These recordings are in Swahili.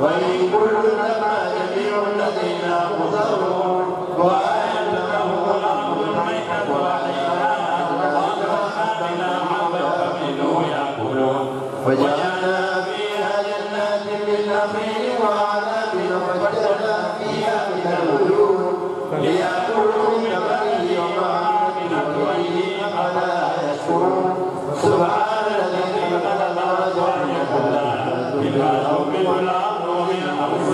وإن كل لما جميع الذين محضرون وآية لهم الأرض الميتة وجعلنا فيها جنات من نخيل وأعناب وفجرنا فيها من العيون ليأكلوا من ثمره وما عملوا به أفلا يشكرون سبحان الذي خلق الأرض بما تنبت الأرض ومن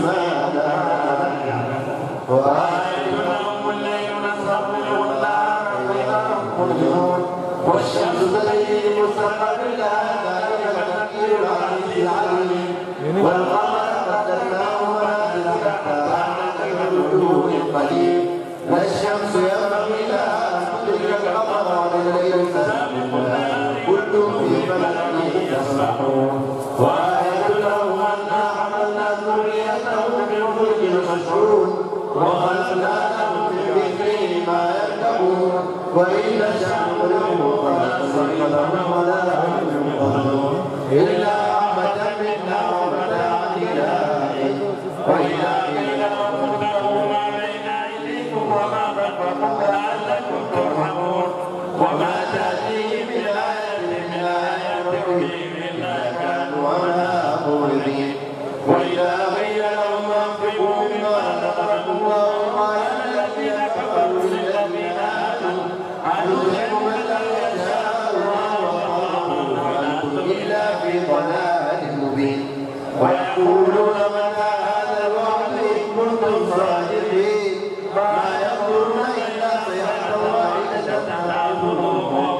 أنفسها وآية لهم الليل نسخر منه النهار فإذا هم مظلمون والشمس تجري مستقر لها ذلك تقدير العزيز العليم والقمر قدرناه منازل حتى عاد كالوجوه القديم لا الشمس ينبغي لها ان تدرك القمر والليل سابق النهار كل في فلك يسبحون وآية لهم أنا حملنا ذريته بالفلك المشحون وخلقنا لهم من مثله ما يركبون وإن نشأ نغرقهم فلا صريخ لهم ولا هم ينقذون إلا رحمة منا ومتاعا إلى حين وإذا قيل لهم اتقوا ما بين أيديكم وما خلفكم لعلكم ترحمون وما تأتيهم من آية من آيات ربهم إلا كانوا عنها معرضين وإذا قيل لهم أنفقوا مما رزقكم الله قال الذين كفروا للذين آمنوا أنفقوا من لم يشاء الله والله وأنتم إلا في ضلال مبين ويقولون متى هذا الوعد إن كنتم صادقين ما يقولون إلا صيحة واحدة تعبدون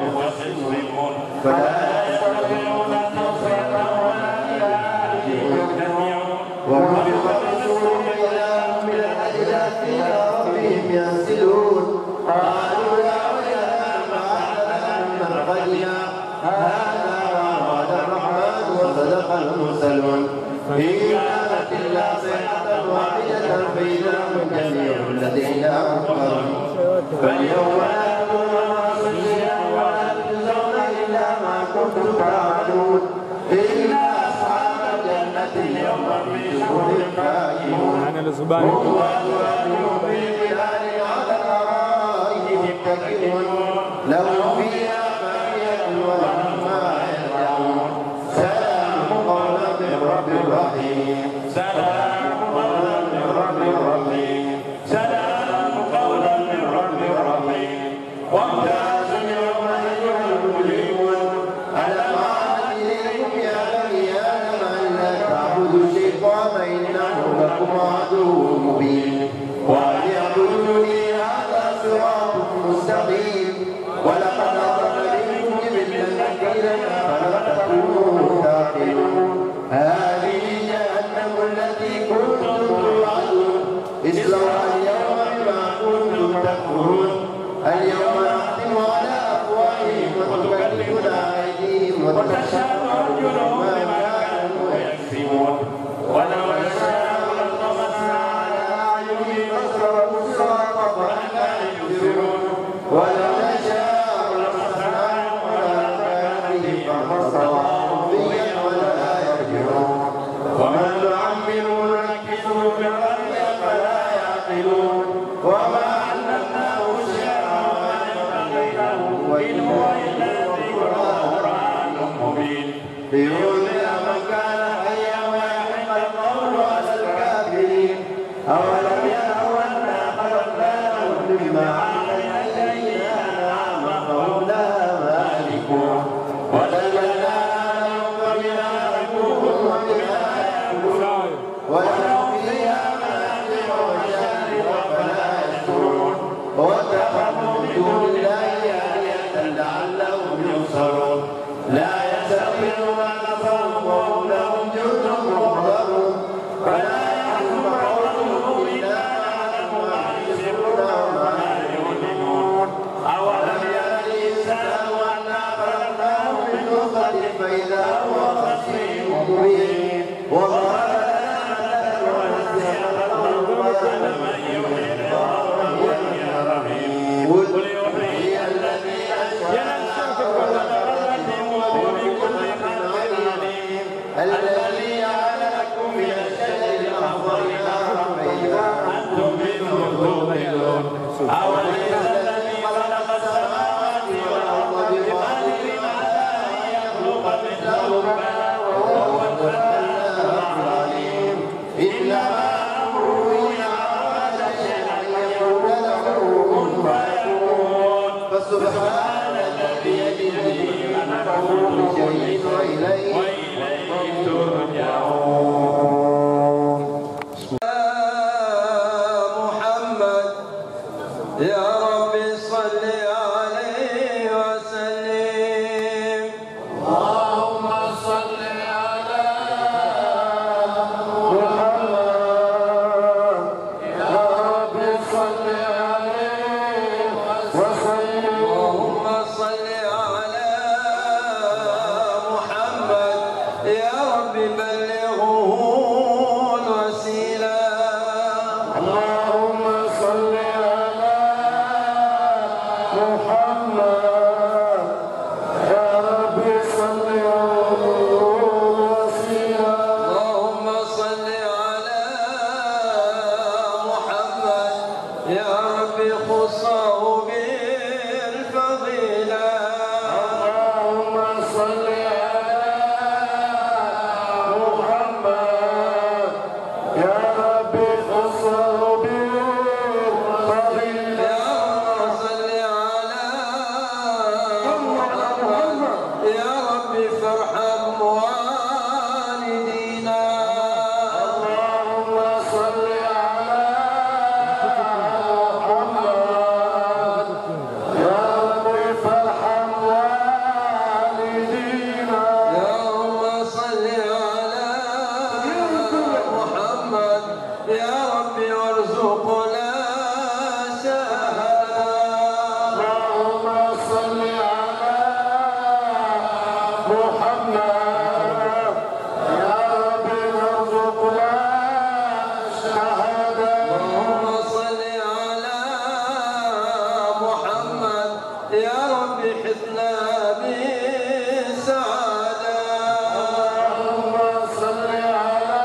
فلا يستطيعون توصية ولا إلى أهلهم ونفخ الصور إذا هم من الأجداث إلى ربهم ينسلون قالوا يا ويلنا ما لنا من مرقدنا هذا ما أراد الرحمن وصدق المرسلون إن كانت إلا صيحة واحدة فإذا هم جميع الذين أكبروا فاليوم لا تظلمون شيئا ولا تجزون إلا ما كنتم تعملون إلا أصحاب الجنة اليوم في شغل فاكهون أنا لزبان هم وأزواجهم في ظلال على الأرائك متكئون لهم فيها فاكهة ولهم ما يدعون سلام قولا من رب رحيم سلام قولا من رب رحيم سلام قولا من رب رحيم وامتازوا اليوم أيها المجرمون ألم أعهد إليكم يا بني آدم ألا تعبدوا الشيطان إنه لكم عدو مبين وأن اعبدوني هذا صراط مستقيم ولقد أضل منكم جبلا كثيرا فلم تكونوا تعقلون هذه جهنم التي كنتم توعدون اصلوها اليوم بما كنتم تكفرون اليوم نختم على أفواههم وتكلمنا أيديهم وتشهد أرجلهم بما كانوا يكسبون ولو نشاء لطمسنا على أعينهم فاصبروا الصراط فأنا يبصرون ولو نشاء لمسناهم على مكانهم فانتصروا فيا ولا يرجعون ومن نعمر نكسه في الأرض فلا يعقلون وما علمناه الشعر وما ينبغي له وإن هو إلا ذكر وقرآن مبين لينذر من كان حيا ويحق القول على الكافرين أولم يروا أنا خلقنا لهم مما عملت أيدينا أنعاما فهم لها مالكون وذللناها لهم فمنها ركوبهم ومنها يأكلون ولهم فيها منافع ومشارب فلا يشكرون واتخذوا من دون الله آلهة لعلهم ينصرون لا يستطيعون نصرهم وهم لهم جند محضرون فلا يحزنك قولهم أوليس الذي خلق السماوات والأرض بقادر على أن يخلق مثلهم وهو الفتاح العليم إنما أمره إذا أراد شيئا أن يقول له كن فيكون فسبحان الذي بيده ملكه كل شيء وإليه وإليه ترجعون محمد يا رب صل عليه وسلم اللهم صل على اللهم صل على محمد يا رب بلغه الوسيلة اللهم صل على محمد يا رب صل وسيلة اللهم صل على محمد يا رب خصه بالفضيلة اللهم صل على محمد يا رب خصه بالفضيلة يا رب صل على محمد يا رب فارحم والدينا اللهم صل على محمد يا رب فارحم والدينا يا رب صل على محمد يا رب وارزقنا شهادة اللهم صل على محمد يا رب ارزقنا شهادة اللهم صل على محمد يا رب حثنا بالسعادة اللهم صل على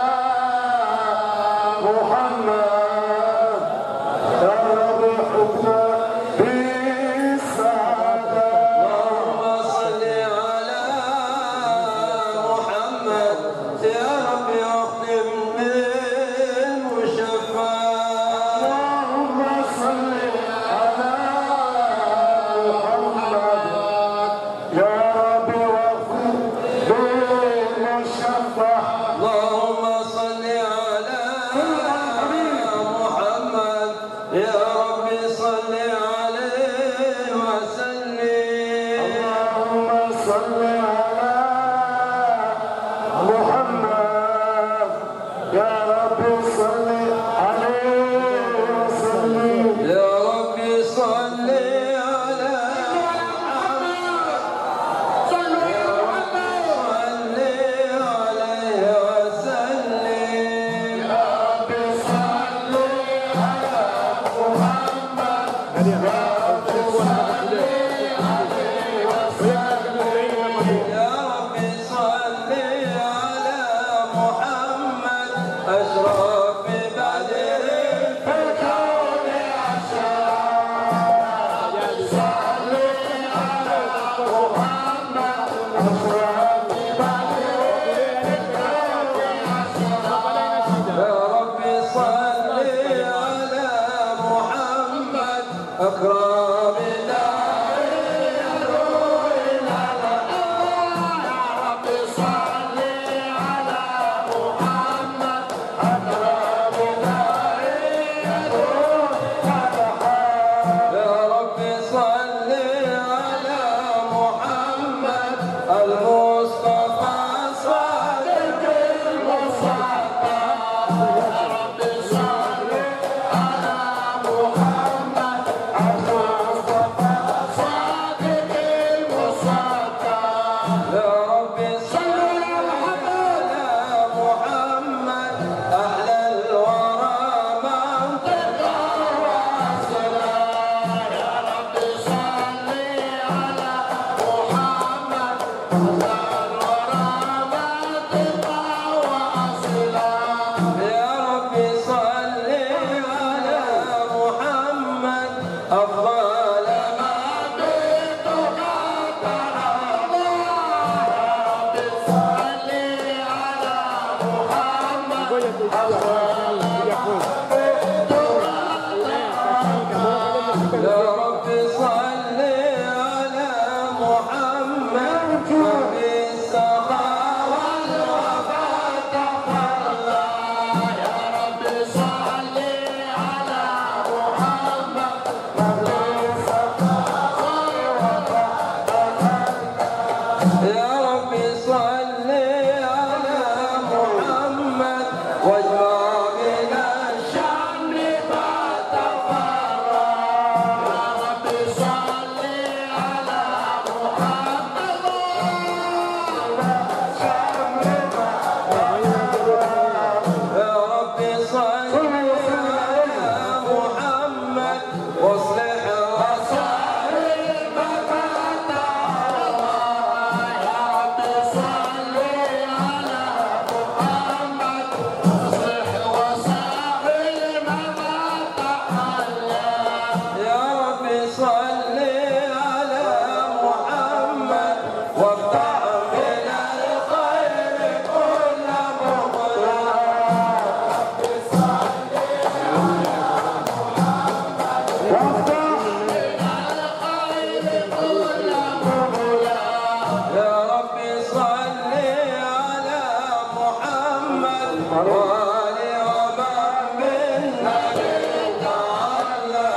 محمد يا رب حكمنا بالسعادة اللهم صل على محمد يا رب اختم بالمشفى اللهم صل على محمد يا رب واغفر بالمشفع اللهم صل على محمد يا رب صل عليه وسلم اللهم صل على محمد يا رب صل عليه وسلم يا رب صل على صل عليه وسلم رب صل على محمد يا رب صل عليه وسلم يا رب صل على محمد أشرف بدر الكون عشرة صل على محمد أشرف يا رب صل على محمد أكرم يا رب صل على محمد المصطفى صادق المصطفى يا رب صل على محمد يا رب صل على محمد وبالسخاء والوفاء تخلى يا رب صل على محمد يا رب صل على محمد واجمع بنا الشمل ما تفرق يا رب صل على محمد يا رب صل على محمد واصلح وصائب يا رب صل على محمد اصلح وسائل ما تحلى يا رب صل على محمد وافتح من الخير كل مغلق يا رب صل على محمد وآل ومن بالنبي تعالى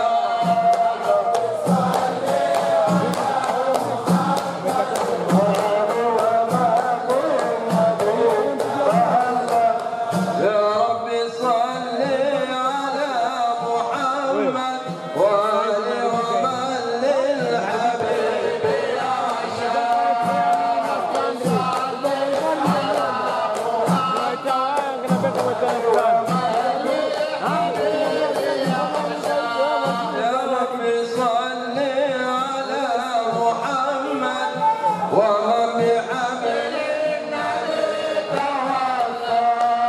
يا رب صل على محمد وآل ومن للحبيب يا رب صل على محمد ومن بحبل النبي تولى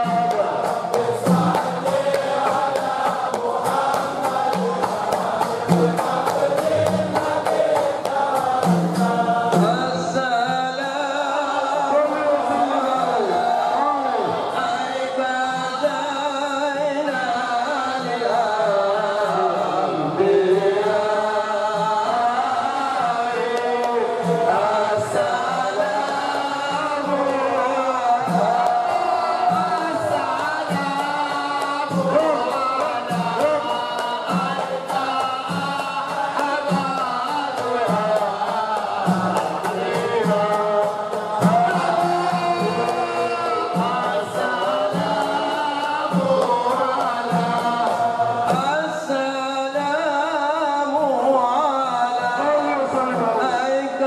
السلام عليك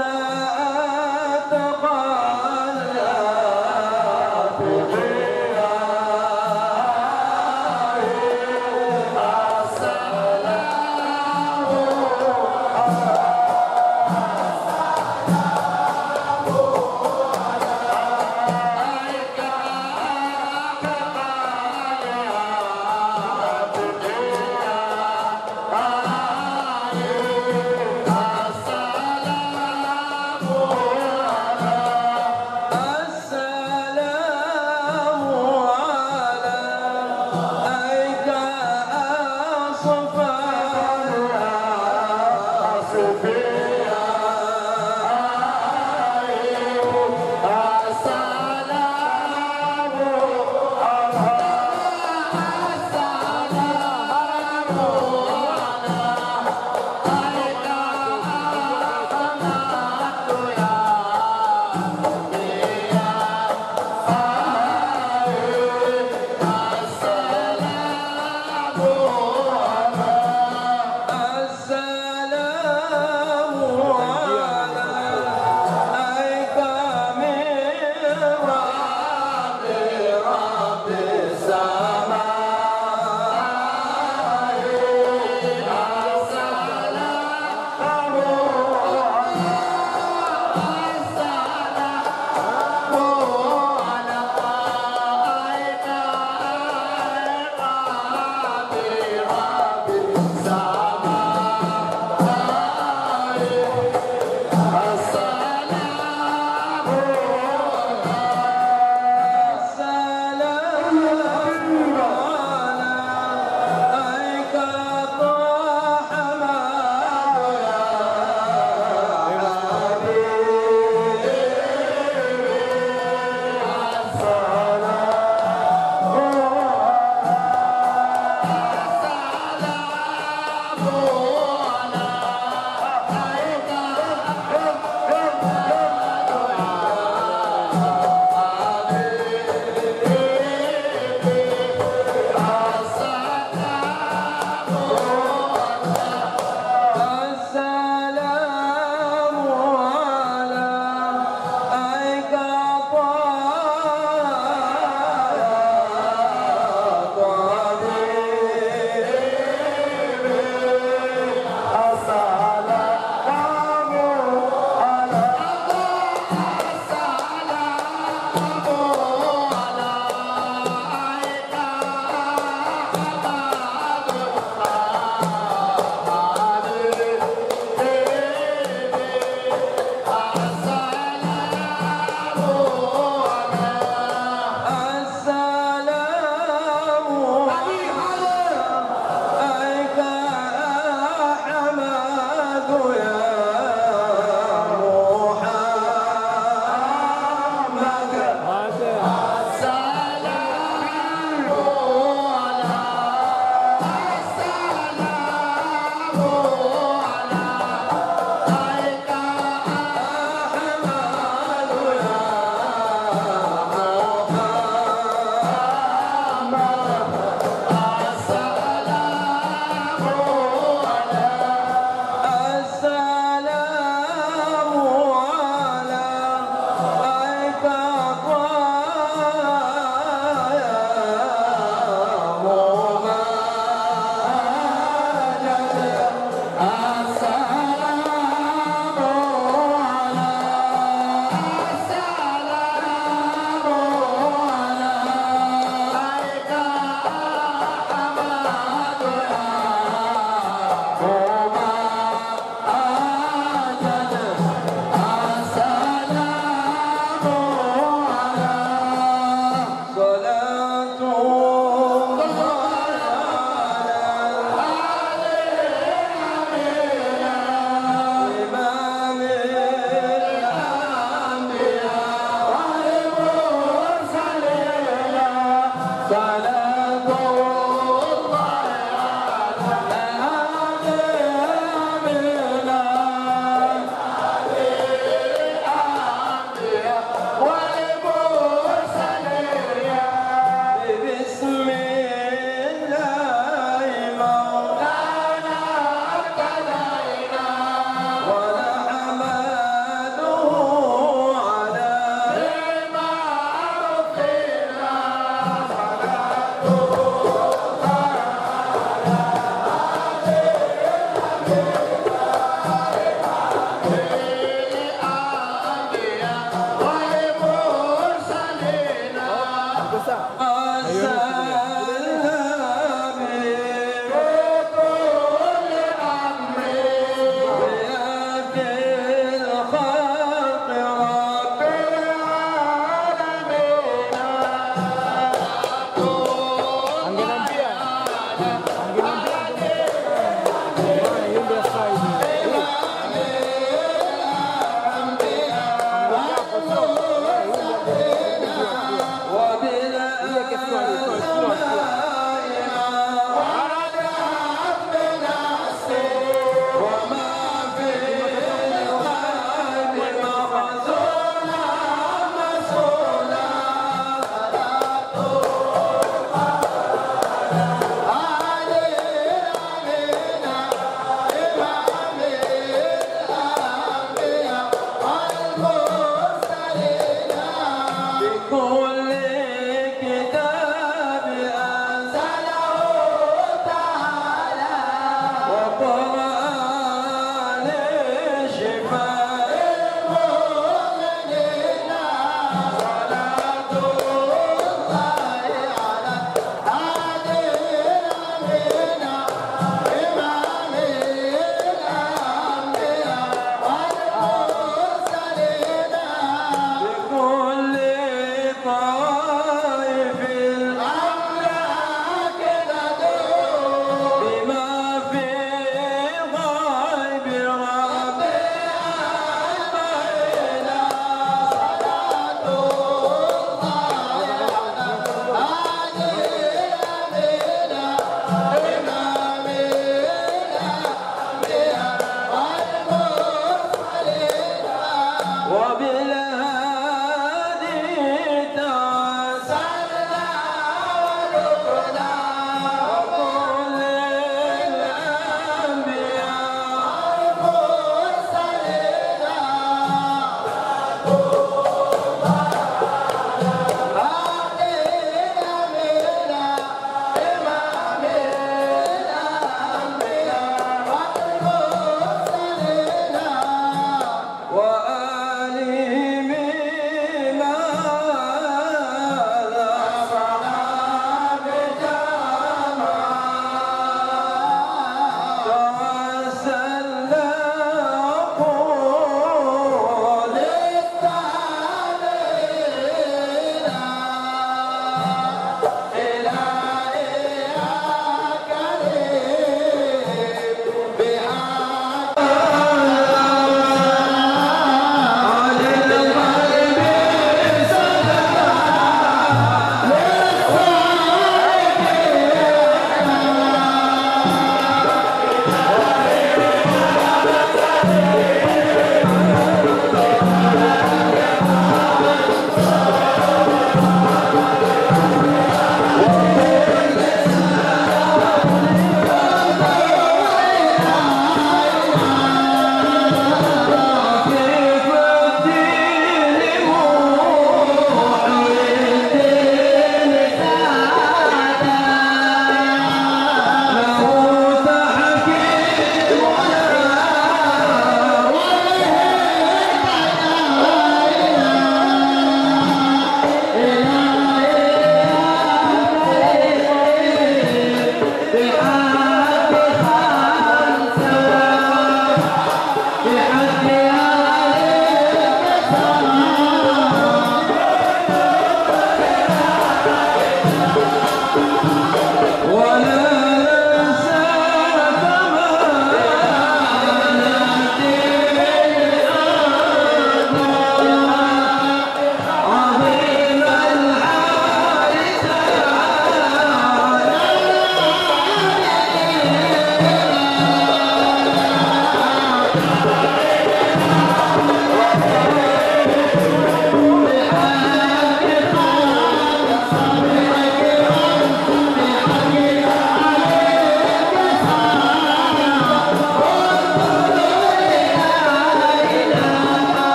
أتقى الأتقياء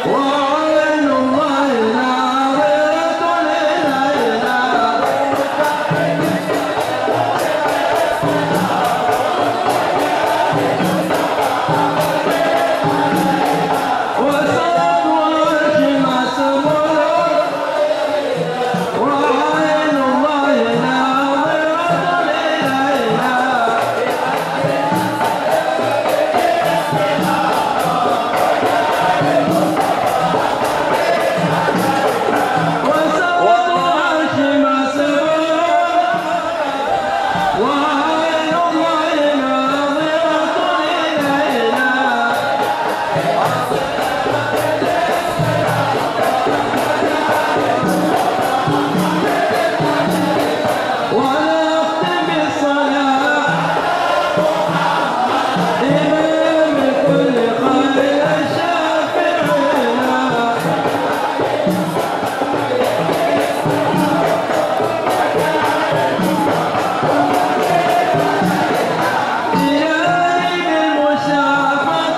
وعين الله ناظرة إلينا وصد وعرش مسمول وعين الله ناظرة إلينا وصد وعرش مسمول وعين الله ناظرة إلينا ولا أختم بالصلاة إمام كل خير شافعنا إلهي بالمشافة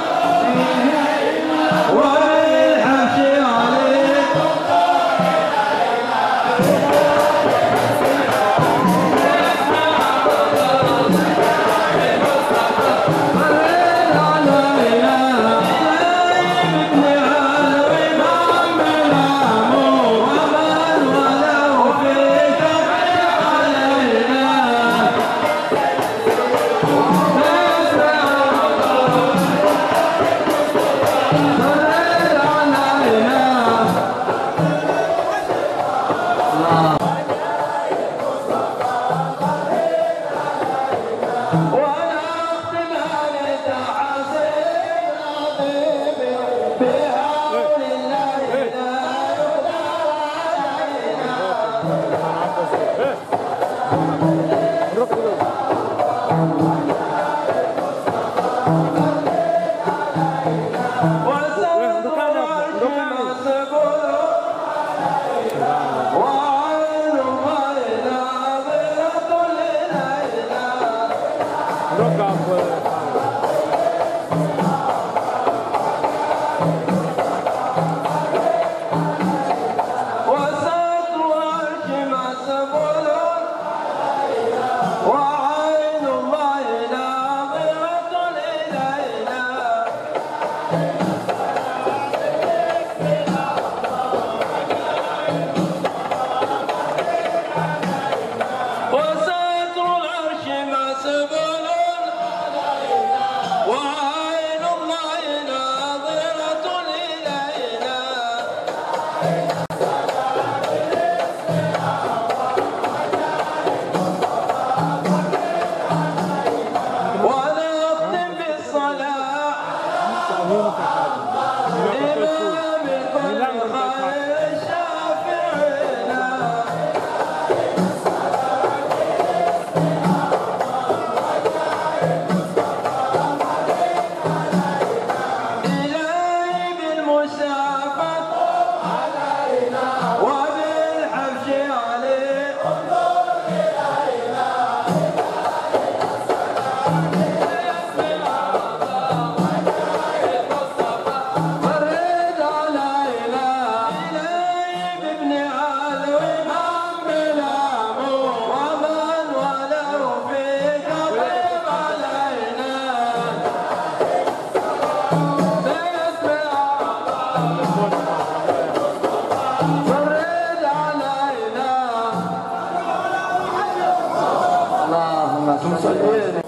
وبالحبش عليك ولا اختلاف تعزيز عظيم بحول الله لا يقدر علينا وسوف العرش مسبول وعين الله ناظرة إلينا وسط العرش مسبول وعين الله ناظرة إلينا وسط العرش مسبول وعين الله ناظرة إلينا ولا أختم بالصلاة إمام كل خير شافعنا إلهي بالمشافة وبالحبش عليه فرد علينا إلهي بابن علوي محمل عمو ومن ولو فيك طيب علينا فرد علينا اللهم صل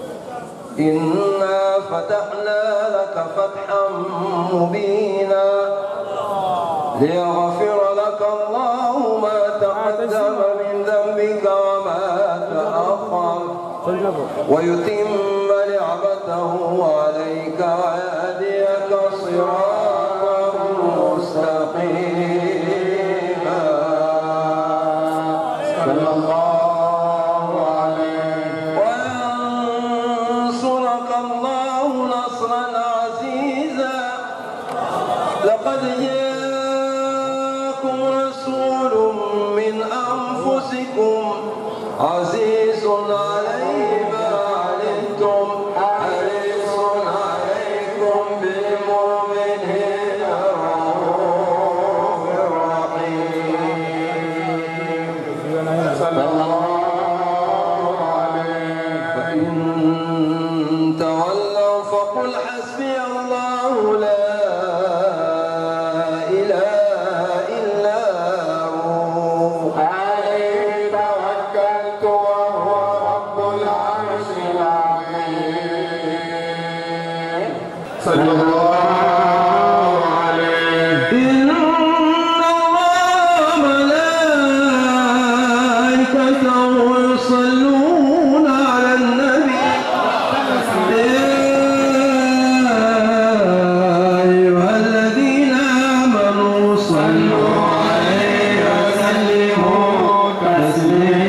إنا فتحنا لك فتحا مبينا ليغفر لك الله ما تقدم من ذنبك وما تأخر ويتم نعمته عليك ويهديك صراطا مستقيما صلى الله عليه وينصرك الله نصرا عزيزا لقد جاءكم رسول من أنفسكم عزيز عليه ما عنتم حريص عليكم بالمؤمنين رؤوف صلى الله عليه إن الله ملائكته يصلون على النبي يا أيها الذين آمنوا صلوا عليه وسلموا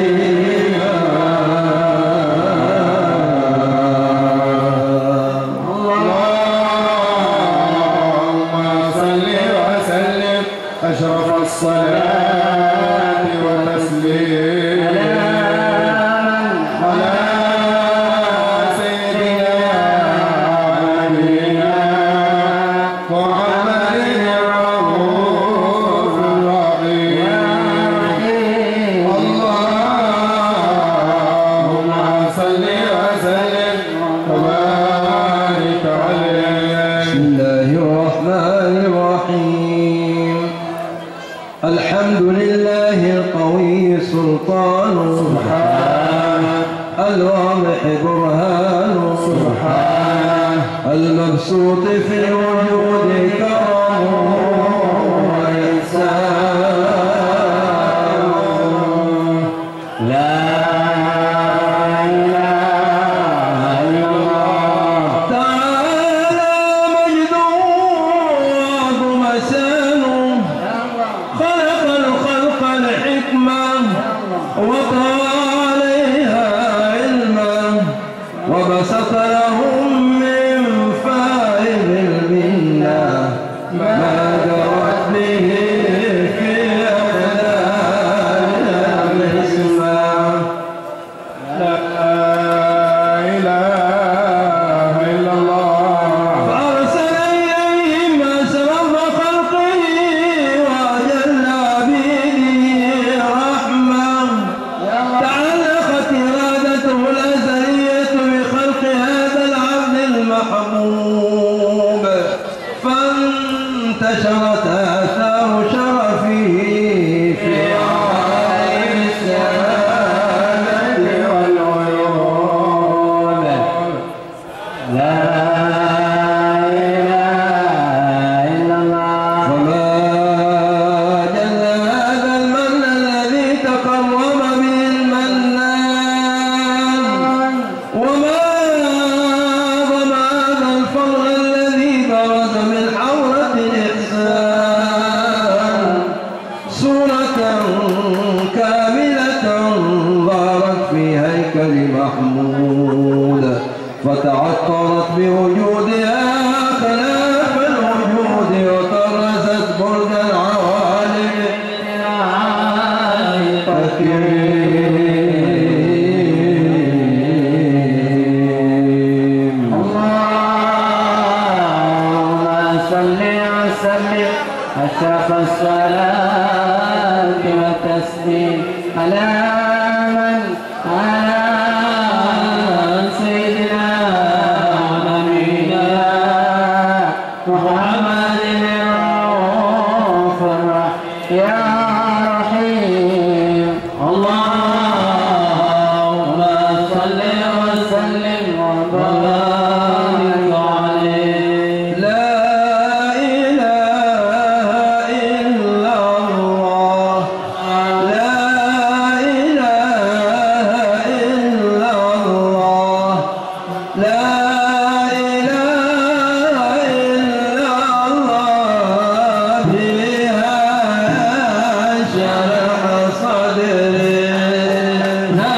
تسليما اللهم صل وسلم أشرف الصلاة والتسليم على سيدنا ونبينا محمد الرؤوف الرحيم اللهم صل وسلم وبارك عليه بسم الله الرحمن الرحيم الحمد لله القوي سلطانه الواضح برهانه المبسوط في الوجود كرمه وإحسانه لا إله إلا الله تعالى مجده وعظم شانه خلق الخلق الحكمة وطوى عليها علما وبسط لهم من فائض المنة ما جرت به في أقدام الإسلام لا إله إلا الله فأرسل إليهم أشرف خلقه وأجل عبيده رحمة تعلقت إرادته الأزلية بخلق هذا العبد المحبوب فانتشرت آثار شرفه في عالم السماء والعيون لا إله إلا الله وما جل هذا المن الذي تقرب به المنان وما ضم هذا الفضل الذي برز من حورة الإحسان صورة كاملة ظهرت في هيكل محمود فتعطرت بوجودها خلاف الوجود وطرزت برد العوالم الكريم اللهم صل وسلم أشرف الصلاة والتسليم على من على سيدنا ونبينا محمد الرؤوف الرحيم يا رحيم اللهم صل وسلم وبارك عليه لا إله إلا الله لا إله إلا الله لا إله إلا الله بها شرح صدري لا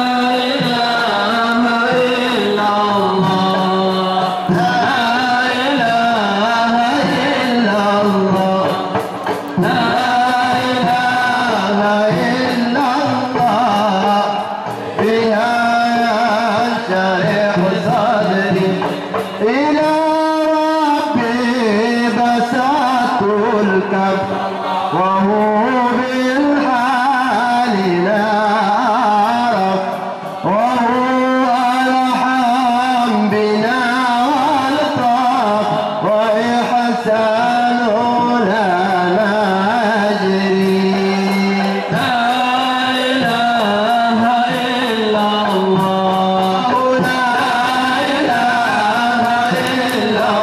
إله إلا الله لا إله إلا الله لا إله إلا الله بها شرح صدري إلى ربي بسطت الكف وهو بالحال لا عرف وهو أرحم بنا والطف وإحسانه لا نجري لا إله إلا الله لا إله إلا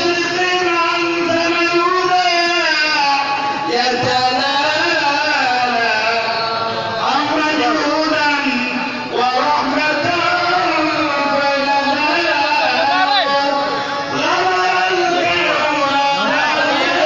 مشرق أنت من هدى يتلالى أمر جودا ورحمة فلنا غمر الكرم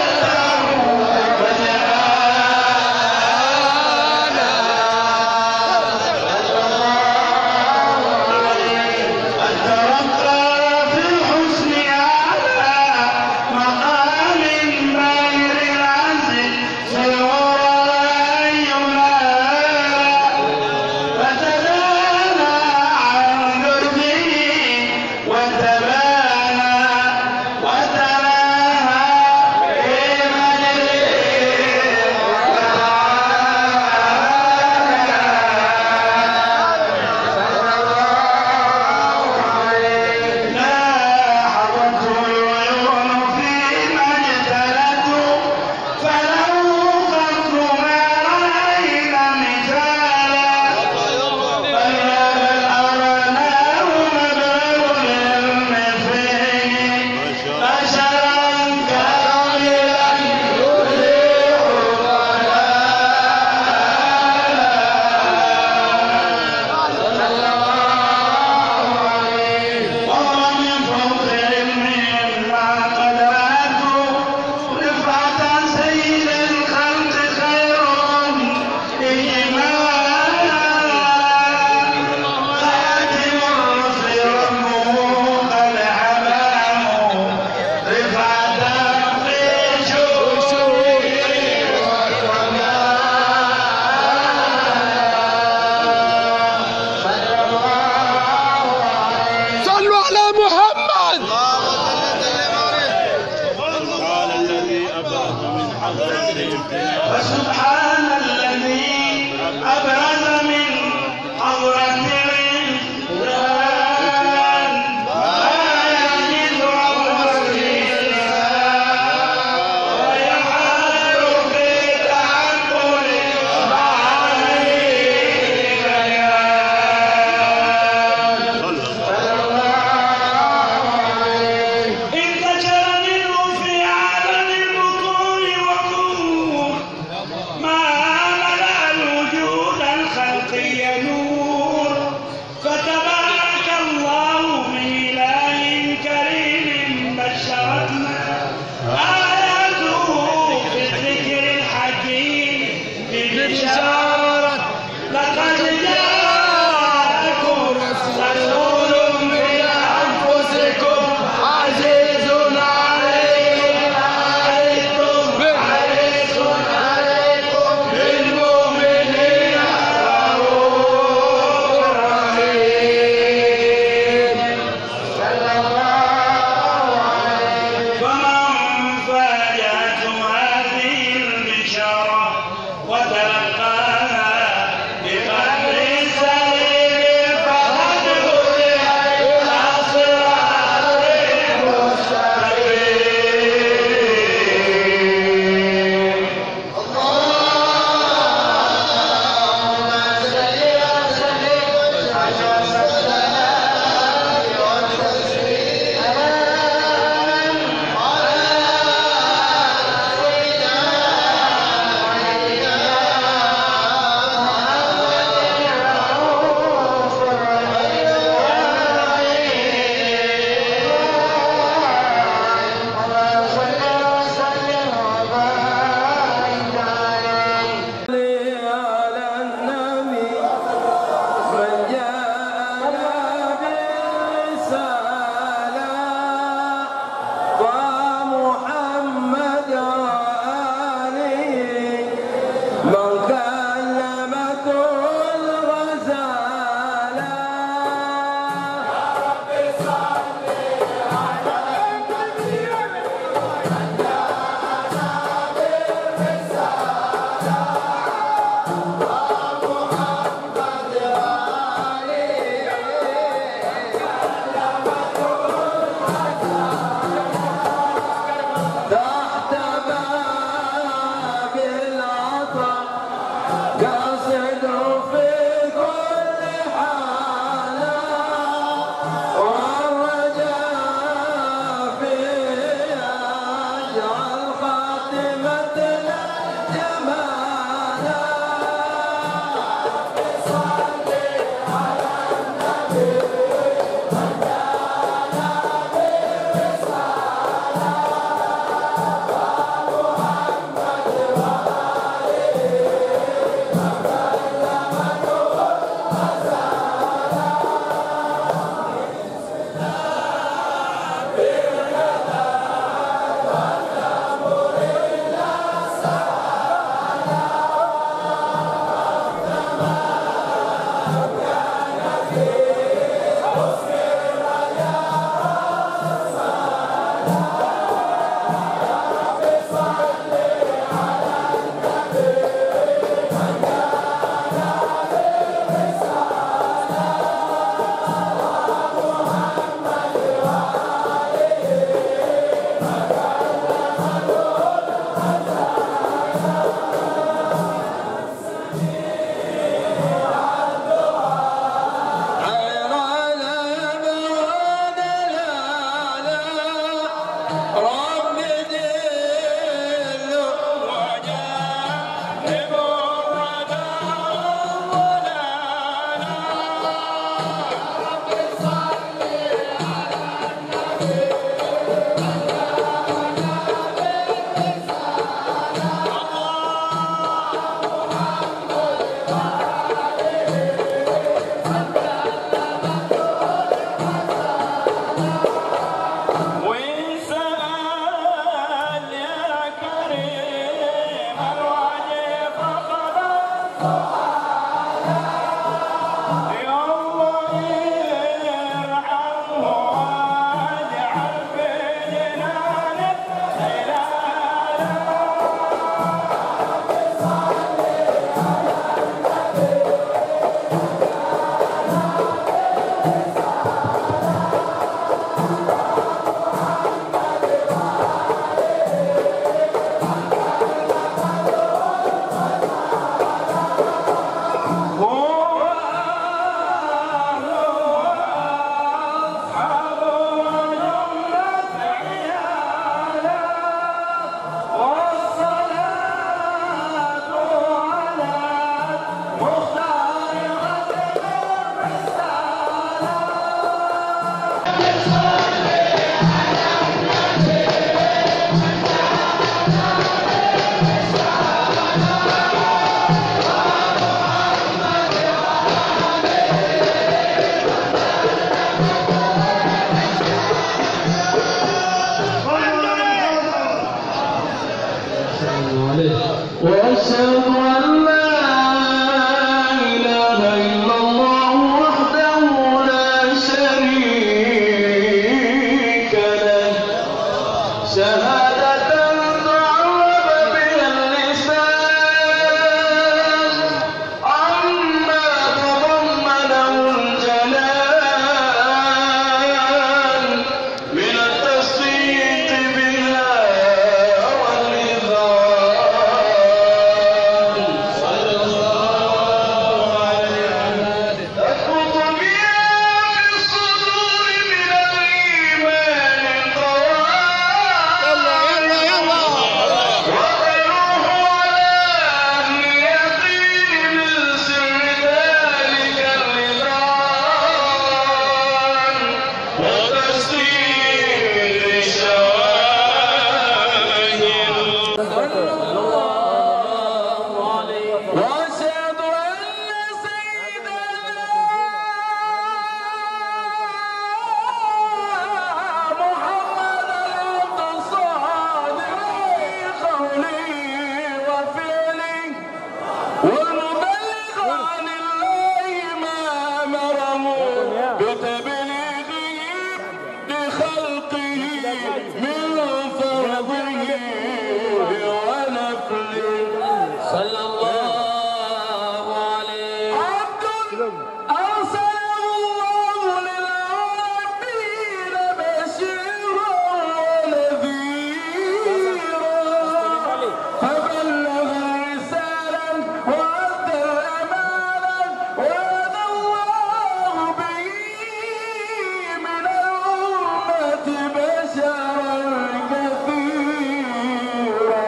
الترقى في الحسن على مقام غير العزل سيرى ينال فتدانى عن دربه وتبانى وتلاها في لا حضرته العيون فيما اجتلته فله قدر ما رأينا مثالا بل أرناه مبلغ العلم فيه بشرا كاملا وهو من فوق علمهم مع قدراته رفعة سيد الخلق خيرهم إجمالا خاتم الرسل ربه قد حماه رفعة في شؤونه صلوا على محمد قال الذي أبرز من حضرة الابتلاء فسبحان الذي أبرز من حضرة الإنسان ما يجد الرسول ويحال في تعقل انتشر منه في عالم البطون والظهور ما وأشهد أن لا إله إلا الله وحده لا شريك له شهادة تعرف بها اللسان عما تضمنه الجلال من التصديق بها والإذعان صلى الله عليه تثبت بها في الصدور من الإيمان القوام يلا يلا وتروح على أهل يقين من سر ذلك اللسان وتسديد الشواهد وأشهد أن سيدنا محمدا عبد الصادق في قوله وفعله والمبلغ عن الله ما أمره بتبليغه لخلقه من فرضه ونفله صلى الله عليه عبد أرسله الله للعالمين بشيرا ونذيرا فبلغ الرسالة وأدى الأمانة وهدى الله به من الأمة بشرا كثيرا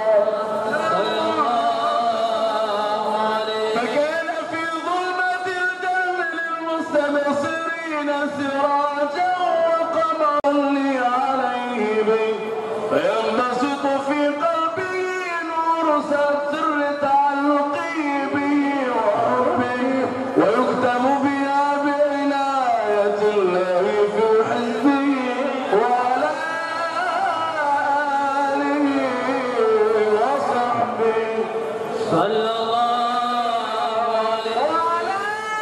فكان في ظلمة الجهل للمستبصرين سراجا وقمرا لي عليه به فينبسط في قلبه نور سر تعلقه به وحبه ويختم بها بعناية الله في حزبه وعلى آله وصحبه صلى الله عليه وعلى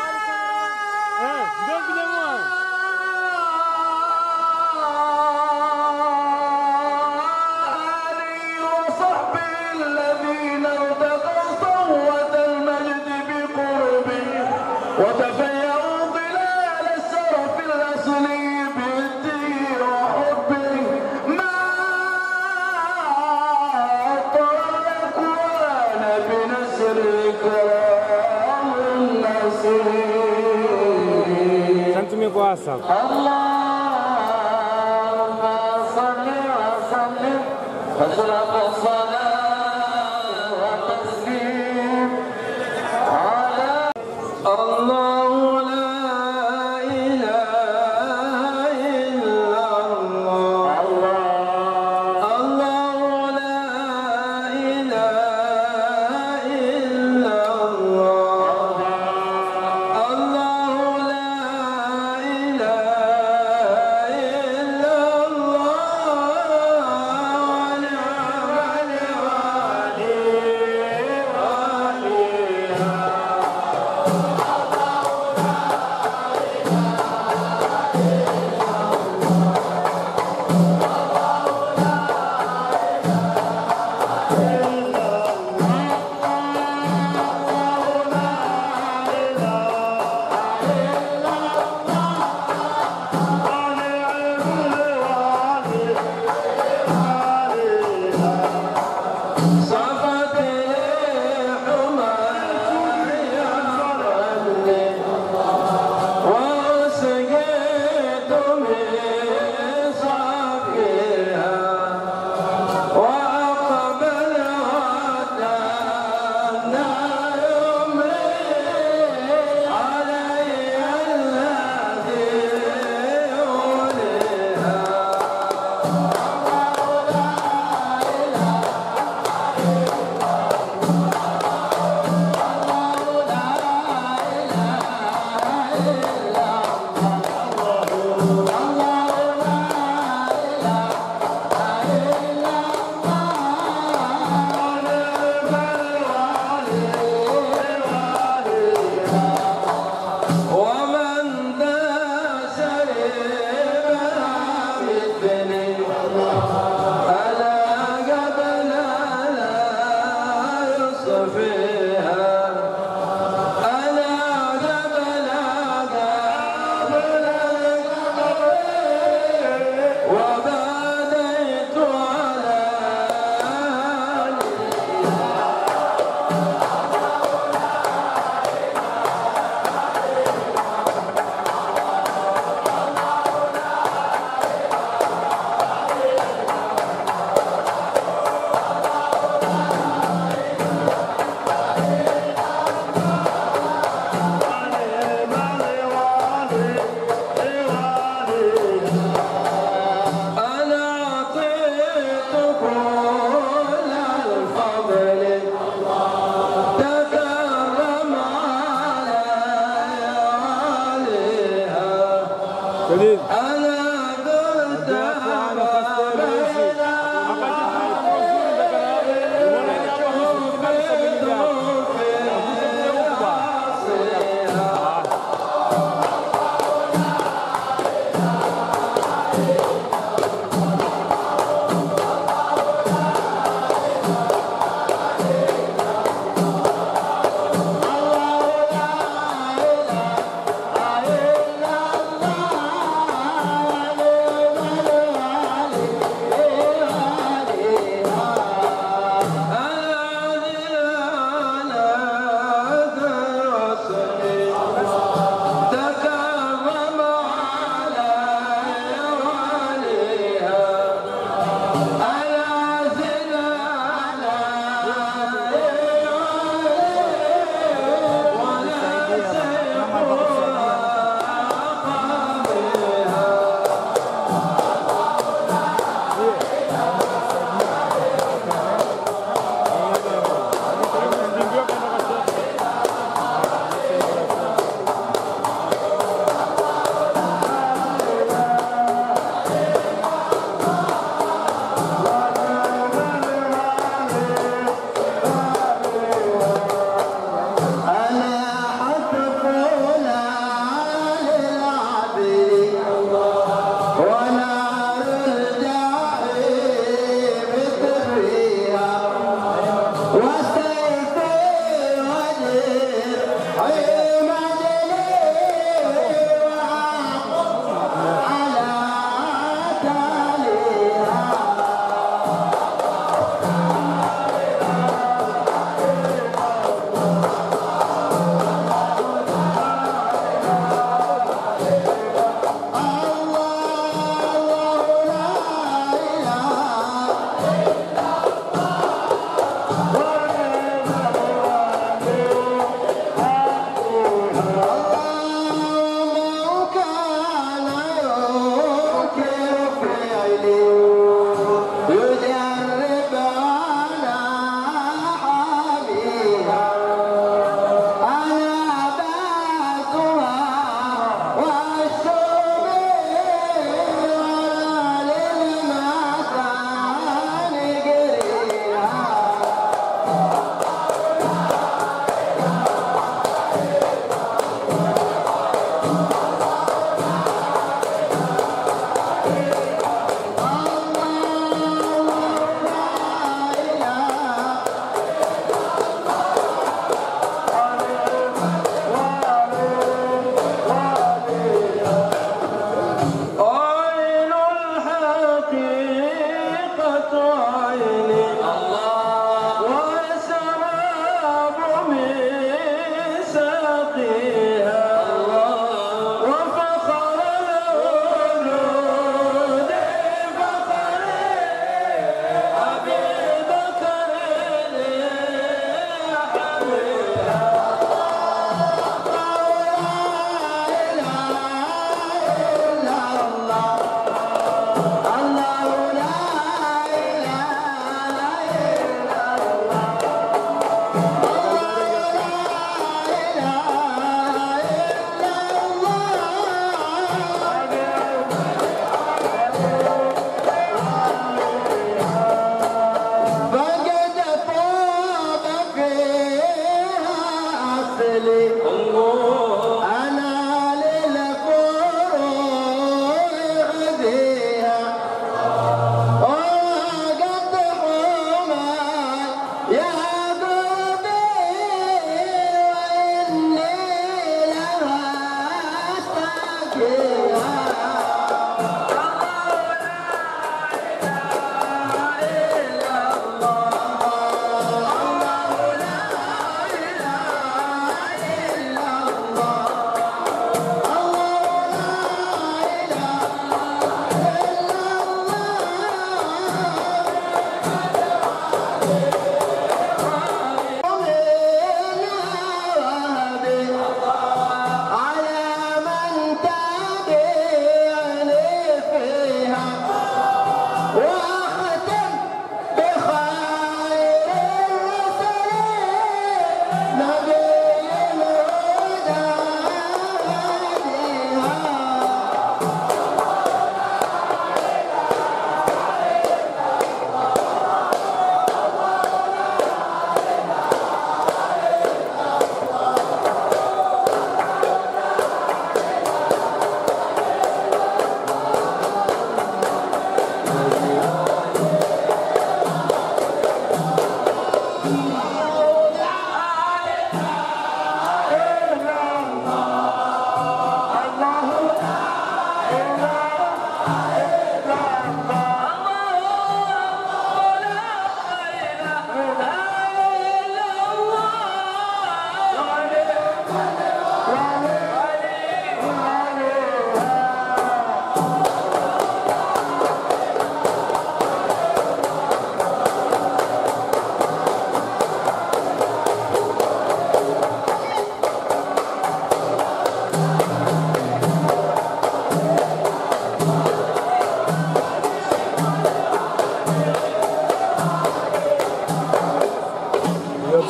آله وصحبه الذين ارتقوا صوة المجد بقربه وتفيأوا ظلال الشرف الأصلي بالدين وحبه ما أطال الأكوان بنسر كرام الناصرين Santo WhatsApp. اللهم صل وسلم أشرف الصلاة والتسليم على الله لا إله إلا الله الله لا إله إلا الله الله لا إله إلا الله ونعم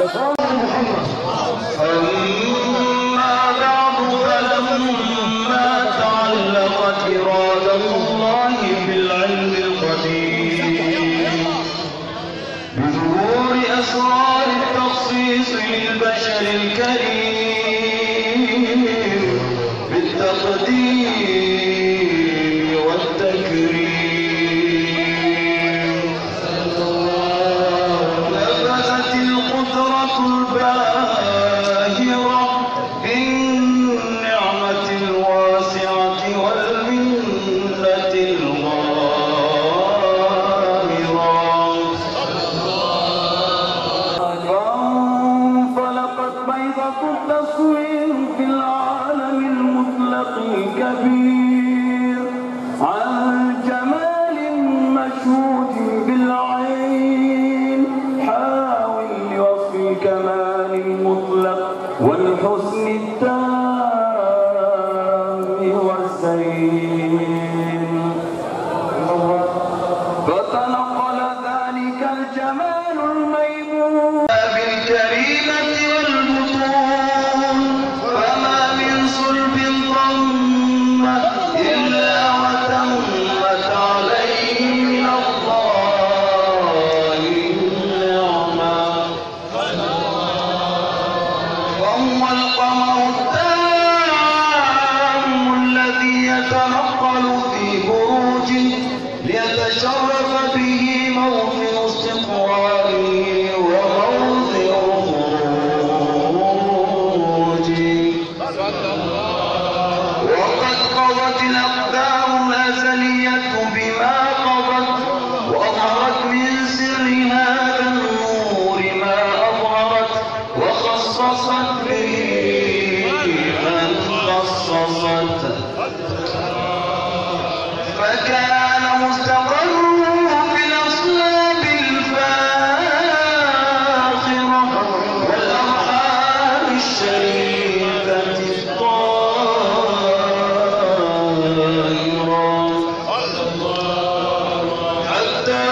أما بعد فلما تعلقت إرادة الله بالعلم القديم بظهور أسرار التخصيص للبشر الكريم بالتقديم والتكريم نفذت القدرة الباهرة بالنعمة الواسعة والمنة الغامرة فانطلقت بيضة التصوير في العالم المطلق الكبير عن جمال مشهود بالعين حاول لوصف الكمال المطلق والحسن التام والزين فتنقل ذلك الجمال الميمون بالكريمة والبطون فما من صلب ضم إلا وتمت عليه من الله النعمة وهو القمر التام الذي يتنقل في بروجه ليتشرف به موطن استقراره وموضع خروجه وقد قضت الأقدار الأزلية بما قضت وأظهرت من سر هذا النور ما أظهرت وخصصت به من خصصت فكان مستقره في الأصلاب الفاخرة والأرحام الشريفة الطاهرة حتى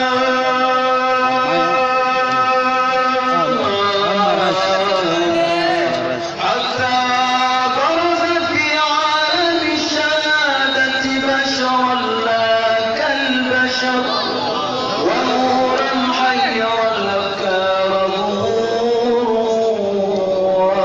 حتى برزت في عالم الشهادة بشرا لا كالبشر ونورا حير الأفكار ظهورا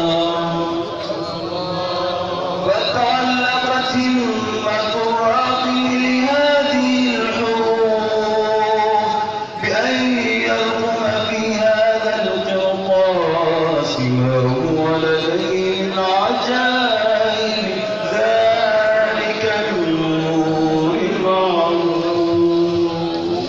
فتعلقت همة الراقي لهذه الحروف بأن يرقم في هذا القرطاس ما هو لديه من عجائب ذلك النور المعروف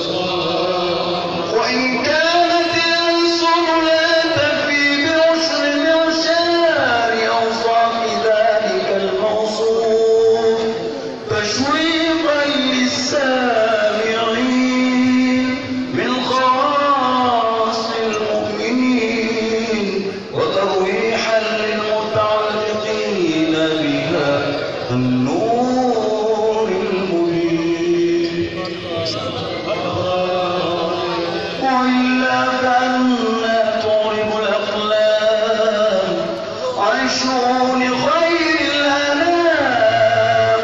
وإن كانت الأنصر لا تفي بعشر معشار أوصاف ذلك الموصوف تشويقا للسامعين من خواص المؤمنين وترويحا للمتعلقين بها النور المبين وإلا فأنا تعرب الأقلام عن شؤون خير الأنام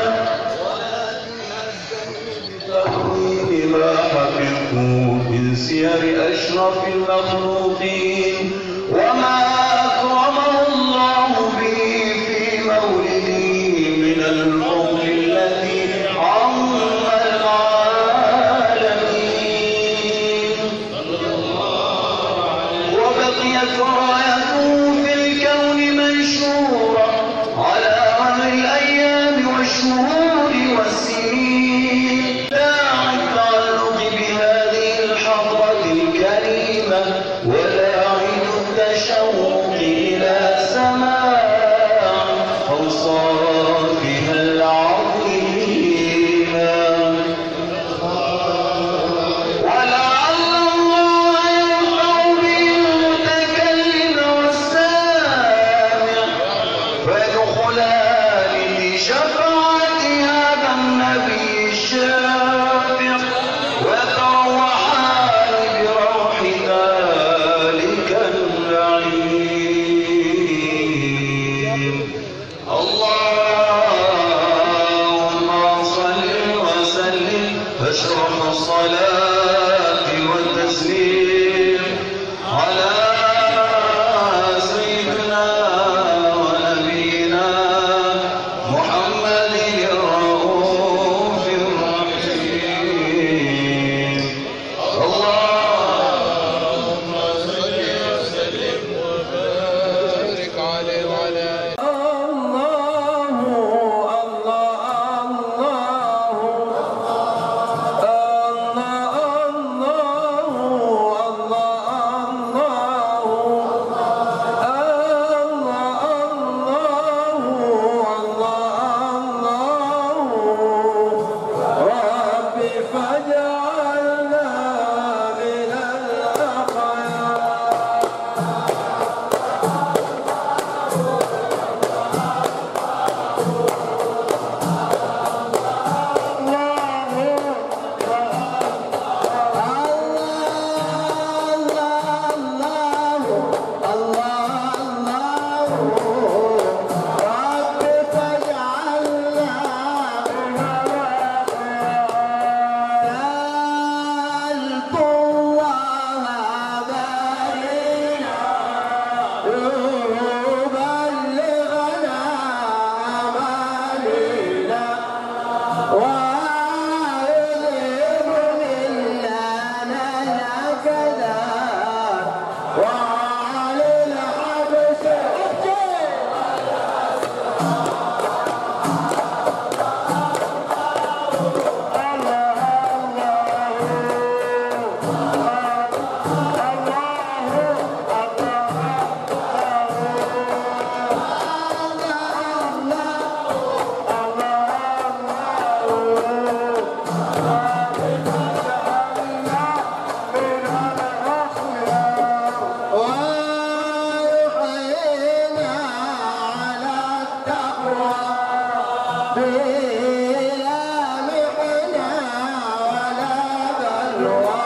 بتأويل ما حفظوا من سير أشرف المخلوقين وما أكرمه الله به في مولده من الفضل الذي عم العالمين وبقيت رايته في الكون منشورة على مر الأيام والشهور والسنين داعي التعلق بهذه الحضرة الكريمة ولاعن التشوق إلى سماع أوصافها العظيمة ولعل الله يرفع به المتكلم الصلاة والتسليم على سيدنا ونبينا محمد الرؤوف الرحيم اللهم صل وسلم وبارك عليه وعلى الله الله فاجعلنا من الأخيار يبلغنا عمالنا ويذهب منا الكذا وعلى الحبس ويحيينا على التقوى بلا محنة ولا بلوى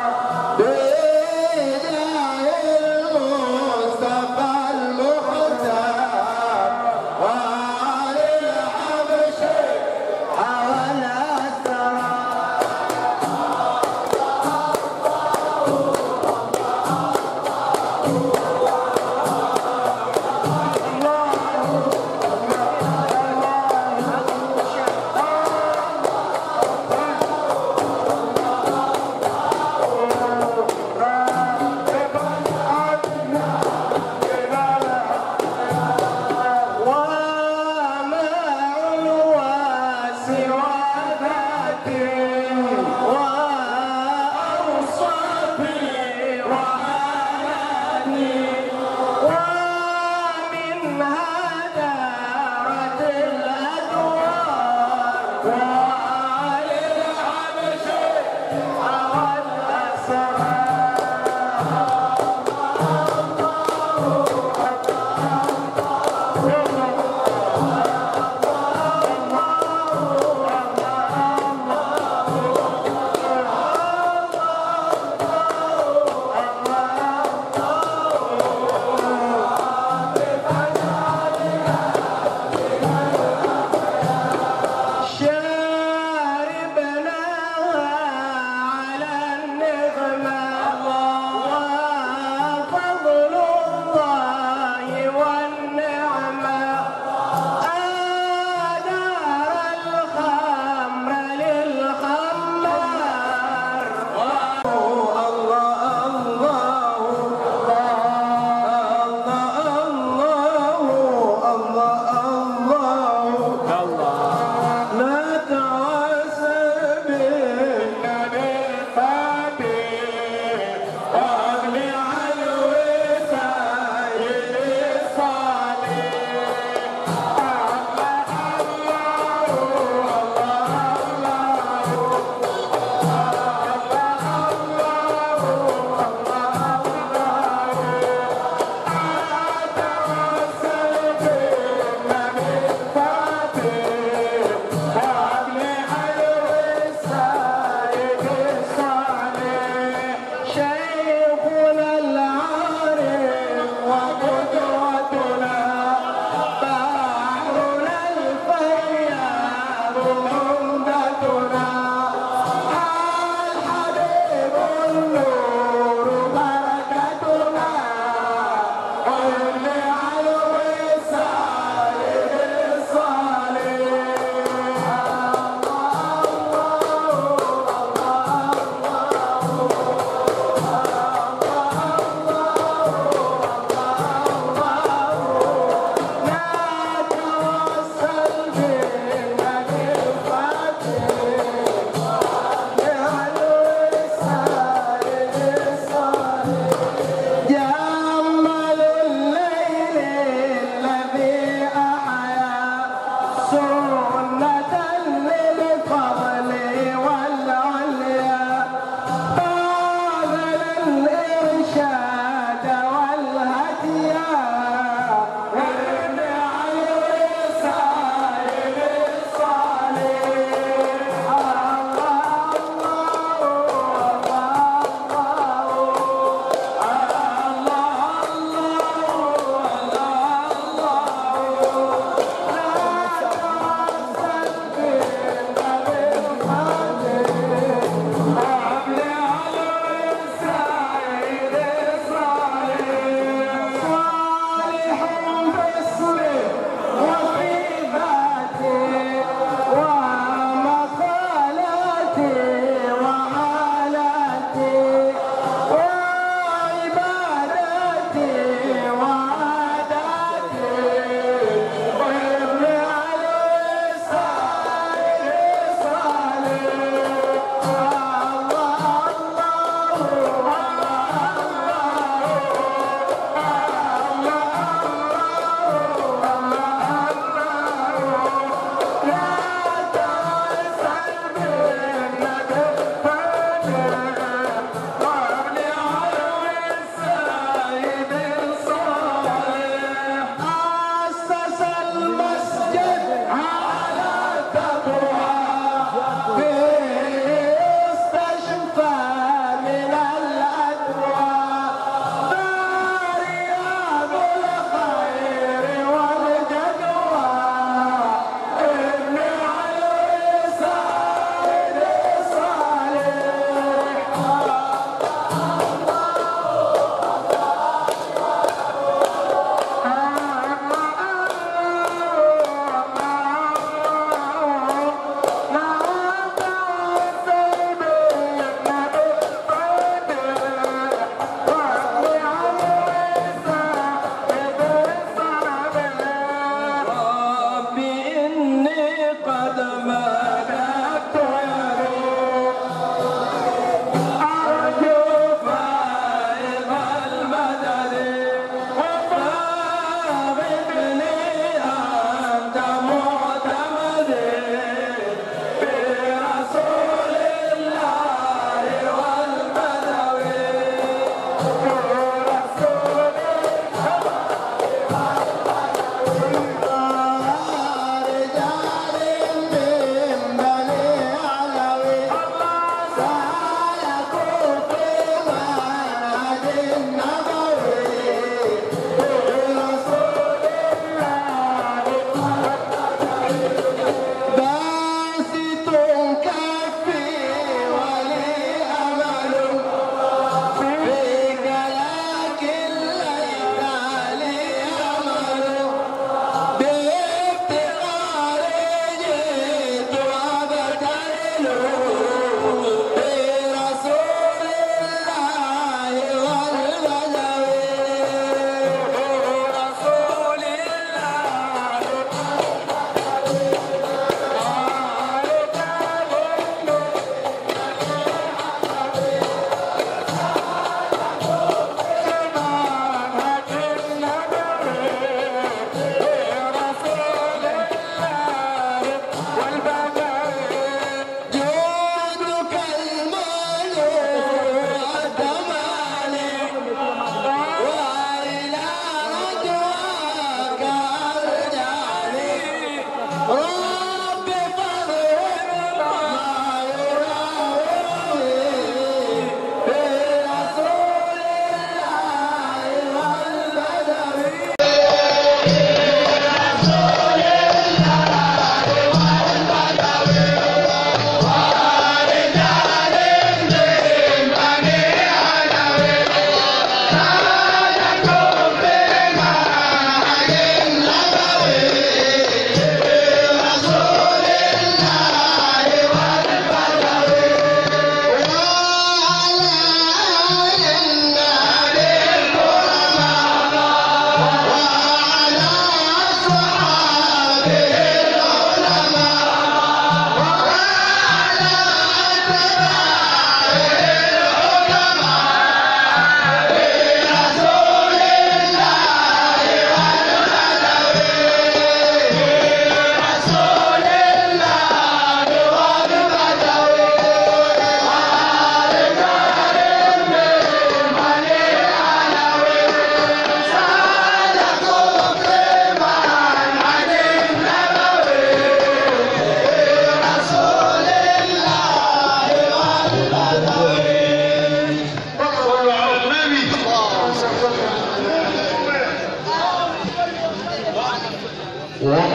بداية المصطفى المختار وعلى الحبش حول الثرى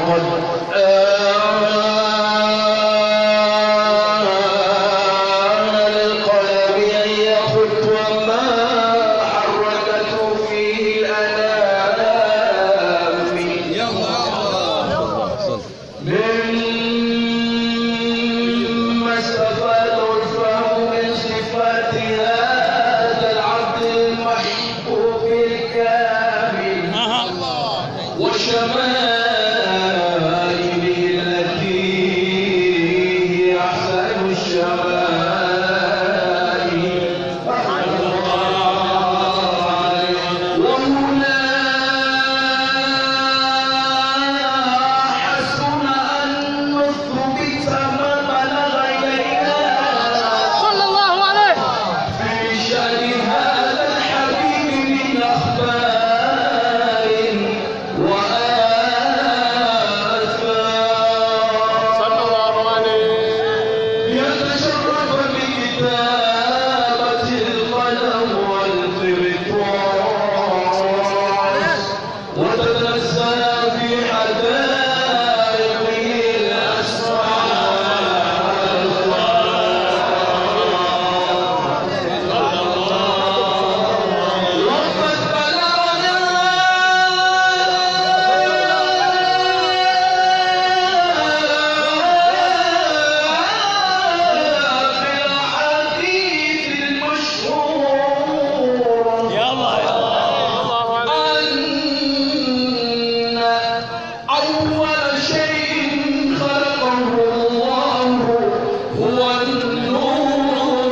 وقد آن القلم أن يخط وما حركته فيه الأنام مما استفاد الفهم من صفات هذا العبد المحبوب الكامل وشمائله التي هي أحسن الشمائل وهنا حسن أن نثبت ما بلغ إلينا صلى الله عليه في شأن هذا الحبيب من أخبار وآثار صلى الله عليه يتشرف بكتابة القلم والقرطاس وتتنزل في حدائقه الأسرار وقد بلغنا في الحديث المشهور أن أول شيء خلقه الله هو النور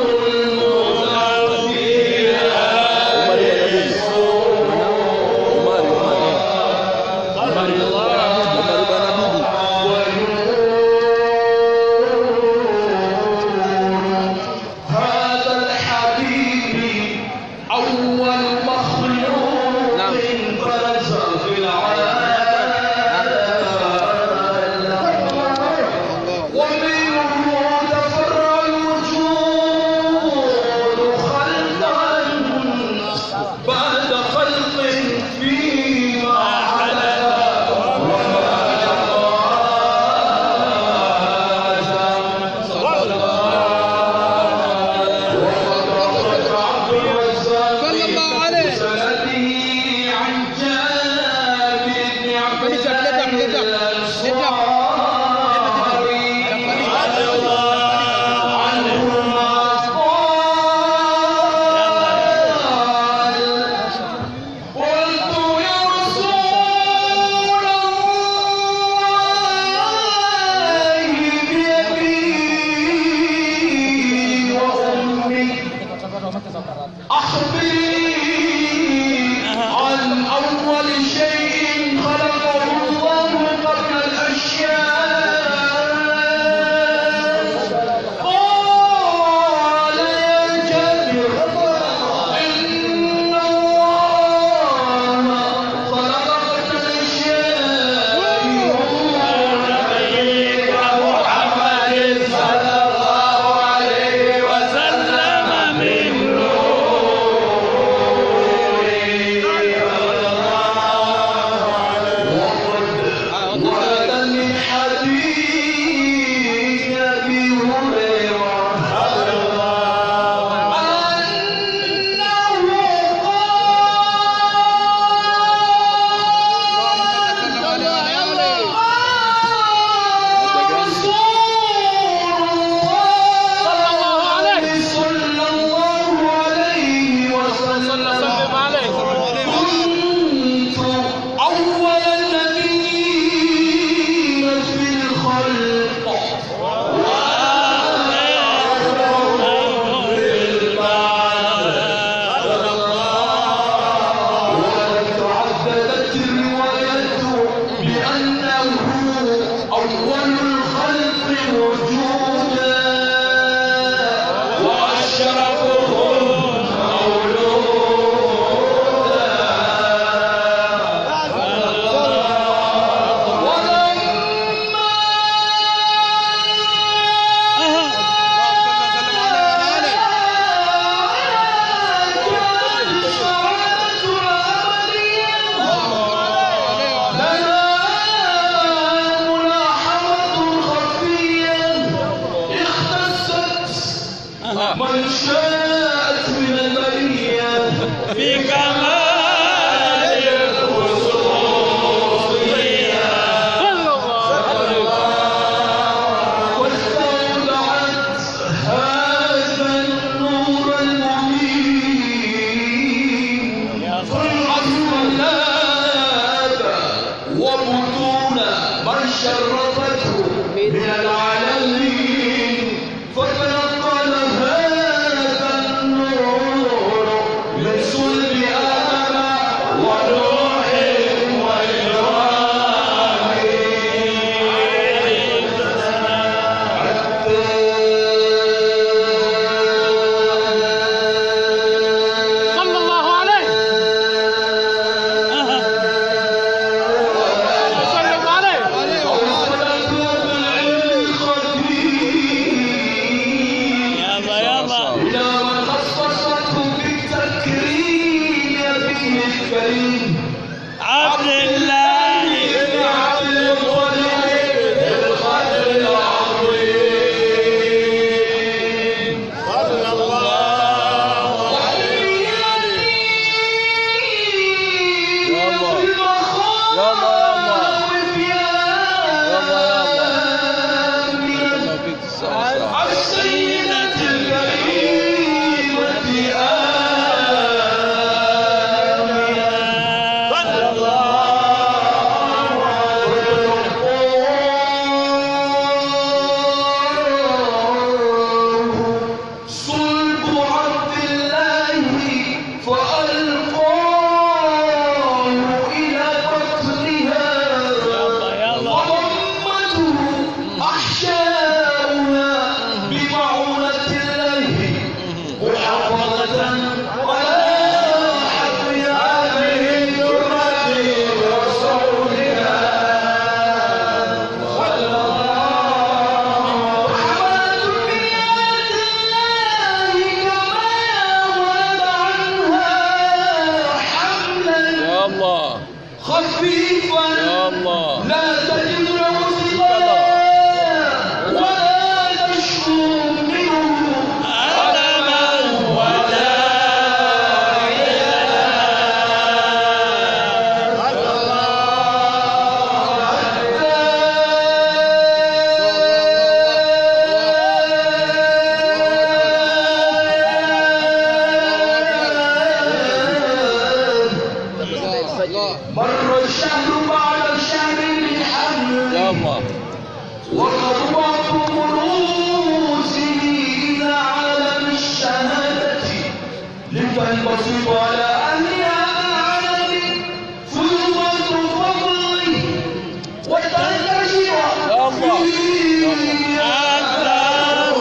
هذا الحبيب أول مخلوق برز في العالم ومنه تفرع الوجود خلقا بعد خلق فيما حدث وما صلى الله عليه سنده عن جابر بن عبد الله الأنصاري عنهما قال قلت يا رسول الله بأبي وأمي أخبرني عن أول شيء خلقه الله قبل الأشياء قال يا جابر إن الله خلق قبل الأشياء محمد صلى الله عليه وسلم من نوره بكمال الخصوصية واستودعت هذا النور المبين الأصلاب وبطون من شرفته من العالمين فتنقل هذا النور من صلب آدم ونوح صلى الله عليه صلى عليه يلا يلا إلى من خصصته بالتكريم به الكريم عبد الله بن عبد المطلب القدر العظيم صلى الله يلا السيدة الكريمة آمنة صلى الله صلب عبد الله فألقاه إلى بطنها يلا يلا وضمته أحشاؤها بمعونة الله محافظة على حفظ هذه الجرة وصولها صلى الله حملة بنعمة الله كما ولد عنها حملا الله خفيفا الله لا تجد له ثقلا ولا تشكو منه ألما ولا مر الشهر بعد الشهر بالحمل يلا وخطوات مروسه إلى عالم الشهادة لتنبسط على أهل هذا العالم فيضة فضله وتنتشر الله. فيه أكثر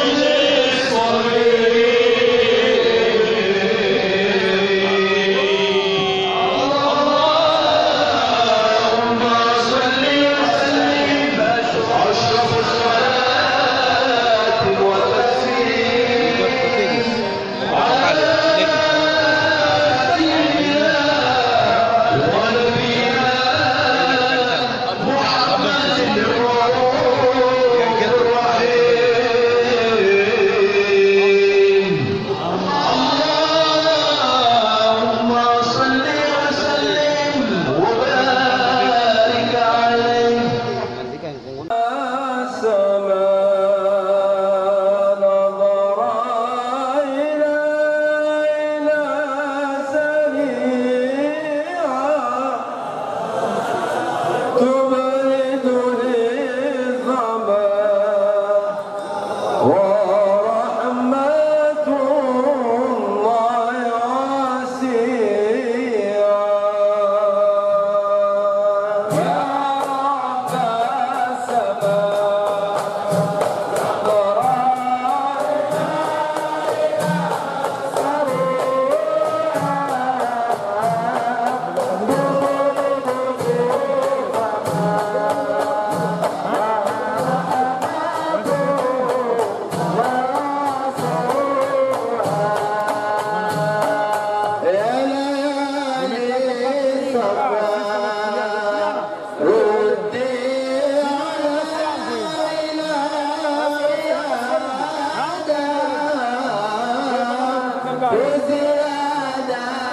اللهم صل وسلم وبارك عليه سما نظر إلى إلى سريعا تبرد الظما ورحمة الله واسعة يا رب السماء بزيادة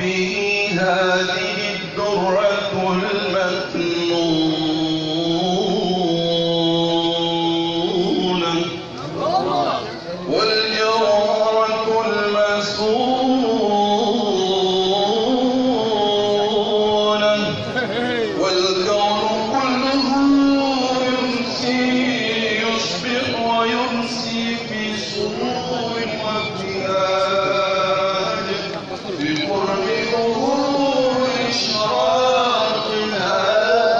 به هذه الدرة المكنونة والجوهرة المسونة والكون كله يمسي يصبح ويمسي في سرور وابتهاج بقرب ظهور إشراق هذا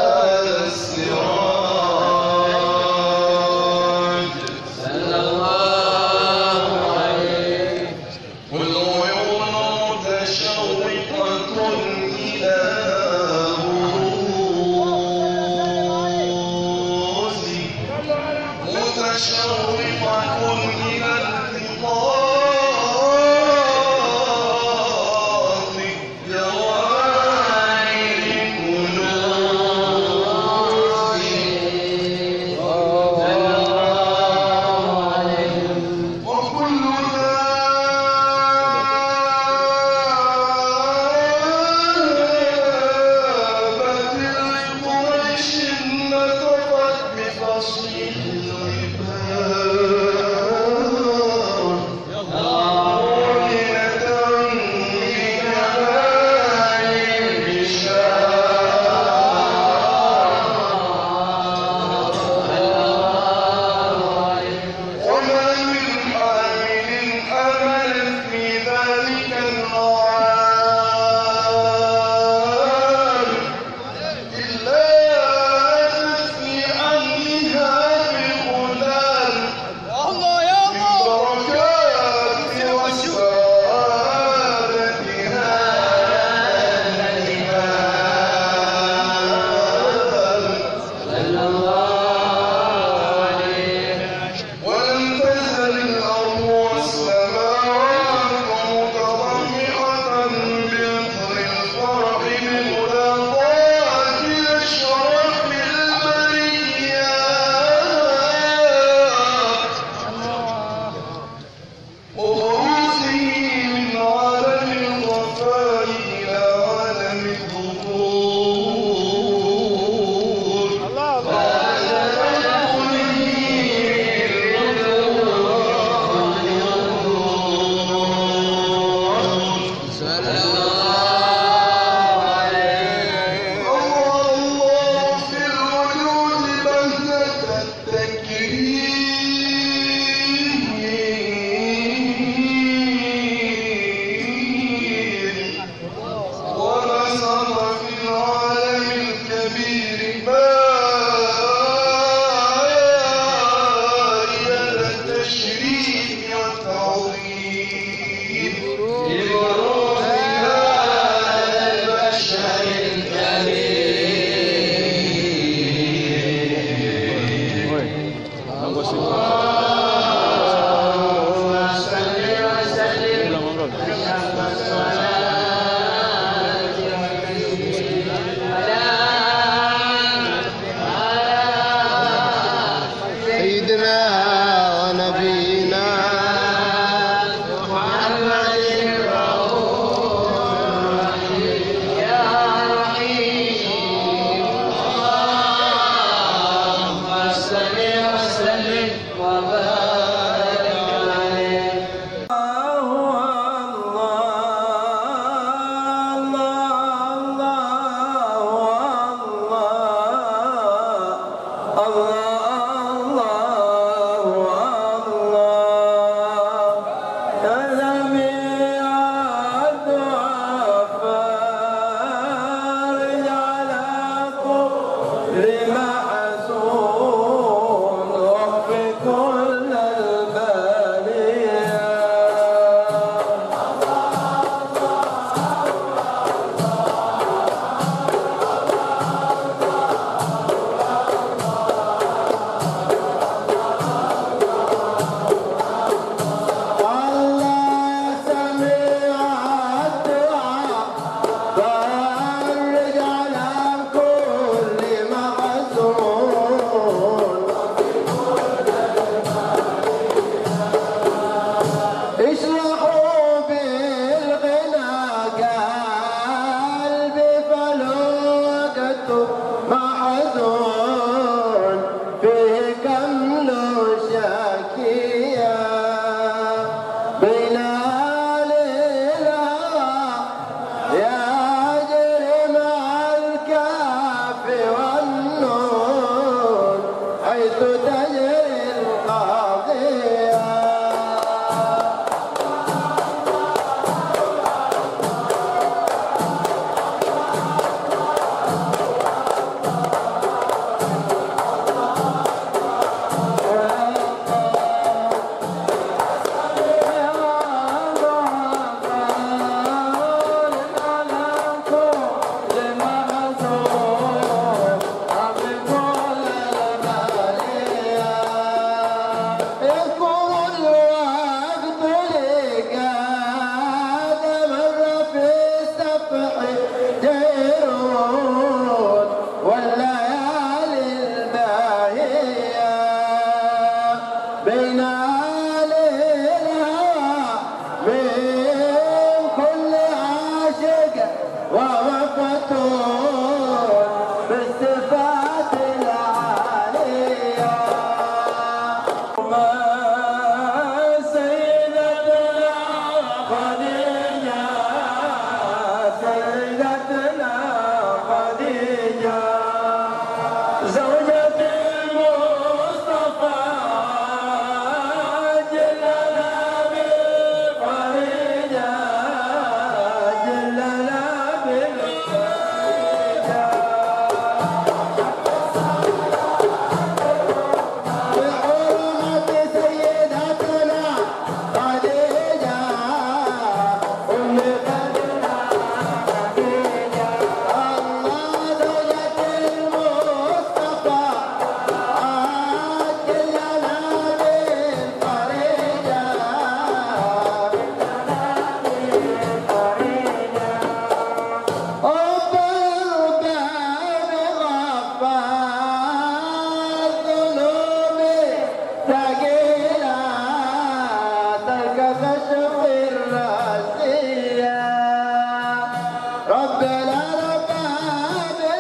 ربنا ربنا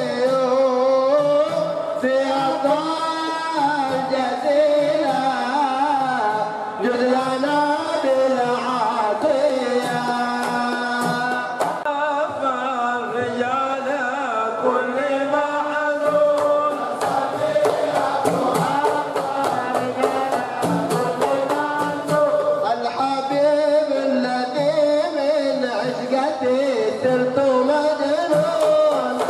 في عطاء جزيلا جد لنا بالعطية فرجال كل محزون الحبيب الذي من عشقتي صرت مجنون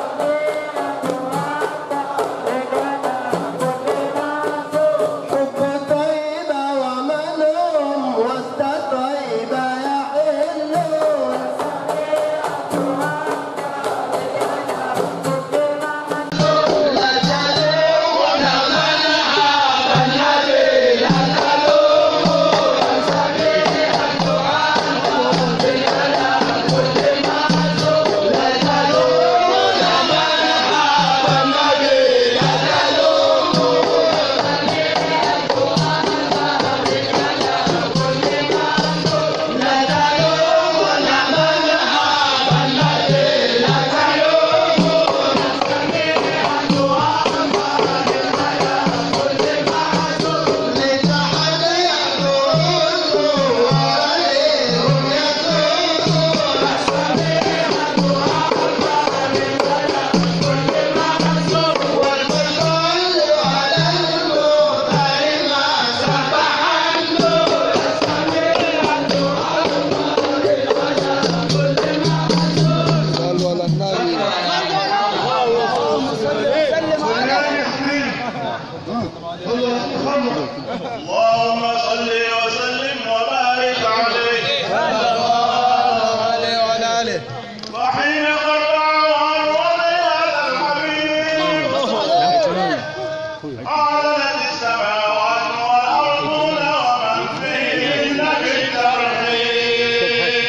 حب طيبة ومنهم وسط طيبة يحلون اللهم صل وسلم وبارك عليه وحين قطع هذا الحبيب أعلنت السماوات والأرض ومن فيهن بالترحيب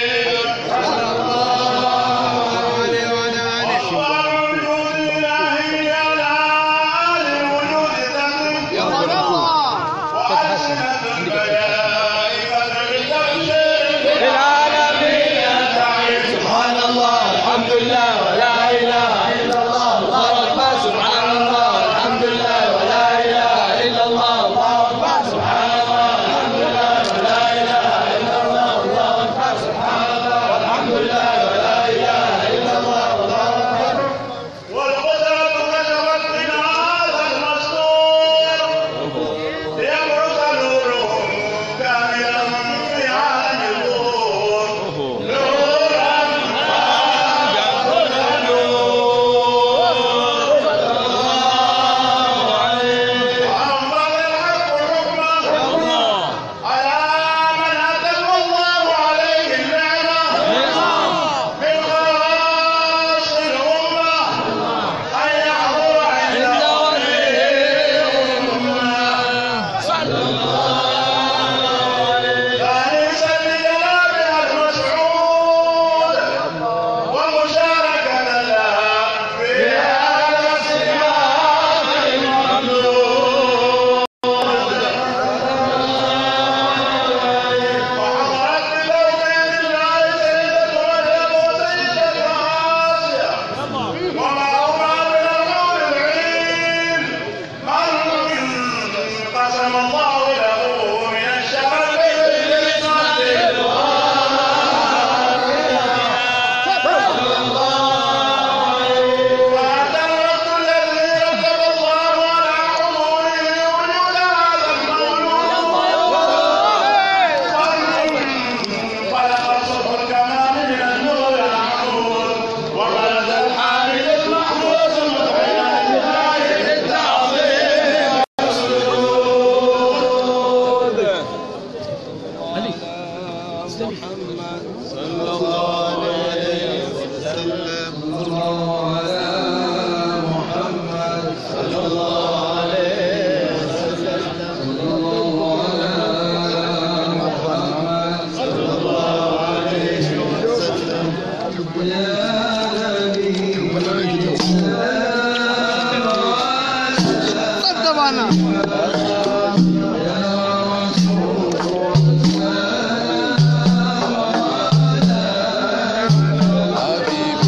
أخبار وجود الله على آل الوجود تدرك وألسنة الملائكة بالتبشير سبحان الله الحمد لله ولا اله الا الله الله اكبر سبحان الله الحمد لله ولا اله الا الله الله اكبر سبحان الله الحمد لله ولا اله الا الله الله اكبر سبحان الله والحمد لله ولا اله الا الله الله اكبر والقدرة كشفت من هذا المستور ليبرز نوره كاملا في عالم الظهور نورا وأنبغ الحق حكمه على من أتم الله عليه النعمة من خواص الأمة أن يحضر عند ثالثا لجنابها المسعود ومشاركة لها في هذا الصيام الممنون وحضرت بزوجين الله سيدة مريم وسيدة آسيا ومعهما من الحور العين من قسم الله له من الشرف وأدركت الذي رتب الله على حضوره وجود هذا المولود خلق صفر الكمال من النور العمود وغرز الحامل المحمود مدعيا لله بالتعظيم حبيب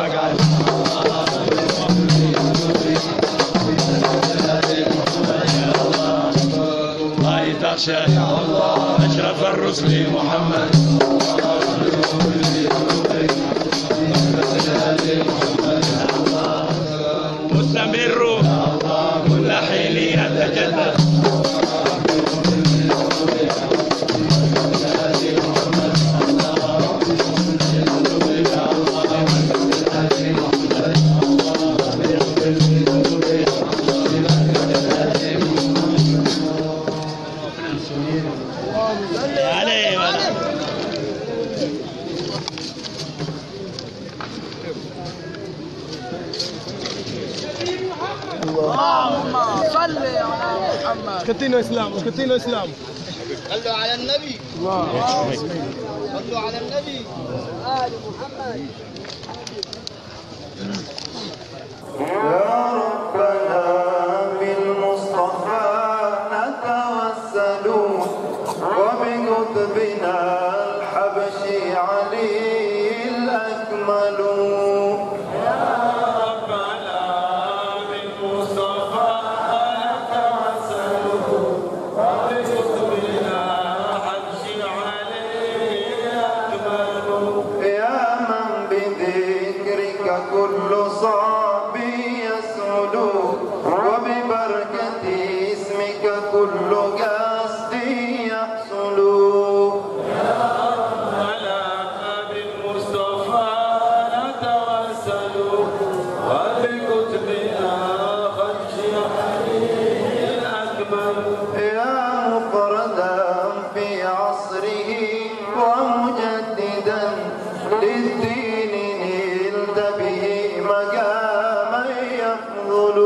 راية شاه أشرف الرسل محمد مستمر كل حين يتجدد عليه ولا اللهم صل على محمد اسكتينو اسلام اسكتينو اسلام صلوا على النبي صلوا على النبي آل محمد يا ربنا بالمصطفى نتوسل وبقطبنا الحبشي علي الأكمل يا من بذكرك كل صعب يسعد وببركة اسمك كل قصد يحصل يا مفردا في عصره ومجددا للدين نلت به مقاما يفضل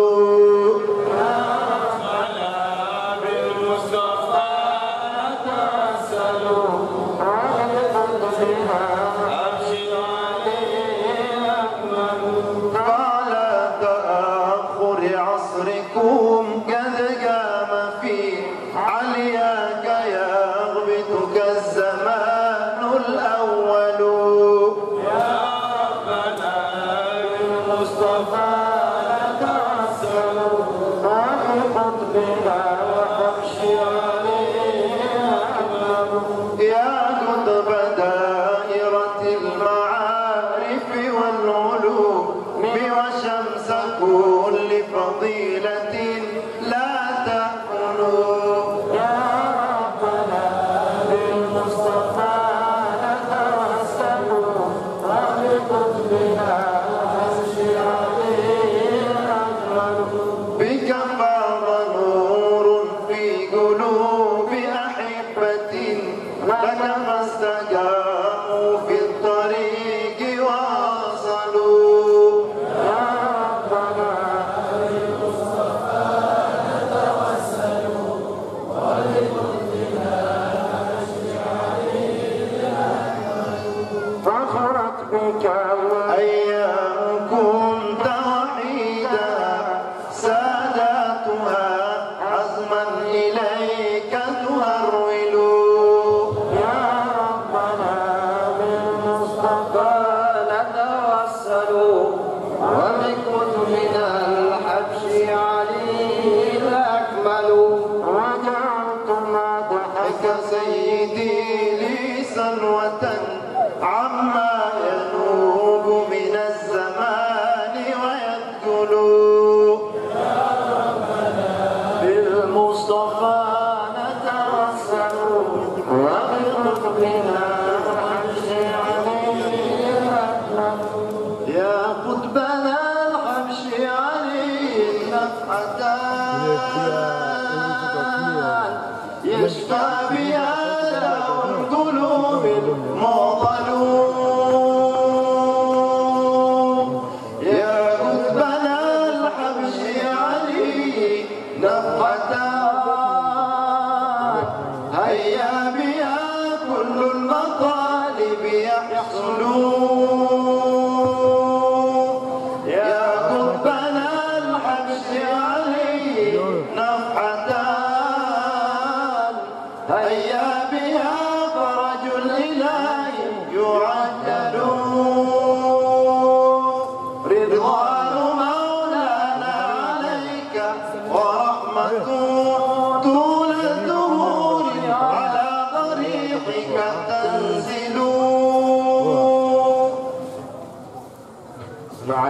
على تأخر عصركم قد قام في علياك يغبطك الزمان الأول يا ربنا بالمصطفى نتوسل وبقطبنا وحبشي يا قطب دائرة المعارف والعلوم وشمس كل فضيلة لا تأكلوا يا ربنا بالمصطفى نتوسل وبقطبنا وحبشي عليه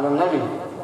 على النبي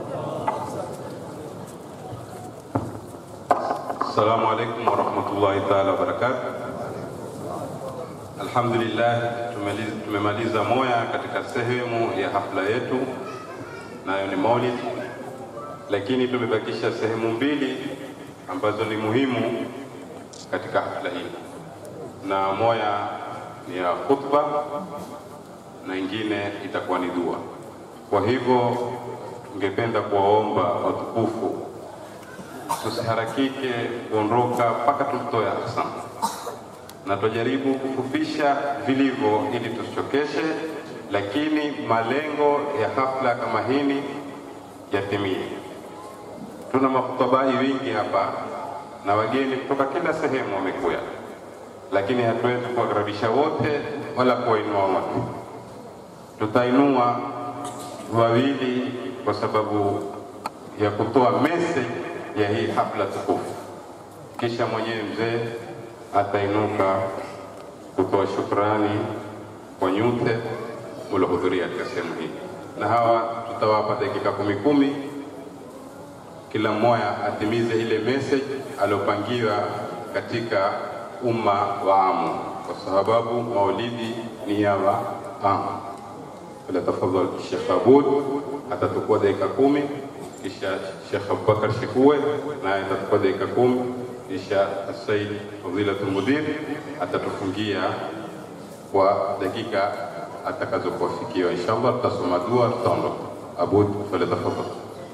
Assalamu alaikum warahmatullahi taala wabarakatuh. Alhamdulillah, tumeliz- tumemaliza moya katika sehemu ya hafla yetu, nayo ni Maulid, lakini tumebakisha sehemu mbili ambazo ni muhimu katika hafla hii, na moya ni ya khutba na ingine itakuwa ni dua. Kwa hivyo tungependa kuwaomba watukufu tusiharakike kuondoka mpaka tumtoe ahsan, na tujaribu kufupisha vilivyo ili tusichokeshe, lakini malengo ya hafla kama hini yatimie. Tuna makhutabai wengi hapa na wageni kutoka kila sehemu wamekuja, lakini hatuwezi kuwakaribisha wote wala kuwainua wote. Tutainua wawili kwa sababu ya kutoa message ya hii hafla tukufu, kisha mwenyewe mzee atainuka kutoa shukrani kwa nyote mliohudhuria katika sehemu hii, na hawa tutawapa dakika kumi kumi, kila mmoja atimize ile message aliyopangiwa katika umma wa amu, kwa sababu maulidi ni ya wa amu. Fala tafadhal Sheikh Abud atachukua dakika kumi kisha Sheikh Abubakar Shikue naye atachukua dakika kumi kisha Said Fadhilatul Mudir atatufungia kwa dakika atakazokuafikiwa. Inshallah tutasoma dua, tutaondoka. Abud, falyatafadhal.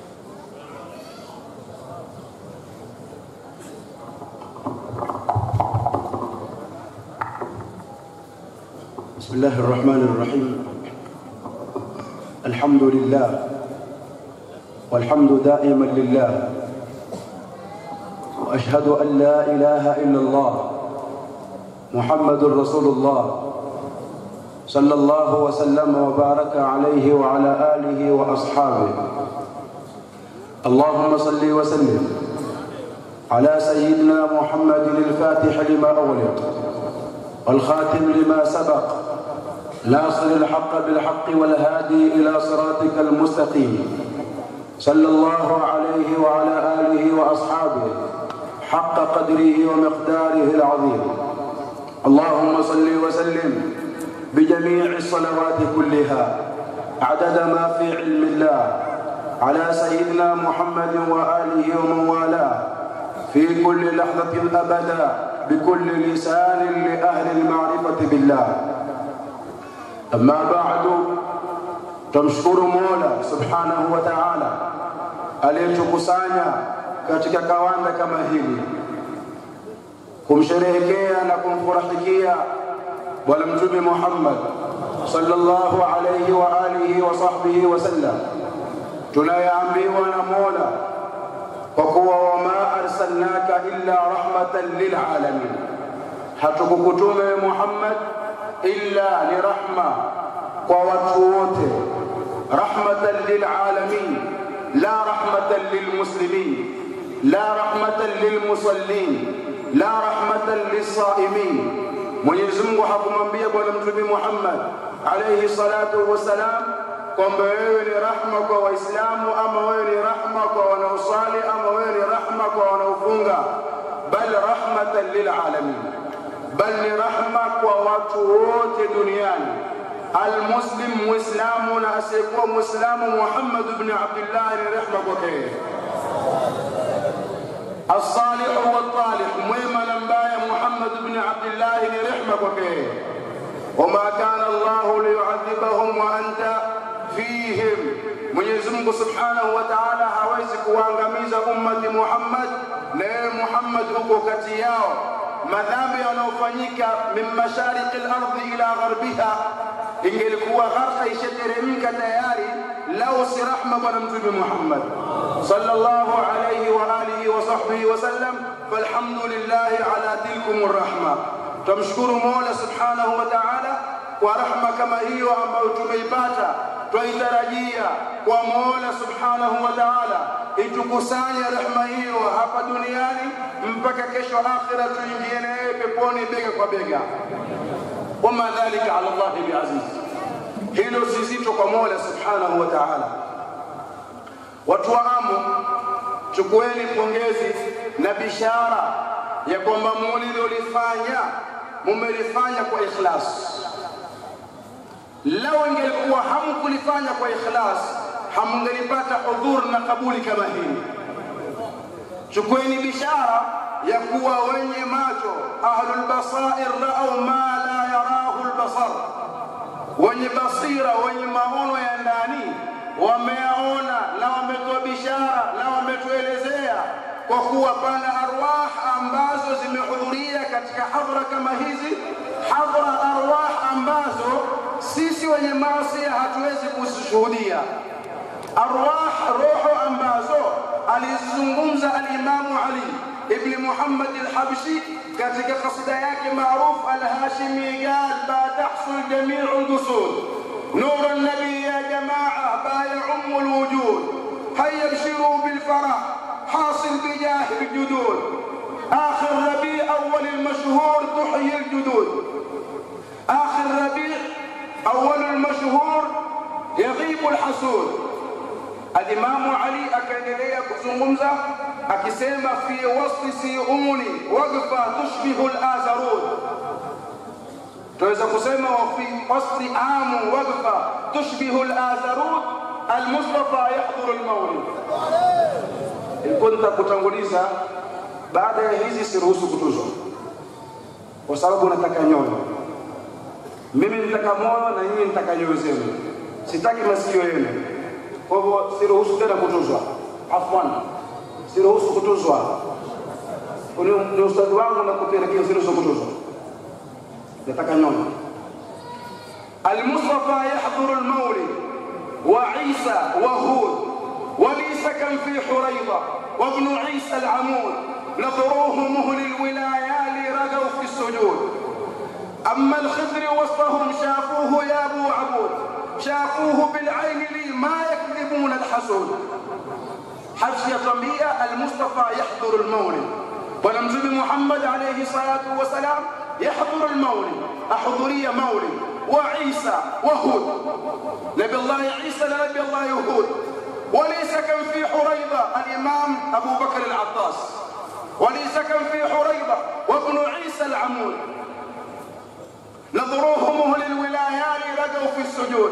بسم الله الرحمن الرحيم الحمد لله والحمد دائما لله واشهد ان لا اله الا الله محمد رسول الله صلى الله وسلم وبارك عليه وعلى اله واصحابه اللهم صل وسلم على سيدنا محمد الفاتح لما اغلق والخاتم لما سبق ناصر الحق بالحق والهادي إلى صراطك المستقيم صلى الله عليه وعلى آله وأصحابه حق قدره ومقداره العظيم اللهم صل وسلم بجميع الصلوات كلها عدد ما في علم الله على سيدنا محمد وآله ومن والاه في كل لحظة أبدا بكل لسان لأهل المعرفة بالله أما بعد tumshukuru Mola subhanahu wa ta'ala aliyetukusanya katika kawanda kama hili kumsherehekea na kumfurahikia Bwana Mtume Muhammad sallallahu alayhi wa alihi wa sahbihi wasallam, tunayeambiwa na Mola kwa kuwa wama arsalnaka illa rahmatan lilalamin, hatukukutume Muhammad illa ni rahma kwa watu wote, rahmatan lilalamin, la rahmatan lilmuslimin, la rahmatan lilmusallin, la rahmatan lilsaimin. Mwenyezi Mungu hakumwambia Bwana Mtume Muhammad alayhi salatu wassalam kwamba wewe ni rahma kwa Waislamu ama wewe ni rahma kwa wanaosali ama wewe ni rahma kwa wanaofunga, bal rahmatan lilalamin, bal ni rahma kwa watu wote duniani. Almuslim, Muislamu na asiyekuwa Muislamu, Muhammad ibn Abdullah ni rehma kwake yeye. الصالح والطالح mwema na mbaya Muhammad ibn Abdullah ni rehma kwake yeye. wama kana Allahu liyuadhibahum wa anta fihim, Mwenyezi Mungu subhanahu wa ta'ala hawezi kuwaangamiza ummati Muhammad na yeye Muhammad huko kati yao. Madhambi yanayofanyika min mashariki al-ardhi ila gharbiha, ingelikuwa gharqa ishateremka tayari lau si rahma bwana Mtume Muhammad sallallahu alayhi wa alihi wa sahbihi wa sallam, falhamdulillahi ala tilkum rahma. Tumshukuru Mola subhanahu wa ta'ala kwa rahma kama hiyo ambayo tumeipata, twaitarajia kwa Mola subhanahu wa ta'ala itukusanye rehma hiyo hapa duniani mpaka kesho akhira, tuingie na yeye peponi bega kwa bega. Wama dhalika ala Allahi biaziz, hilo si zito kwa Mola subhanahu wa ta'ala. Watu wa Amu, chukueni pongezi na bishara ya kwamba mulilolifanya mumelifanya kwa ikhlas. Lau ingelikuwa hamkulifanya kwa ikhlas, hamngelipata udhur na kabuli kama hii. Chukueni bishara ya kuwa wenye macho, ahlul basair raau ma la yarahu albasar, wenye basira, wenye maono ya ndani wameyaona na wametoa bishara na wametuelezea kwa kuwa pana arwah ambazo zimehudhuria katika hadhara kama hizi, hadhara arwah ambazo sisi wenye maasi hatuwezi kuzishuhudia, arwah roho ambazo alizungumza alimamu Ali ibn Muhammad al-Habshi katika kasida yake maarufu al-Hashimi, qal ba tahsul jamiu al-qusud نور النبي يا جماعة با يعم الوجود هيا ابشروا بالفرح حاصل بجاه الجدود آخر ربيع أول المشهور تحيي الجدود آخر ربيع أول المشهور يغيب الحسود الإمام علي أكاديلية كزنغمزة أكسيما في وسط سيئوني وقفة تشبه الآزرود tunaweza kusema wafi wasli amu waqfa tushbihu al-atharut al-Mustafa yahdhuru al-mawlid. Ilikuwa nitakutanguliza baada ya hizi, siruhusu kutuzwa kwa sababu nataka nyoyo. Mimi nitaka moyo na nyinyi nitaka nyoyo zenu, sitaki masikio yenu. Kwa hivyo siruhusu tena kutuzwa, afwan, siruhusu kutuzwa. Ni ustadhi wangu na kupelekea, siruhusu kutuzwa nataka nyoyo. Almustafa yahdhuru almawlid wa Isa wa Hud ولي سكن في حريضة وابن عيسى العمود نظروه مهل الولايات رقوا في السجود أما الخضر وسطهم شافوه يا أبو عبود شافوه بالعين لي ما يكذبون الحسود حفص طبيعة المصطفى يحضر المولد ونمزل محمد عليه الصلاة والسلام يحضر المولد أحضرية مولد وعيسى وهود نبي الله عيسى لنبي الله هود وليس كان في حريضة الإمام أبو بكر العطاس وليس كان في حريضة وابن عيسى العمود نظروه مهل الولايات رقوا في السجود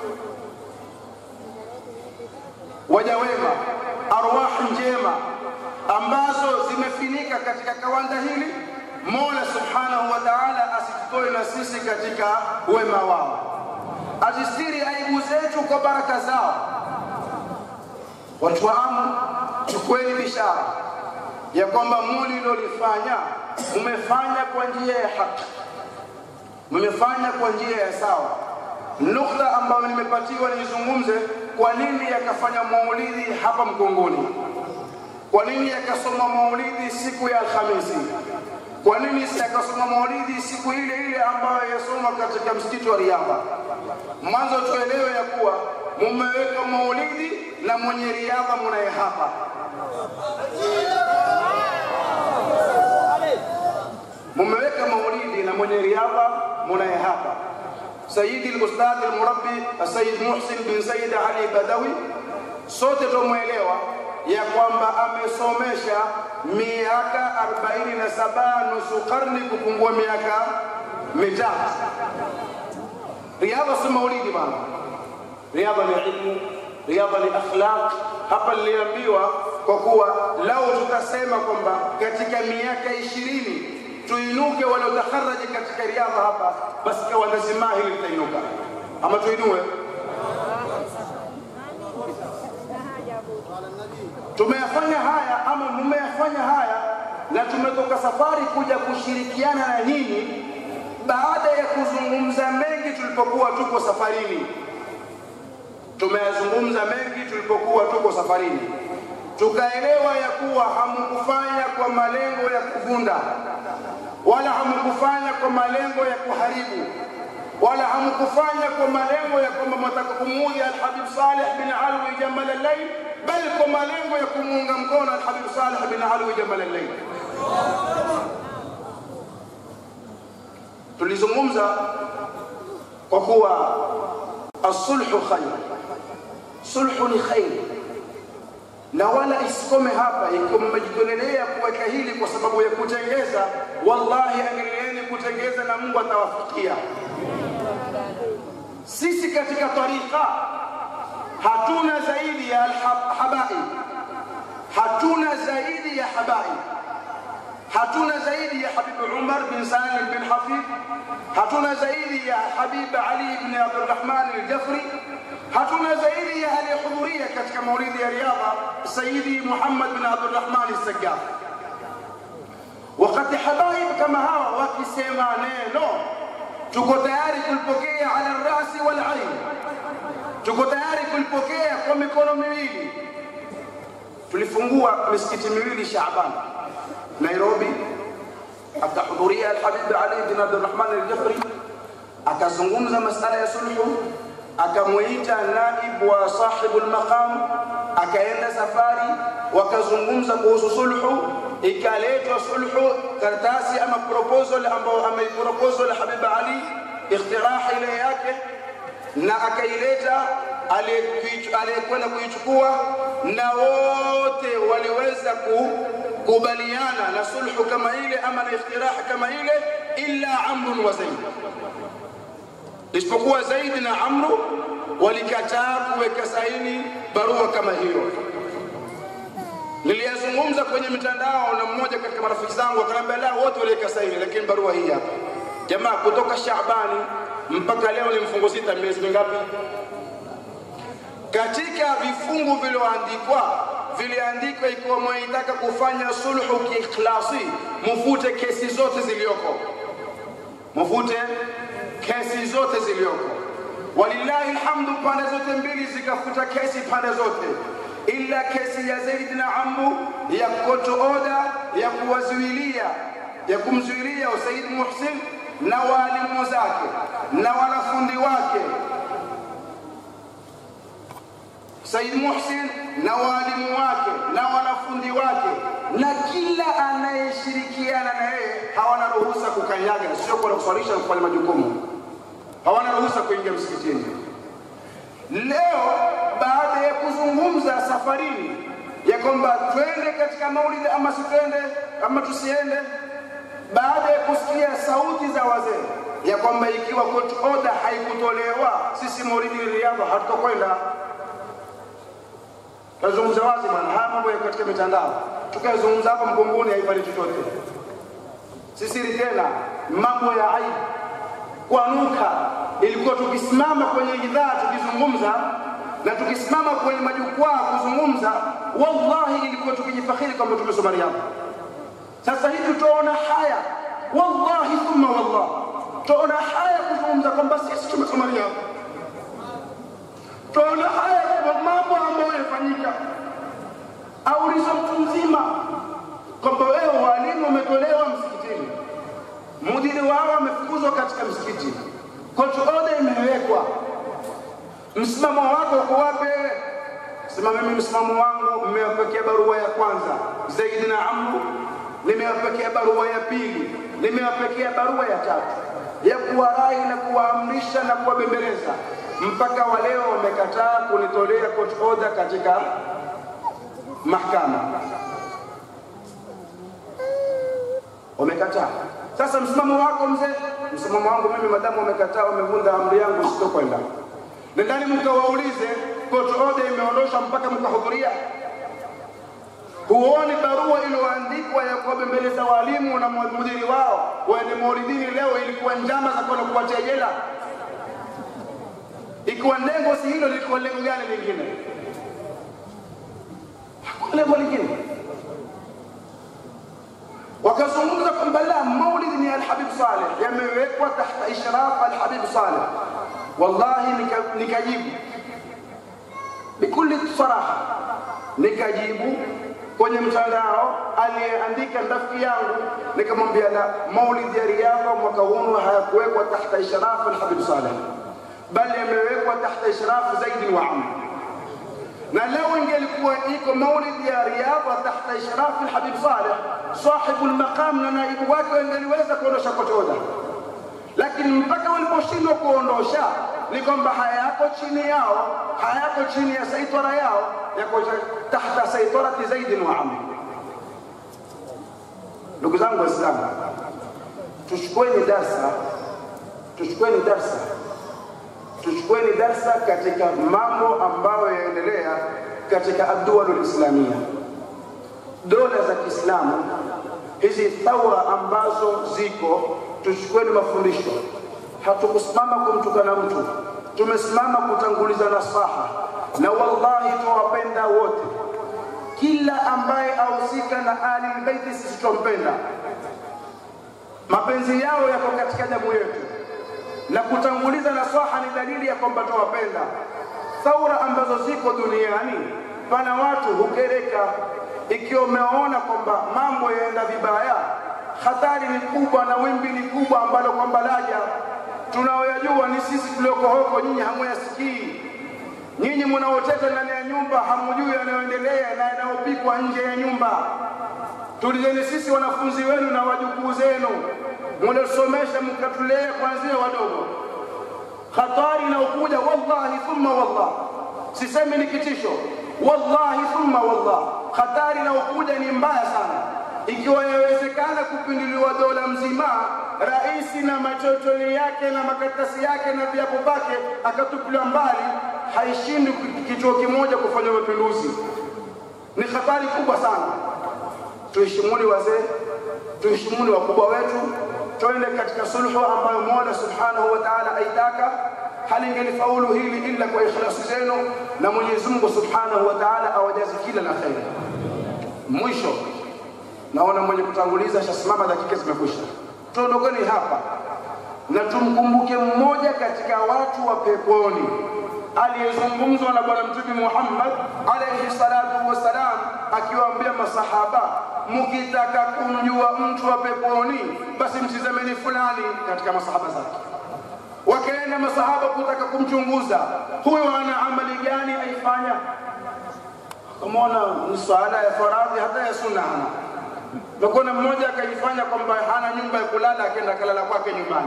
wajawema arwahi njema ambazo zimefinika katika kawanda hili mola subhanahu wa taala asitutoe na sisi katika wema wao azistiri aibu zetu kwa baraka zao watu wa amu chukueni bishara ya kwamba mulilolifanya mumefanya kwa njia ya haki mmefanya kwa njia ya sawa nukta ambayo nimepatiwa nizungumze kwa nini yakafanya maulidi hapa Mkongoni, kwa nini yakasoma maulidi siku ya Alhamisi, kwa nini yakasoma maulidi siku ile ile ambayo yasoma katika msikiti wa Riyadha. Mwanzo tuelewe ya kuwa mumeweka maulidi na mwenye riadha munaye hapa mumeweka maulidi na mwenye riadha munaye hapa Sayyidi al-Ustadh al-Murabbi Sayyid Muhsin bin Sayyid Ali Badawi, sote tumwelewa ya kwamba amesomesha miaka 47 nusu karni kupungua miaka mitatu. Riadha si maulidi bana, riadha ni ilmu, riadha ni akhlaq. Hapa niliambiwa kwa kuwa lau tutasema kwamba katika miaka ishirini tuinuke waliotakharaji katika riadha hapa, basi kiwanda zima hili litainuka, ama tuinue. Tumeyafanya haya ama mmeyafanya haya, na tumetoka safari kuja kushirikiana na nyinyi baada ya kuzungumza mengi tulipokuwa tuko safarini. Tumeyazungumza mengi tulipokuwa tuko safarini, tukaelewa ya kuwa hamkufanya kwa malengo ya kuvunda wala hamkufanya kwa malengo ya kuharibu wala hamkufanya kwa malengo ya kwamba mwataka kumuudhi Alhabib Saleh bin Alwi Jamal al-Layl, bali kwa malengo ya kumuunga mkono Alhabib Saleh bin Alwi Jamal al-Layl. Tulizungumza kwa kuwa asulhu khair, sulhu ni khair, na wala isikome hapa. Ikiwa mmejitolelea kuweka hili kwa sababu ya kutengeza, wallahi angelieni kutengeza na Mungu atawafikia. Sisi katika tarika hatuna zaidi ya alhabai, hatuna zaidi ya habai, hatuna zaidi ya Habib Umar bin Salim bin Hafidh, hatuna zaidi ya Habib Ali bin Abdurrahman al-Jafri, hatuna zaidi ya aliyehudhuria katika maulidi ya riadha Sayyidi Muhammad bin Abdurrahman al-Saggaf. Wakati habaib kama hawa wakisema neno, tuko tayari kulipokea ala rasi wal ain, tuko tayari kulipokea kwa mikono miwili. Tulifungua misikiti miwili Shaaban Nairobi, akahudhuria Alhabib Ali bin Abdurrahman al-Jafri, akazungumza masala ya sulhu, akamwita naibu wa sahibu al-maqam, akaenda safari, wakazungumza kuhusu sulhu, ikaletwa sulhu, karatasi ama proposal ambayo ameiproposal Habib Ali, ikhtiraha ile yake na akaileta aliyekwenda kuichukua na wote waliweza kukubaliana na sulhu kama ile ama na ikhtiraha kama ile illa Amrun wa Zaid, isipokuwa Zaid na Amru walikataa kuweka saini barua kama hiyo. Niliyazungumza kwenye mitandao na mmoja katika marafiki zangu akaniambia, la, wote waliweka saini, lakini barua hii hapa. Jamaa, kutoka Shaabani mpaka leo ni mfungo sita, miezi mingapi? Katika vifungu vilivyoandikwa viliandikwa, ikiwa mwaitaka kufanya sulhu kiikhlasi, mufute kesi zote ziliyoko, mufute kesi zote ziliyoko. Walillahi alhamdu, pande zote mbili zikafuta kesi pande zote, ila kesi ya Zaid na Amru ya court order ya kuwazuilia ya kumzuilia Said Muhsin na walimu zake na wanafundi wake Said Muhsin na walimu wake na wanafundi wake na kila anayeshirikiana na yeye hawana ruhusa kukanyaga, sio kwa kuswalisha na kufanya majukumu, hawana ruhusa kuingia msikitini. Leo baada ya kuzungumza safarini ya kwamba twende katika maulidi ama sitwende ama tusiende, baada ya kusikia sauti za wazee ya kwamba ikiwa court order haikutolewa sisi maulidi Riyadha hatutokwenda. Tazungumza wazi bwana, haya mambo ya katika mitandao tukazungumza hapa Mgongoni haifai chochote, si siri tena, mambo ya aibu kuanuka. Ilikuwa tukisimama kwenye idhaa tukizungumza na tukisimama kwenye majukwaa kuzungumza, wallahi ilikuwa tukijifakhiri kwamba tumesoma Riyadha. Sasa hivi tuona haya, wallahi thumma wallah, tuona haya kuzungumza kwamba sisi tumesoma Riyadha. Tuona haya kwa mambo ambayo yafanyika. Auliza mtu mzima kwamba wewe walimu wametolewa msikitini, mudiri wao amefukuzwa katika msikiti, court order imewekwa, msimamo wako uko wapi? Sema mimi msimamo wangu, mmewapekea barua ya kwanza Zaid na Amru, nimewapekea barua ya pili, nimewapekea barua ya tatu ya kuwarai na kuwaamrisha na kuwabembeleza, mpaka wa leo wamekataa kunitolea court order katika mahakama, wamekataa. Sasa msimamo wako mzee? Msimamo wangu mimi, madamu wamekataa, wamevunja amri yangu, sitokwenda. Nendani mkawaulize, court order imeondoshwa mpaka mkahudhuria? Huoni barua iliyoandikwa ya kuwabembeleza walimu na mudiri wao waende maulidini leo ilikuwa njama za kwenda kuwatia jela? Ikiwa lengo si hilo, lilikuwa lengo gani lingine? Hakuna lengo lingine. Wakazungumza kwamba la, maulidi ni Alhabib Saleh, yamewekwa tahta ishraf Alhabib Saleh. Wallahi nika- nikajibu bikuli saraha, nikajibu kwenye mtandao aliyeandika rafiki yangu, nikamwambia la, maulidi ya Riyadha mwaka huu hayakuwekwa tahta ishraf Alhabib Saleh, bali yamewekwa tahta ishraf Zaid wa Amr na leo ingelikuwa iko maulidi ya Riyadha tahta ishraf Alhabib Saleh, sahibu almaqam na naibu wake wangeliweza kuondosha kotoda, lakini mpaka waliposhindwa kuondosha ni kwamba hayako chini yao, hayako chini ya saitara yao, yako tahta saitarati Zaidin wa Amr. Ndugu zangu Waislamu, tuchukueni darsa, tuchukueni darsa, tuchukueni darsa katika mambo ambayo yaendelea katika addualul islamia, dola za Kiislamu hizi thaura ambazo ziko, tuchukueni mafundisho. Hatukusimama kumtukana mtu, tumesimama kutanguliza nasaha, na wallahi tuwapenda wote. Kila ambaye ahusika na Ali Beiti sisi tumpenda, mapenzi yao yako katika damu yetu, na kutanguliza nasaha ni dalili ya kwamba tuwapenda. Thaura ambazo ziko duniani, pana watu hukereka ikiwa umeona kwamba mambo yaenda vibaya, hatari ni kubwa na wimbi ni kubwa ambalo kwamba laja, tunaoyajua ni sisi tulioko huko, nyinyi hamuyasikii. Nyinyi mnaoteta ndani ya nyumba hamujui yanayoendelea na yanayopikwa nje ya nyumba. Tulizeni sisi wanafunzi wenu na wajukuu zenu, mnasomesha mkatulea kuanzia wadogo. Hatari inayokuja wallahi thumma wallah, sisemi ni kitisho, wallahi thumma wallah, hatari inayokuja ni mbaya sana. Ikiwa yawezekana kupinduliwa dola mzima, rais na machochoni yake na makaratasi yake na viapo vyake akatupiliwa mbali, haishindi kituo kimoja kufanya mapinduzi. Ni hatari kubwa sana. Tuheshimuni wazee, tuheshimuni wakubwa wetu, twende katika sulhu ambayo Mola subhanahu wa ta'ala aitaka. Halingelifaulu hili ila kwa ikhlasi zenu, na Mwenyezi Mungu subhanahu wa ta'ala awajazi kila la kheri. Mwisho, naona mwenye kutanguliza shasimama, dakika zimekwisha. Tuondokeni hapa na tumkumbuke mmoja katika watu wa peponi aliyezungumzwa na Bwana Mtume Muhammad alayhi salatu wassalam, akiwaambia masahaba, mkitaka kumjua mtu wa peponi, basi mtizameni fulani katika masahaba zake. Wakaenda masahaba kutaka kumchunguza huyo ana amali gani aifanya, akamwona ni swala ya faradhi hata ya sunna hana. Nakona mmoja akaifanya kwamba hana nyumba ya kulala, akaenda kalala kwake nyumbani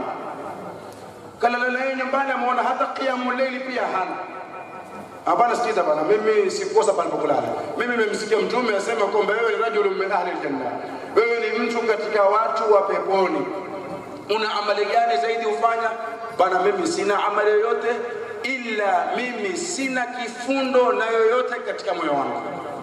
kalala naye nyumbani, ameona hata qiyamu leili pia hana. Hapana, sikiza bana, mimi sikukosa palipokulala. Mimi nimemsikia Mtume asema kwamba wewe ni rajulun min ahli aljanna, wewe ni mtu katika watu wa peponi. Una amali gani zaidi ufanya? Bana, mimi sina amali yoyote, ila mimi sina kifundo na yoyote katika moyo wangu,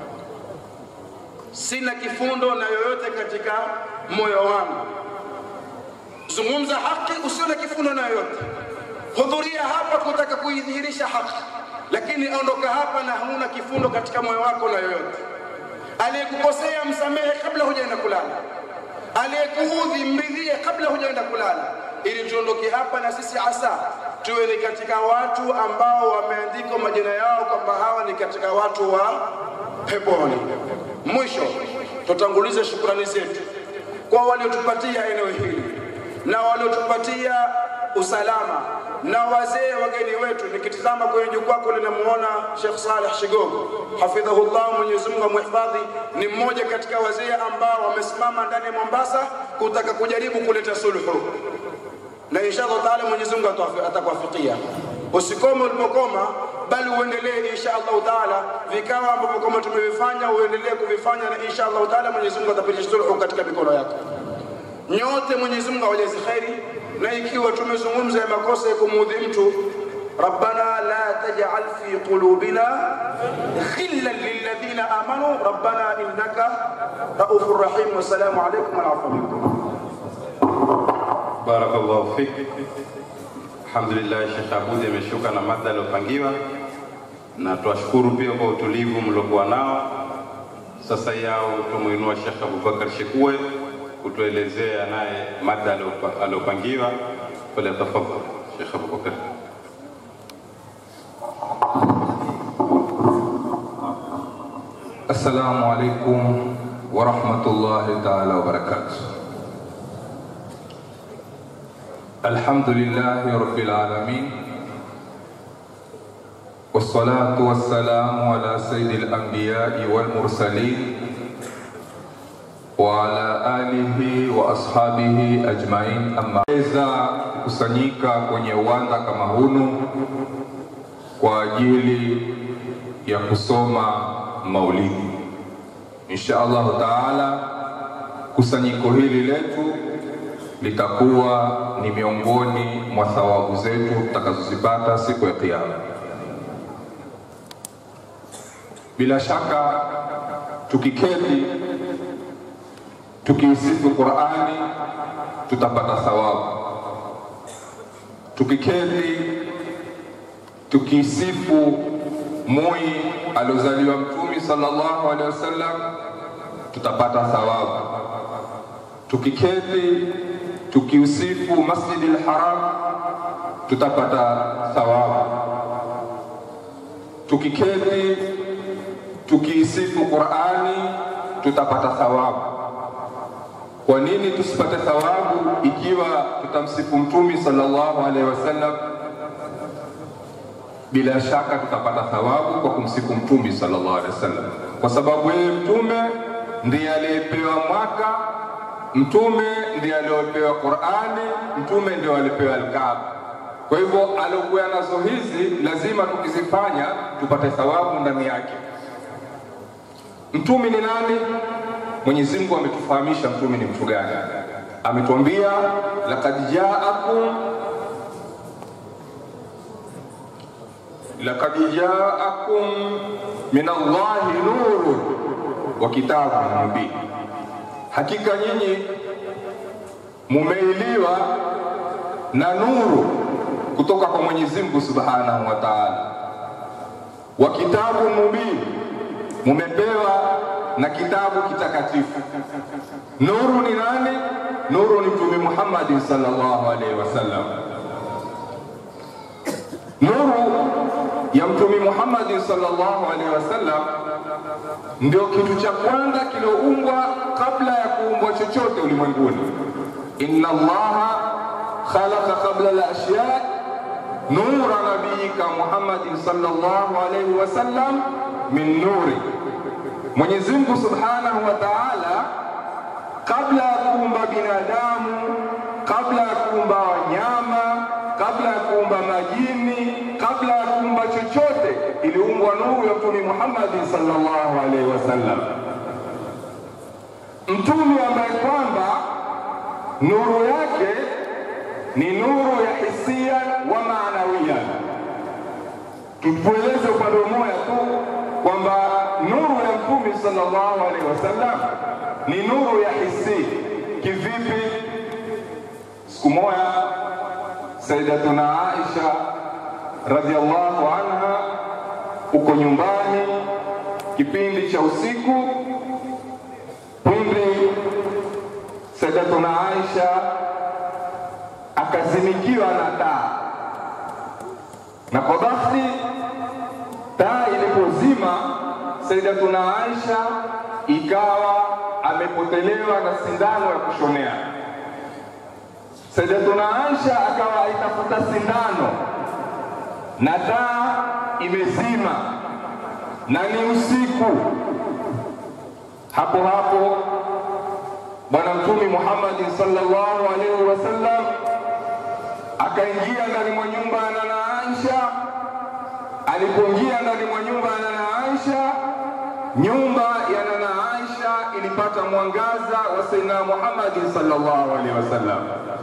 sina kifundo na yoyote katika moyo wangu zungumza haki, usione kifundo na yoyote. Hudhuria hapa kutaka kuidhihirisha haki, lakini ondoka hapa na huna kifundo katika moyo wako na yoyote. Aliyekukosea msamehe kabla hujaenda kulala, aliyekuudhi mridhie kabla hujaenda kulala, ili tuondoke hapa na sisi asa tuwe ni katika watu ambao wameandikwa majina yao kwamba hawa ni katika watu wa peponi. Mwisho, tutangulize shukrani zetu kwa waliotupatia eneo hili na waliotupatia usalama na wazee wageni wetu. Nikitizama kwenye jukwaa kule, namuona Sheikh Saleh Shigogo hafidhahullah, Mwenyezi Mungu amhifadhi. Ni mmoja katika wazee ambao wamesimama ndani ya Mombasa kutaka kujaribu kuleta sulhu, na inshallah taala Mwenyezi Mungu atakuwafikia. Usikome ulipokoma, bali uendelee insha Allah taala. Vikao ambavyo kama tumevifanya uendelee kuvifanya, na insha Allah taala Mwenyezi Mungu atapitisha sulhu katika mikono yako nyote Mwenyezi Mungu awajazi kheri, na ikiwa tumezungumza ya makosa ya kumuudhi mtu, rabbana la taj'al fi qulubina khillan lilladhina amanu rabbana innaka raufur rahim. Wassalamu alaykum wa rahmatullahi Barakallahu fik. Alhamdulillah, Sheikh Abudi ameshuka na mada aliyopangiwa, na twashukuru pia kwa utulivu mliokuwa nao. Sasa yao tumuinua Sheikh Abubakar Shekue kutuelezea naye mada aliyopangiwa. Falyatafadhal Sheikh Abubakar. Assalamu alaikum warahmatullahi taala wabarakatuh. Alhamdulillahi rabbil alamin wassalatu wassalamu ala sayyidil anbiyai wal mursalin wa ala alihi wa ashabihi ajmain. Amma weza kusanyika kwenye uwanda kama hunu kwa ajili ya kusoma maulidi. Insha Allahu taala, kusanyiko hili letu litakuwa ni miongoni mwa thawabu zetu tutakazozipata siku ya Kiyama. Bila shaka tukiketi tukiisifu Qur'ani tutapata thawabu. Tukiketi tukiisifu mui aliozaliwa Mtume sallallahu alaihi wasallam tutapata thawabu. Tukiketi tukiusifu Masjidil Haram tutapata thawabu. Tukiketi tukiisifu Qur'ani tutapata thawabu. Kwa nini tusipate thawabu ikiwa tutamsifu Mtume sallallahu alaihi wasallam? Bila shaka tutapata thawabu kwa kumsifu Mtume sallallahu alaihi wasallam, kwa sababu yeye Mtume ndiye aliyepewa mwaka, Mtume ndiye aliyepewa Qur'ani, Mtume ndiye aliyepewa Alkaaba. Kwa hivyo aliokuwa nazo hizi lazima tukizifanya tupate thawabu ndani yake. Mtume ni nani? Mwenyezi Mungu ametufahamisha mtume ni mtu gani. Ametuambia laqad jaakum laqad jaakum min Allahi nurun wa kitabun mubin, hakika nyinyi mumeiliwa na nuru kutoka kwa Mwenyezi Mungu Subhanahu wa Ta'ala, wa kitabun mubin, mumepewa na kitabu kitakatifu. Nuru ni nani? Nuru ni Mtume Muhammad sallallahu alaihi wasallam. Nuru ya Mtume Muhammad sallallahu alaihi wasallam ndio kitu cha kwanza kiloumbwa kabla ya kuumbwa chochote ulimwenguni. Inna Allaha khalaqa qabla al-ashya nura nabiyika Muhammadin sallallahu alaihi wasallam min nuri Mwenyezi Mungu Subhanahu wa Ta'ala kabla ya kuumba binadamu, kabla ya kuumba wanyama, kabla ya kuumba majini, kabla ya kuumba chochote, iliumbwa nuru ya Mtume Muhammad sallallahu alaihi wasallam, mtume ambaye kwamba nuru yake ni nuru ya hisia wa maanawia. Tutueleze upande mmoja tu kwamba nuru ya mtume sallallahu alaihi wasallam ni nuru ya hisi. Kivipi? Siku moja Sayyidatuna Aisha radhiallahu anha uko nyumbani, kipindi cha usiku, pindi Sayyidatuna Aisha akazimikiwa na taa, na kwa bahati taa ilipozima Sayyidatuna Aisha ikawa amepotelewa na sindano ya kushonea. Sayyidatuna Aisha akawa aitafuta sindano na taa imezima na ni usiku. Hapo hapo Bwana Mtume Muhammad sallallahu alaihi wasallam akaingia ndani mwa nyumba ya Nana Aisha alipoingia ndani mwa nyumba ya Nana Aisha, nyumba ya Nana Aisha ilipata mwangaza wa Sayyidina Muhammad sallallahu alaihi wasallam,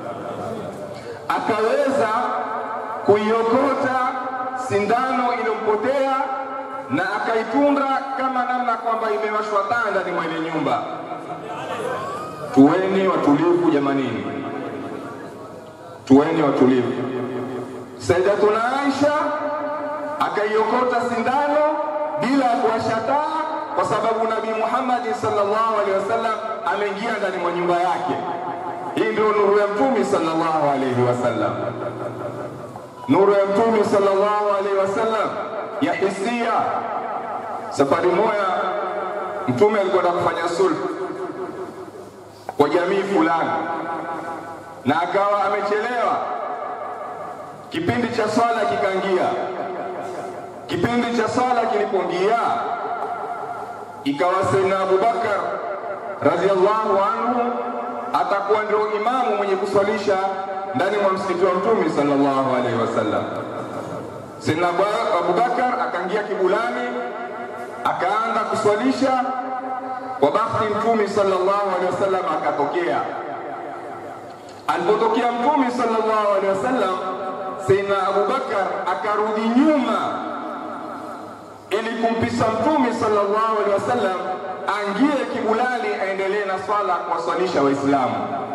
akaweza kuiokota sindano iliyompotea na akaitunga kama namna kwamba imewashwa taa ndani mwa ile nyumba. Tuweni watulivu jamanini, tuweni watulivu. Sayyidatuna Aisha akaiokota sindano bila ya kuwasha taa, kwa sababu Nabii Muhammad sallallahu alaihi wasallam ameingia ndani mwa nyumba yake. Hii ndio nuru ya Mtume sallallahu alaihi wasallam, nuru ya Mtume sallallahu alaihi wasallam ya hisia. Safari moja Mtume alikwenda kufanya sulhu kwa jamii fulani, na akawa amechelewa. Kipindi cha swala kikaingia Kipindi cha sala kilipoingia, ikawa Sayyidina Abubakar radhiallahu anhu atakuwa ndio imamu mwenye kuswalisha ndani mwa msikiti wa Mtume sallallahu alaihi wasallam. Sayyidina Abubakar akaingia kibulani akaanza kuswalisha. Kwa bahati Mtume sallallahu alaihi wasallam akatokea. Alipotokea Mtume sallallahu alaihi wasallam, Sayyidina Abubakar akarudi nyuma ili kumpisha Mtume sallallahu alaihi wasallam aingie kibulani aendelee na swala kuwaswalisha Waislamu.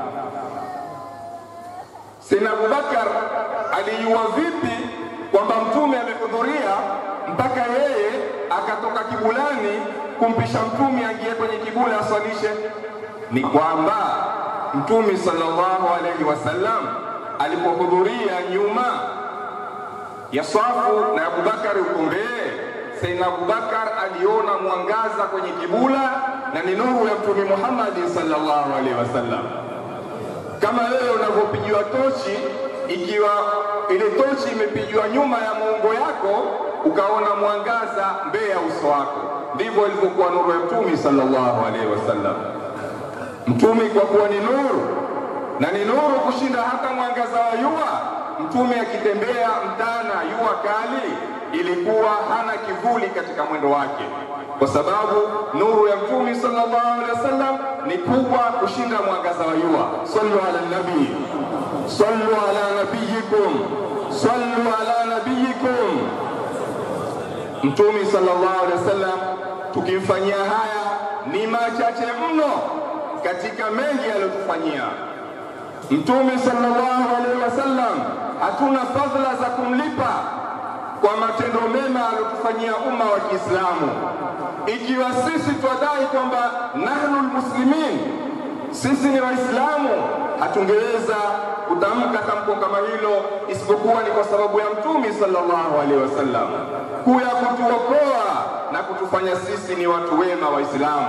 Sayyidina Abubakar alijua vipi kwamba Mtume amehudhuria mpaka yeye akatoka kibulani kumpisha Mtume aingie kwenye kibula aswalishe? Ni kwamba Mtume sallallahu alaihi wasallam alipohudhuria nyuma ya swafu na Abubakar uko mbele, Sayyidina Abubakar aliona mwangaza kwenye kibula na ni nuru ya Mtume Muhammad sallallahu alaihi wasallam kama wewe unavyopigiwa tochi, ikiwa ile tochi imepigiwa nyuma ya muongo yako, ukaona mwangaza mbele ya uso wako, ndivyo ilivyokuwa nuru ya Mtume sallallahu alaihi wasallam. Mtume kwa kuwa ni nuru na ni nuru kushinda hata mwangaza wa jua. Mtume akitembea mtana jua kali, ilikuwa hana kivuli katika mwendo wake, kwa sababu nuru ya Mtume sallallahu alaihi wasallam ni kubwa kushinda mwangaza wa jua. Sallu ala nabii, sallu ala nabiyikum, sallu ala nabiyikum. Mtume sallallahu alaihi wasallam tukimfanyia haya ni machache mno katika mengi aliyotufanyia. Mtume sallallahu alaihi wasallam hatuna fadhila za kumlipa kwa matendo mema aliyotufanyia umma wa Kiislamu. Ikiwa sisi twadai kwamba nahnu lmuslimin, sisi ni Waislamu, hatungeweza kutamka tamko kama hilo isipokuwa ni kwa sababu ya Mtume sallallahu alaihi wasallam kuya kutuokoa na kutufanya sisi ni watu wema Waislamu.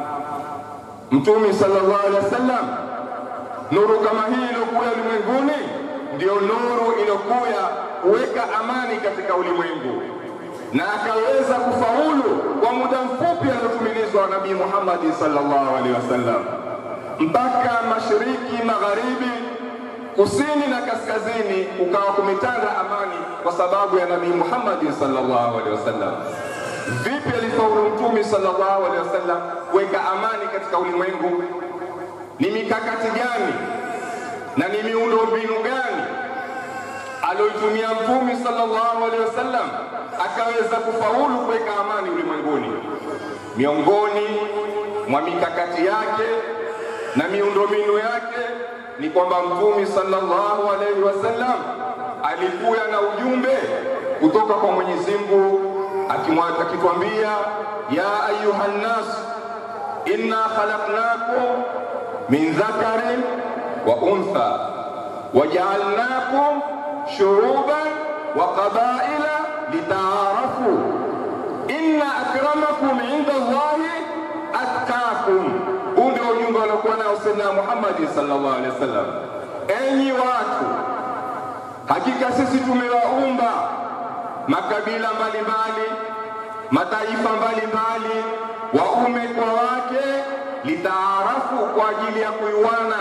Mtume sallallahu alaihi wasallam nuru kama hii iliyokuya ulimwenguni ndio nuru iliyokuya kuweka amani katika ulimwengu, na akaweza kufaulu kwa muda mfupi aliotumilizwa na Nabii Muhammad sallallahu alaihi wasallam, mpaka mashariki, magharibi, kusini na kaskazini, ukawa kumetanda amani kwa sababu ya Nabii Muhammad sallallahu alaihi wasallam. Vipi alifaulu Mtume sallallahu alaihi wasallam kuweka amani katika ulimwengu? Ni mikakati gani na ni miundo mbinu gani alioitumia Mtume sallallahu alaihi wasallam akaweza kufaulu kuweka amani ulimwenguni? Miongoni mwa mikakati yake na miundo mbinu yake ni kwamba Mtume sallallahu alaihi wasallam alikuya na ujumbe kutoka kwa Mwenyezi Mungu akitwambia, ya ayuha nnas inna khalaqnakum min dhakarin wa untha wajaalnakum shuruban wa qabaila litaarafu inna akramakum inda Allahi atqakum. Huu ndio ujumbe aliokuwa nao Sayyidina Muhammad sallallahu alaihi wasallam. Enyi watu, hakika sisi tumewaumba makabila mbalimbali, mataifa mbalimbali, waume kwa wake, litaarafu, kwa ajili ya kuiwana.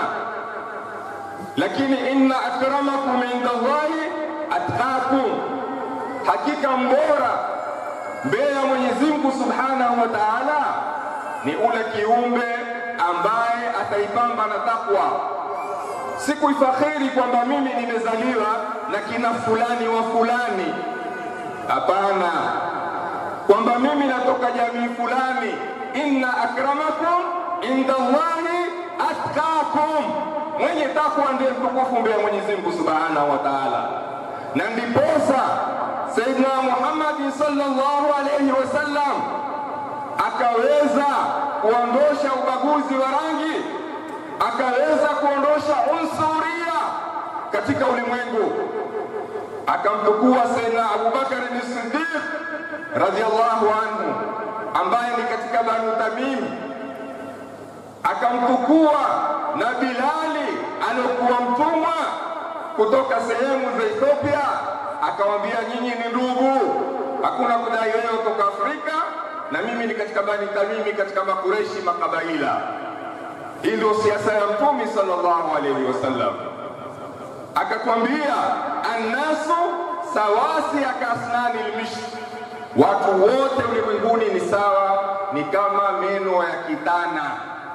Lakini inna akramakum inda Allahi atqakum, hakika mbora mbele ya Mwenyezi Mungu subhanahu wa taala ni ule kiumbe ambaye ataipamba na takwa, si kuifakhiri kwamba mimi nimezaliwa na kina fulani wa fulani. Hapana, kwamba mimi natoka jamii fulani. Inna akramakum inda Allahi atqakum, mwenye takwa ndiye mtukufu mbele ya Mwenyezi Mungu subhanahu wa taala. Na ndiposa Sayyidina Muhammad sallallahu alayhi wasallam akaweza kuondosha ubaguzi wa rangi, akaweza kuondosha unsuria katika ulimwengu, akamtukua Sayyidina Abubakar ni Siddiq radhiallahu anhu ambaye ni katika Banu Tamim, akamtukua na Bilali aliokuwa mtumwa kutoka sehemu za Ethiopia, akawambia nyinyi ni ndugu, hakuna kudai wewe kutoka Afrika na mimi ni katika Bani Tamimi, katika Makureshi makabaila. Hii ndio siasa ya Mtume sallallahu alaihi wasallam. Akatwambia, annasu sawasi akasnani lmish, watu wote ulimwenguni ni sawa, ni kama meno ya kitana.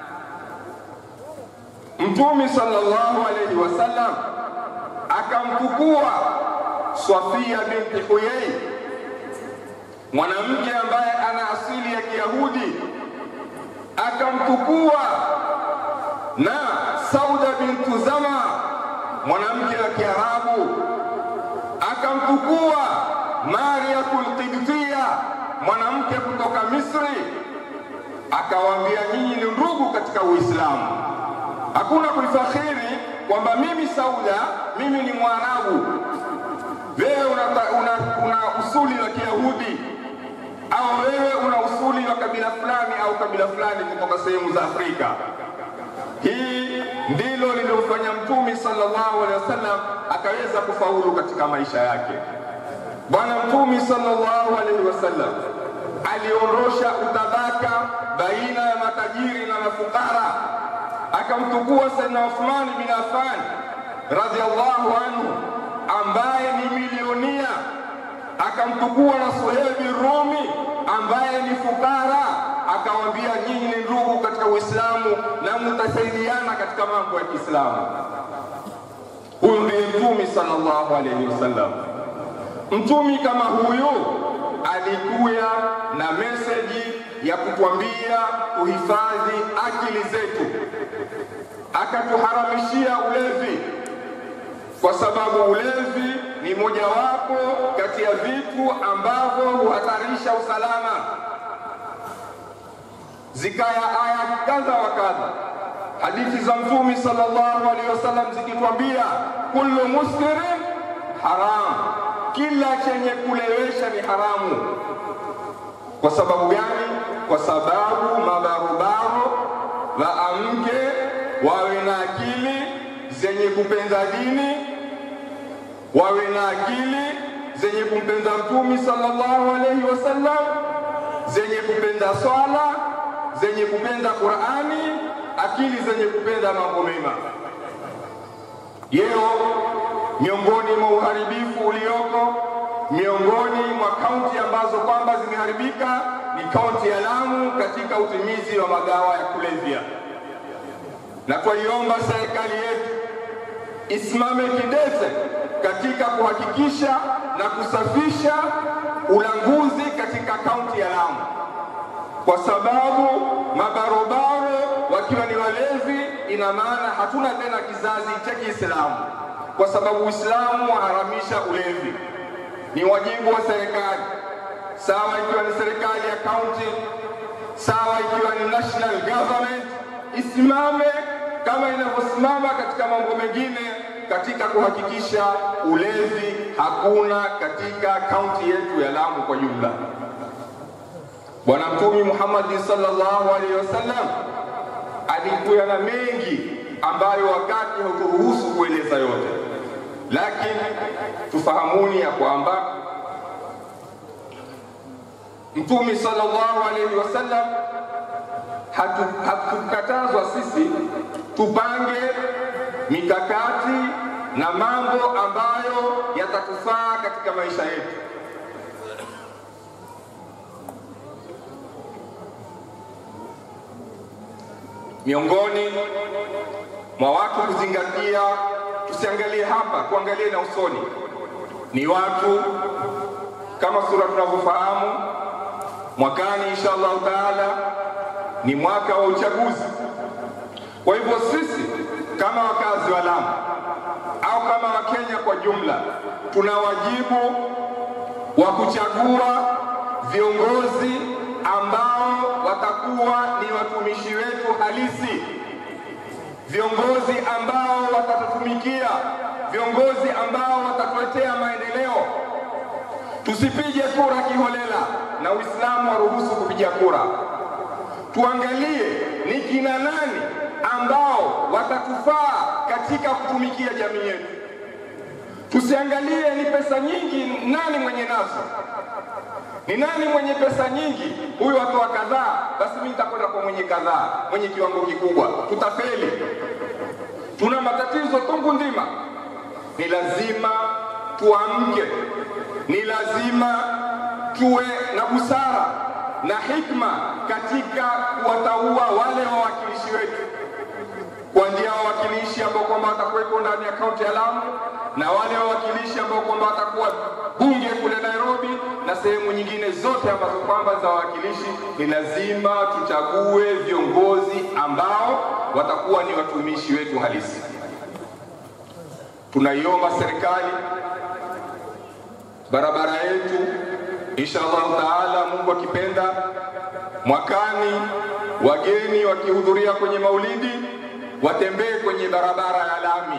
Mtume sallallahu alaihi wasallam akamtukua Safia binti Huyai, mwanamke ambaye ana asili ya Kiyahudi, akamtukua na Sauda bintu Zama, mwanamke wa Kiarabu, akamtukua Mariatul Qibtiya, mwanamke kutoka Misri, akawaambia nyinyi ni ndugu katika Uislamu. Hakuna kulifakhiri kwamba mimi Sauda, mimi ni Mwarabu, wewe una, una, una usuli wa Kiyahudi au wewe una usuli wa kabila fulani au kabila fulani kutoka sehemu za Afrika. Hii ndilo lililofanya Mtume sallallahu alaihi wasallam akaweza kufaulu katika maisha yake. Bwana Mtume sallallahu alaihi wasallam aliondosha utabaka baina ya matajiri na mafukara, akamtukua Sayyidina Uthman bin Affan radhiallahu anhu ambaye ni milionia, akamtukua na Suhebi Rumi ambaye ni fukara, akawambia nyinyi ni ndugu katika Uislamu na mtasaidiana katika mambo ya Kiislamu. Huyu ndiye Mtume sallallahu alaihi wasallam. Mtumi kama huyu alikuya na meseji ya kutwambia tuhifadhi akili zetu, akatuharamishia ulevi, kwa sababu ulevi ni mojawapo kati ya vitu ambavyo huhatarisha usalama. Zikaya aya kadha wa kadha, hadithi za Mtume sallallahu alaihi wasallam zikitwambia kullu muskirin haram, kila chenye kulewesha ni haramu. Kwa sababu gani? Kwa sababu mabarobaro waamke wawe na akili zenye kupenda dini, wawe na akili zenye kumpenda Mtume sallallahu alaihi wasallam, zenye kupenda swala, zenye kupenda Qurani, akili zenye kupenda mambo mema. Yeo miongoni mwa uharibifu ulioko miongoni mwa kaunti ambazo kwamba zimeharibika ni kaunti ya Lamu katika utimizi wa madawa ya kulevya, na twaiomba serikali yetu isimame kidete katika kuhakikisha na kusafisha ulanguzi katika kaunti ya Lamu, kwa sababu mabarobaro wakiwa ni walevi, ina maana hatuna tena kizazi cha Kiislamu, kwa sababu Uislamu waharamisha ulevi. Ni wajibu wa serikali, sawa ikiwa ni serikali ya kaunti, sawa ikiwa ni national government, isimame kama inavyosimama katika mambo mengine katika kuhakikisha ulevi hakuna katika kaunti yetu ya Lamu kwa jumla. Bwana Mtume Muhammad sallallahu alaihi wasallam alikuwa na mengi ambayo wakati hauturuhusu kueleza yote, lakini tufahamuni ya kwamba Mtume sallallahu alaihi wasallam hatukatazwa hatu sisi tupange mikakati na mambo ambayo yatatufaa katika maisha yetu. Miongoni mwa watu kuzingatia, tusiangalie hapa, tuangalie na usoni, ni watu kama sura tunavyofahamu, mwakani insha Allahu taala ni mwaka wa uchaguzi. Kwa hivyo sisi kama wakazi wa Lamu au kama Wakenya kwa jumla, tuna wajibu wa kuchagua viongozi ambao watakuwa ni watumishi wetu halisi, viongozi ambao watatutumikia, viongozi ambao watatuletea maendeleo. Tusipige kura kiholela, na Uislamu waruhusu kupiga kura. Tuangalie ni kina nani ambao watatufaa katika kutumikia jamii yetu. Tusiangalie ni pesa nyingi, nani mwenye nazo, ni nani mwenye pesa nyingi, huyu atoa kadhaa, basi mimi nitakwenda kwa mwenye kadhaa, mwenye kiwango kikubwa. Tutafeli, tuna matatizo tungu nzima. Ni lazima tuamke, ni lazima tuwe na busara na hikma katika kuwataua wale wawakilishi wetu kwa njia wawakilishi ambao kwamba watakuwepo ndani ya kaunti ya Lamu na wale wawakilishi ambao kwamba watakuwa bunge kule Nairobi na sehemu nyingine zote ambazo kwamba za wawakilishi, ni lazima tuchague viongozi ambao watakuwa ni watumishi wetu halisi. Tunaiomba serikali barabara yetu, insha Allah taala, Mungu akipenda, mwakani wageni wakihudhuria kwenye maulidi watembee kwenye barabara ya lami,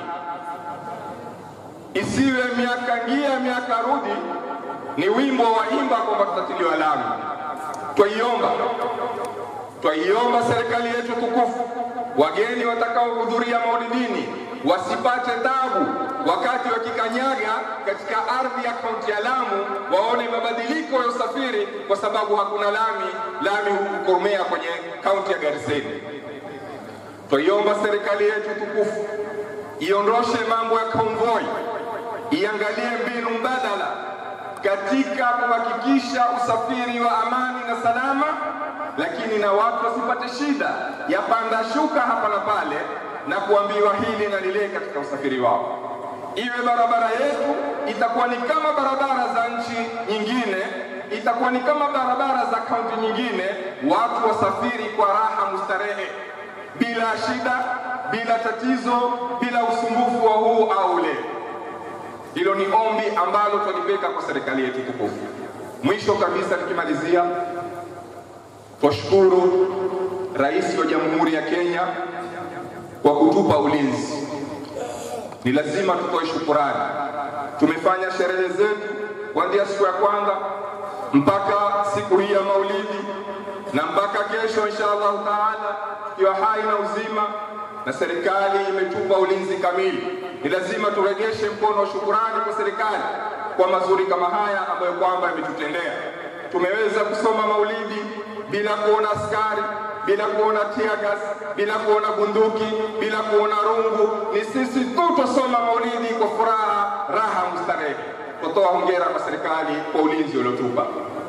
isiwe miaka ngia miaka rudi ni wimbo wa imba kwamba tutatiliwa lami. Twaiomba, twaiomba serikali yetu tukufu, wageni watakaohudhuria maulidini wasipate tabu wakati wakikanyaga katika ardhi ya kaunti ya Lamu, waone mabadiliko ya usafiri, kwa sababu hakuna lami. Lami hukukomea kwenye kaunti ya Gariseni. Twaiomba serikali yetu tukufu iondoshe mambo ya konvoi, iangalie mbinu mbadala katika kuhakikisha usafiri wa amani na salama, lakini na watu wasipate shida ya panda shuka hapa na pale na kuambiwa hili na lile katika usafiri wao. Iwe barabara yetu itakuwa ni kama barabara za nchi nyingine, itakuwa ni kama barabara za kaunti nyingine, watu wasafiri kwa raha mustarehe bila shida, bila tatizo, bila usumbufu wa huu au ule. Hilo ni ombi ambalo twalipeka kwa serikali yetu tukufu. Mwisho kabisa, tukimalizia, twashukuru Rais wa Jamhuri ya Kenya kwa kutupa ulinzi. Ni lazima tutoe shukurani. Tumefanya sherehe zetu kuanzia siku ya kwanza mpaka siku hii ya Maulidi na mpaka kesho insha Allahu taala tukiwa hai na uzima, na serikali imetupa ulinzi kamili. Ni lazima turegeshe mkono wa shukurani kwa serikali kwa mazuri kama haya ambayo kwamba imetutendea. Tumeweza kusoma maulidi bila kuona askari, bila kuona tiagas, bila kuona bunduki, bila kuona rungu. Ni sisi tu twasoma maulidi kwa furaha, raha, mustarehe. Tutoa hongera kwa serikali kwa ulinzi uliotupa.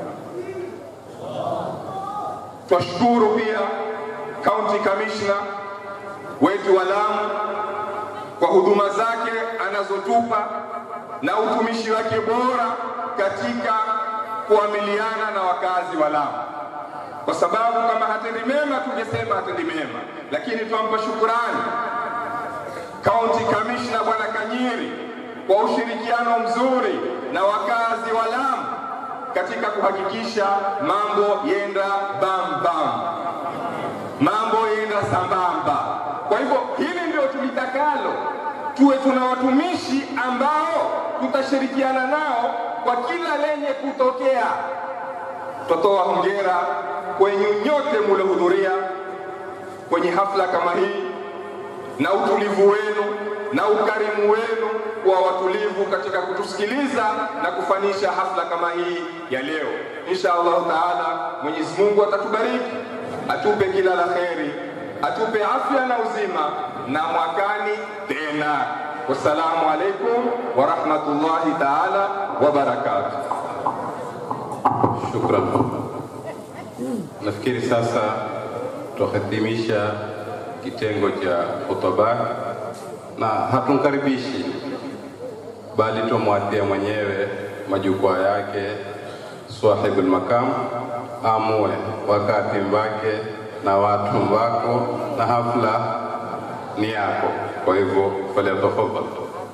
Twashukuru pia county commissioner wetu wa Lamu kwa huduma zake anazotupa na utumishi wake bora katika kuamiliana na wakazi wa Lamu, kwa sababu kama hatendi mema tungesema hatendi mema, lakini twampa shukurani county commissioner bwana Kanyiri kwa ushirikiano mzuri na wakazi wa Lamu katika kuhakikisha mambo yenda bam bam, mambo yenda sambamba. Kwa hivyo hili ndio tulitakalo, tuwe tuna watumishi ambao tutashirikiana nao kwa kila lenye kutokea. Twatoa hongera kwenye nyote muliohudhuria kwenye hafla kama hii na utulivu wenu na ukarimu wenu kuwa watulivu katika kutusikiliza na kufanisha hafla kama hii ya leo. Insha Allahu taala, Mwenyezi Mungu atatubariki, atupe kila la kheri, atupe afya na uzima, na mwakani tena. Wassalamu alaikum wa rahmatullahi taala wa barakatuh. Shukran. Nafikiri sasa tuhitimisha kitengo cha hotuba na hatumkaribishi bali tumwatia mwenyewe majukwaa yake swahibul makam amue wakati mbake na watu wako na hafla ni yako. Kwa hivyo falyatafadhal.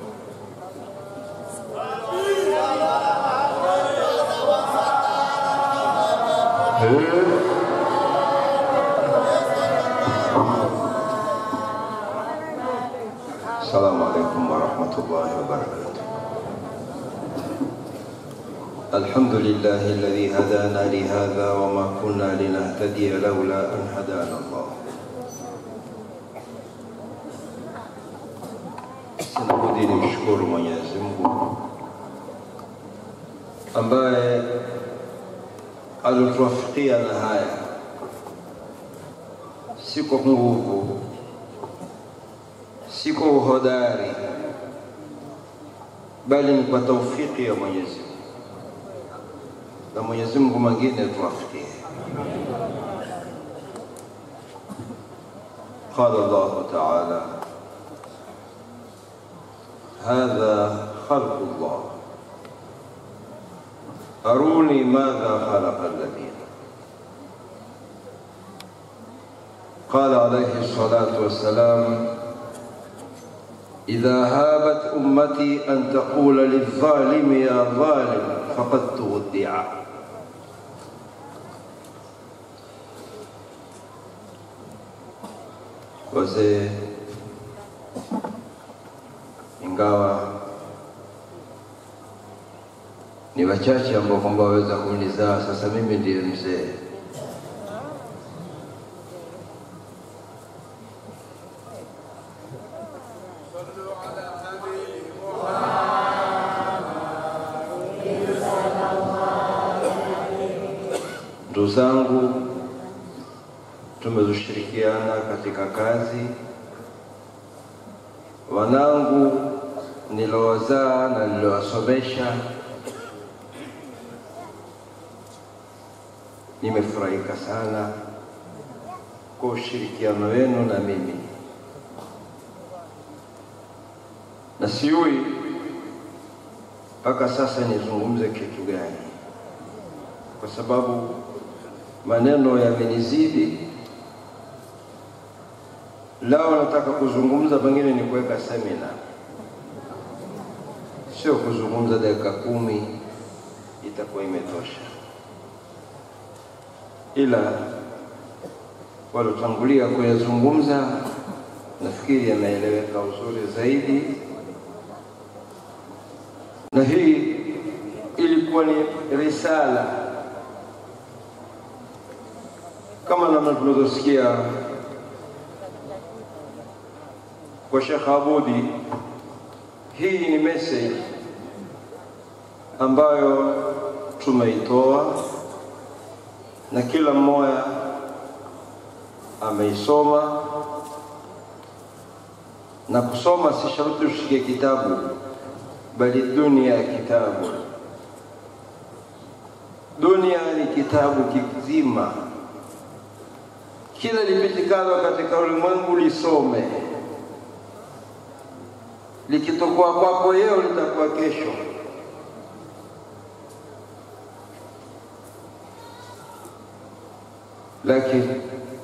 السلام عليكم ورحمة الله وبركاته الحمد لله الذي هدانا لهذا وما كنا لنهتدي لولا أن هدانا الله sinabudi nimshukuru Mwenyezi Mungu ambaye alituwafikia na haya, si kwa nguvu si kwa uhodari, bali ni kwa taufiki ya Mwenyezi Mungu. na Mwenyezi Mungu mwingine tuwafikie. قال الله تعالى هذا خلق الله أروني ماذا خلق الذين قال عليه الصلاة والسلام إذا هابت أمتي أن تقول للظالم يا ظالم فقد تودع wazee ingawa ni wachache ambao kwamba waweza kunizaa. Sasa mimi ndiye mzee. Ndugu zangu, tumezoshirikiana katika kazi. Wanangu nilowazaa na niliowasomesha, nimefurahika sana kwa ushirikiano wenu na mimi, na sijui mpaka sasa nizungumze kitu gani, kwa sababu maneno yamenizidi. Lao nataka kuzungumza, pengine ni kuweka semina, sio kuzungumza dakika kumi, itakuwa imetosha. Ila waliotangulia kuyazungumza nafikiri yanaeleweka uzuri zaidi, na hii ilikuwa ni risala kama namna tunavyosikia kwa Sheikh Abudi. Hii ni message ambayo tumeitoa na kila mmoja ameisoma, na kusoma si sharti ushike kitabu, bali dunia ya kitabu. Dunia ni kitabu kizima kila lipitikalo katika ulimwengu lisome, likitokuwa kwako leo litakuwa kesho. Lakini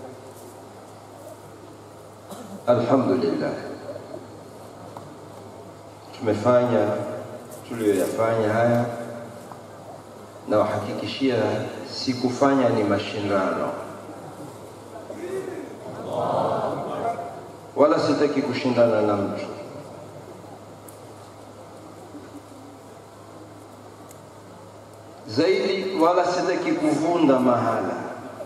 alhamdulillah, tumefanya tuliyoyafanya haya, na wahakikishia sikufanya ni mashindano wala sitaki kushindana na mtu. Zaidi wala sitaki kuvunda mahala,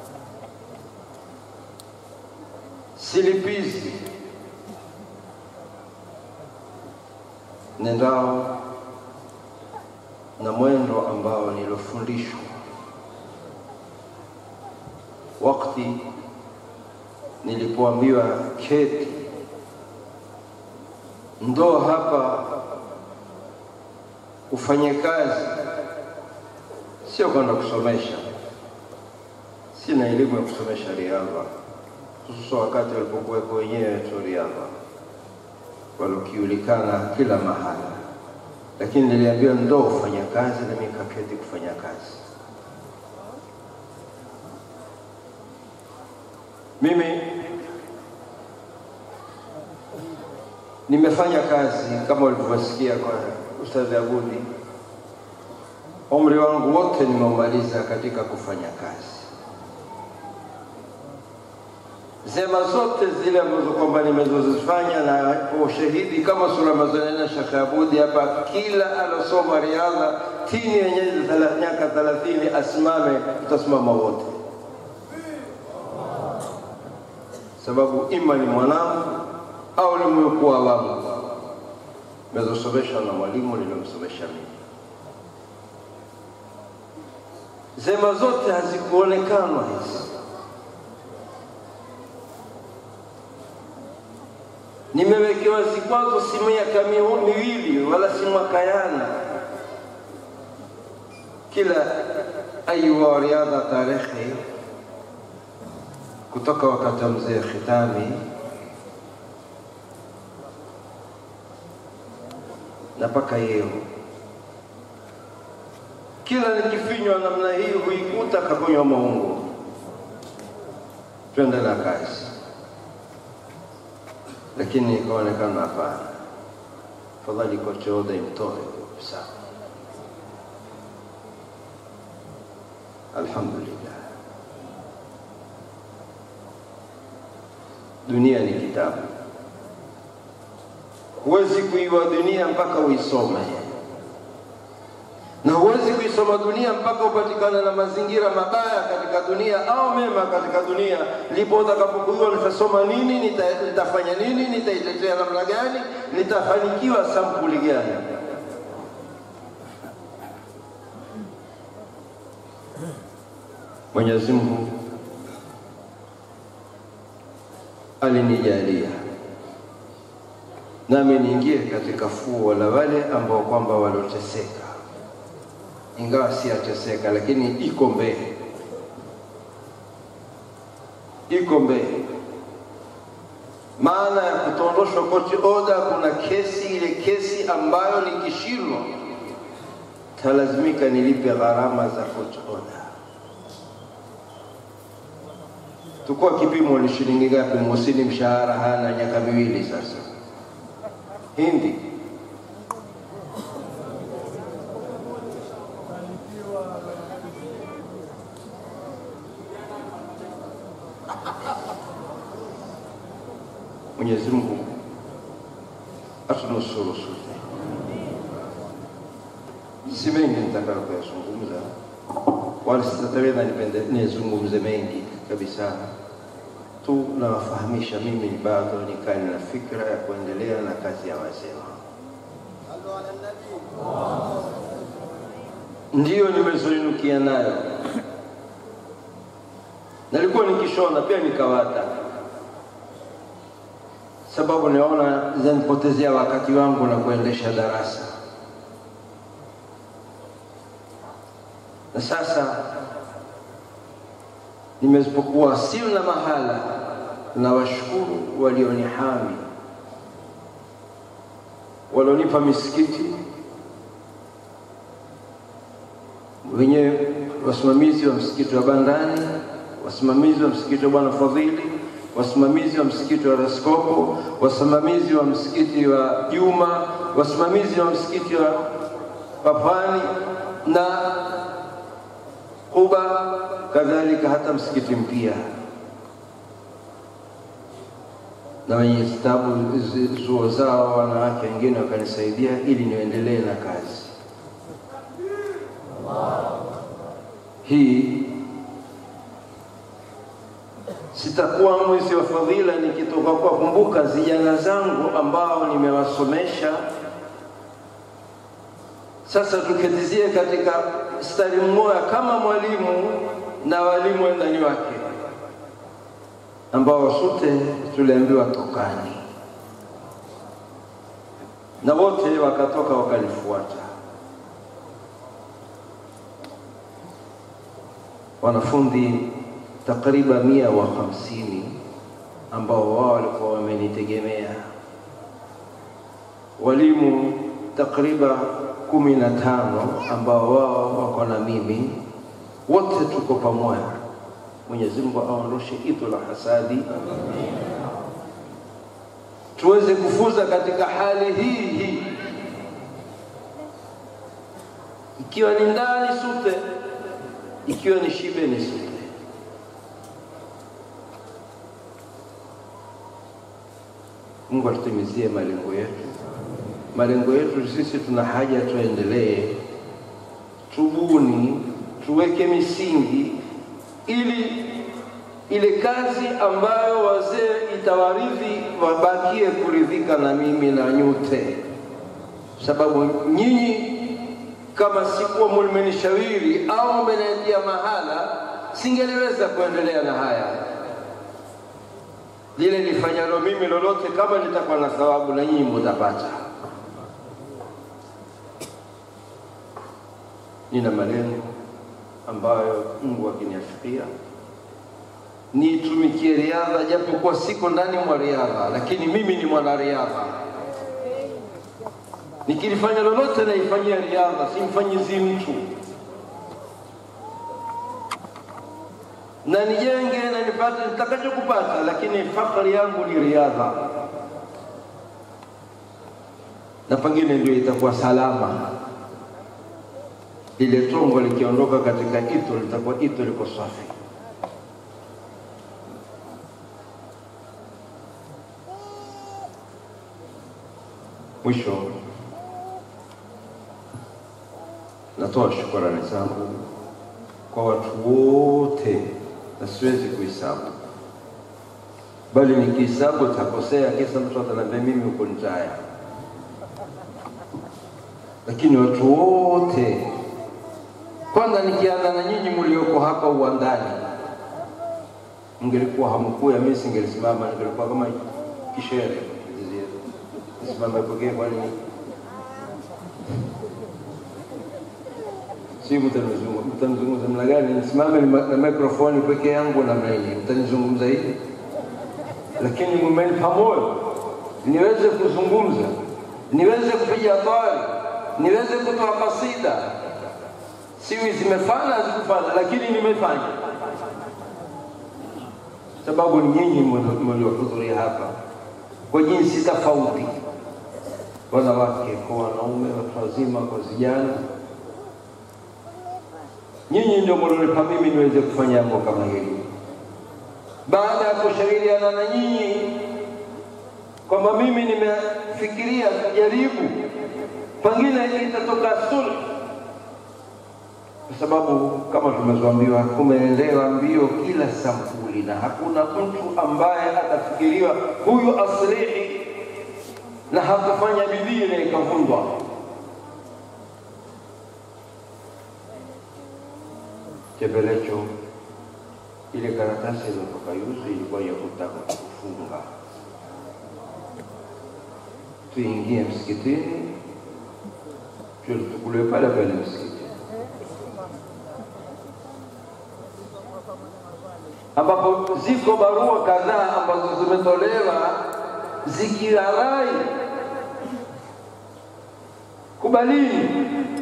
silipizi nendao na mwendo ambao nilofundishwa wakati nilipoambiwa keti ndo hapa ufanye kazi, sio kwenda kusomesha. Sina elimu ya kusomesha riadha, hususa wakati walipokuweko wenyewe tu riadha walokiulikana kila mahala, lakini niliambiwa ndo ufanya kazi, na mimi kaketi kufanya kazi. Mimi nimefanya kazi kama ulivyosikia kwa Ustadhi Abudi, umri wangu wote nimeumaliza katika kufanya kazi. Zema zote zile ambazo kwamba nimezozifanya na ushahidi kama sura mazonena Sheikh Abudi hapa, kila alosoma riadha tini yenye miaka thelathini asimame, tutasimama wote sababu ima ni mwanangu au ni mliokuwa wangu, mezosomeshwa na mwalimu niliyomsomesha mimi. Zema zote hazikuonekanwa hizi, nimewekewa vikwazo, si miaka miwili wala si mwaka yana, kila Ayuha wa riadha tarehe kutoka wakati wa mzee Khitami na mpaka leo, kila nikifinywa namna hii huikuta kakunywa maungo. Twende na kazi, lakini ikaonekana hapana, fadhali kochoda imtoe kabisa. Alhamdulillah, dunia ni kitabu huwezi kuiwa dunia mpaka uisome, na huwezi kuisoma dunia mpaka upatikane na mazingira mabaya katika dunia au mema katika dunia. Ndipo utakapokujua nitasoma nini, nita- nitafanya nini, nitaitetea namna gani, nitafanikiwa sampuli gani. Mwenyezi Mungu alinijalia nami niingie katika fuo la wale ambao kwamba walioteseka, ingawa si ateseka, lakini iko mbele, iko mbele. Maana ya kutondoshwa koti oda, kuna kesi, ile kesi ambayo nikishindwa talazimika nilipe gharama za koti oda. Tukua kipimo ni shilingi ngapi? Musini mshahara hana miaka miwili sasa Hindi Mwenyezi Mungu atunusuru sote. Si mengi nitakalo kuyazungumza, wala sitataweza nipende nizungumze mengi kabisa tu nawafahamisha mimi bado nikali na fikra ya kuendelea na kazi ya wazee ndiyo nimezoinukia nayo. Nalikuwa nikishona pia nikawata, sababu naona zanipotezea wakati wangu na kuendesha darasa, na sasa nimesipokuwa sina mahala, na washukuru walionihami, walionipa misikiti, wenye wasimamizi wa msikiti wa Bandani, wasimamizi wa msikiti wa Bwana Fadhili, wasimamizi wa msikiti wa Raskopo, wasimamizi wa msikiti wa Juma, wasimamizi wa msikiti wa Papani na Kuba, kadhalika hata msikiti mpya na wenye stabu zuo zao wanawake wengine wakanisaidia ili niendelee na kazi hii. Sitakuwa mwezi wa fadhila nikitoka kuwakumbuka vijana zangu ambao nimewasomesha. Sasa tuketizie katika stari mmoja kama mwalimu na walimu wendani wake ambao sote tuliambiwa tokani, na wote wakatoka wakalifuata. Wanafunzi takriban mia wa hamsini ambao wao walikuwa wamenitegemea, walimu takriban kumi na tano ambao wao wako na mimi, wote tuko pamoja. Mwenyezi Mungu aondoshe ito la hasadi, tuweze kufuza katika hali hii hii, ikiwa ni ndani sute, ikiwa ni shibe ni sute. Mungu atutimizie malengo yetu. Malengo yetu sisi tuna haja tuendelee, tubuni, tuweke misingi ili ile kazi ambayo wazee itawaridhi wabakie kuridhika na mimi na nyote, sababu nyinyi kama sikuwa mlimenishauri au mmeniambia mahala, singeliweza kuendelea na haya. Lile nifanyalo mimi lolote, kama litakuwa na thawabu, na nyinyi mutapata. Nina malengo ambayo Mungu akiniafikia niitumikie riadha, japokuwa siko ndani mwa riadha, lakini mimi ni mwanariadha. Nikilifanya lolote naifanyia riadha, simfanyizi mtu, na nijenge na nipate nitakachokupata, lakini fakari yangu ni riadha, na pengine ndio itakuwa salama. Lile tongo likiondoka katika ito litakuwa ito liko safi. Mwisho, natoa shukrani zangu kwa watu wote, na siwezi kuhesabu, bali nikihesabu takosea, kisa mtu ataniambia mimi huko nitaya. Lakini watu wote, kwanza nikianza na nyinyi mlioko hapa uwandani, mngelikuwa hamkuya, mimi singelisimama, ningelikuwa kama kishere simama pekee, kwani si mtanizungumza mtanizungumza mna gani? Nisimame na mikrofoni peke yangu namna hii, mtanizungumza hivi? Lakini mmenipa moyo niweze kuzungumza, niweze kupiga twari, niweze kutoa kasida. Siwi zimefanya hazikufanya, lakini nimefanya, sababu ni nyinyi mliohudhuria hapa kwa jinsi tofauti, wanawake kwa wanaume, watu wazima kwa vijana. Nyinyi ndio mlionipa mimi niweze kufanya jambo kama hili. Baada ya kushauriana na nyinyi kwamba mimi nimefikiria kujaribu, pengine itatoka sulhu, kwa sababu kama tumezoambiwa, kumeendewa mbio kila sampuli, na hakuna mtu ambaye atafikiriwa huyu aslihi na hakufanya bidii na ikavundwa. Chepelecho, ile karatasi iliyotoka yuzi ilikuwa ya kutaka kufunga, tuingie msikitini, tuchukuliwe pale pale msikiti ambapo ziko barua kadhaa ambazo zimetolewa zikilarai kubalini,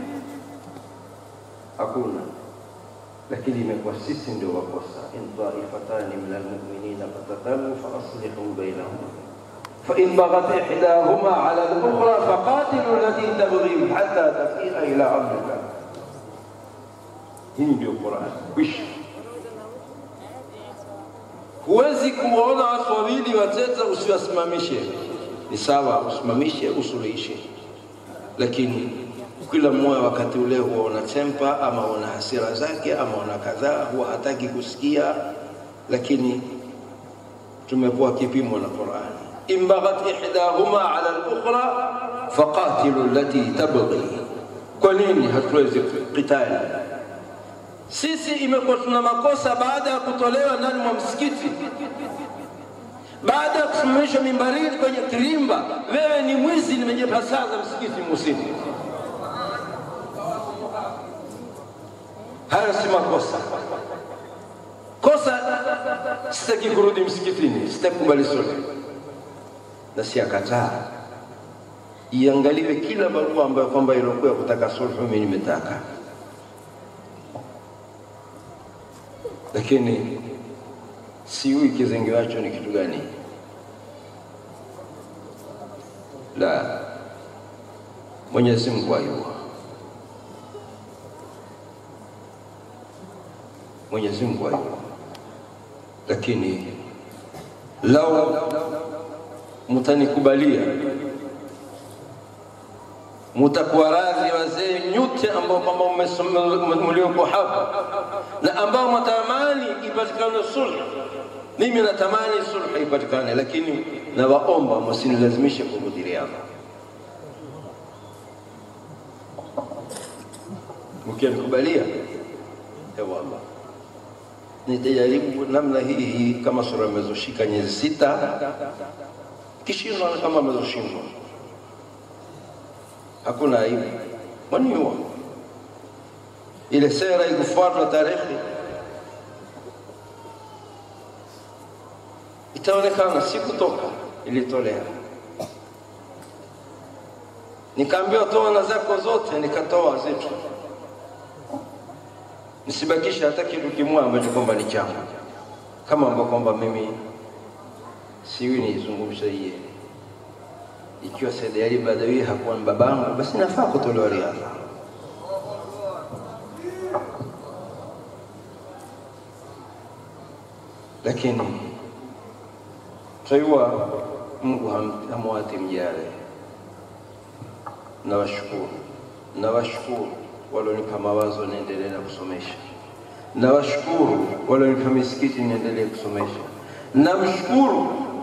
hakuna. Lakini imekuwa sisi ndio wakosa. in taifatani min almuminina fatatalu faaslihu bainahuma fain baghat ihdahuma ala lukhra faqatilu allati tabghi hatta tafia ila amrillah. Hii ndio Qurani kwisha. Huwezi kuwaona watu wawili wateta usiwasimamishe. Ni sawa, usimamishe, usuluhishe, lakini kila mmoja wakati ule huwa una tempa ama una hasira zake ama una kadhaa, huwa hataki kusikia, lakini tumepewa kipimo na Qur'ani, in baghat ihdahuma ala al-ukhra faqatilu allati tabghi. Kwa nini hatuwezi qitali? Sisi imekuwa tuna makosa baada ya kutolewa ndani mwa msikiti, baada ya kusimamishwa mimbarini kwenye kirimba, wewe ni mwizi, nimejipasaza msikiti musimu. Hayo si makosa. Kosa sitaki kurudi msikitini, sitaki kubali sulhu, na siakataa iangaliwe kila barua ambayo kwamba ilikuwa kutaka sulhu, mimi nimetaka lakini sijui kizengewacho ni kitu gani. La, Mwenyezi Mungu ayua, Mwenyezi Mungu ayua, lakini lau mutanikubalia mutakuwa radhi wazee nyote ambao kwamba mlioko hapa na ambao mnatamani ipatikane sulhu. Mimi natamani sulhu ipatikane, lakini nawaomba msinilazimishe kuhudhuriana. Mkinikubalia, ewallah, nitajaribu namna hii hii, kama sura imezoshika miezi sita, kishindwa kama amezoshindwa hakuna aibu, mwaniua. ile sera ikufuatwa tarehe itaonekana si kutoka ilitolea nikaambiwa toa na zako zote nikatoa zetu nisibakishe hata kitu kimoja ambacho kwamba ni changu kama ambao kwamba mimi siwi niizungumza hiye ikiwa Said Ali Badawi hakuwa ni babangu basi nafaa kutolewa riadha lakini twaiwa Mungu ham- hamwati mjare. Nawashukuru, nawashukuru walionipa mawazo niendelee na kusomesha, nawashukuru walionipa misikiti niendelee kusomesha, namshukuru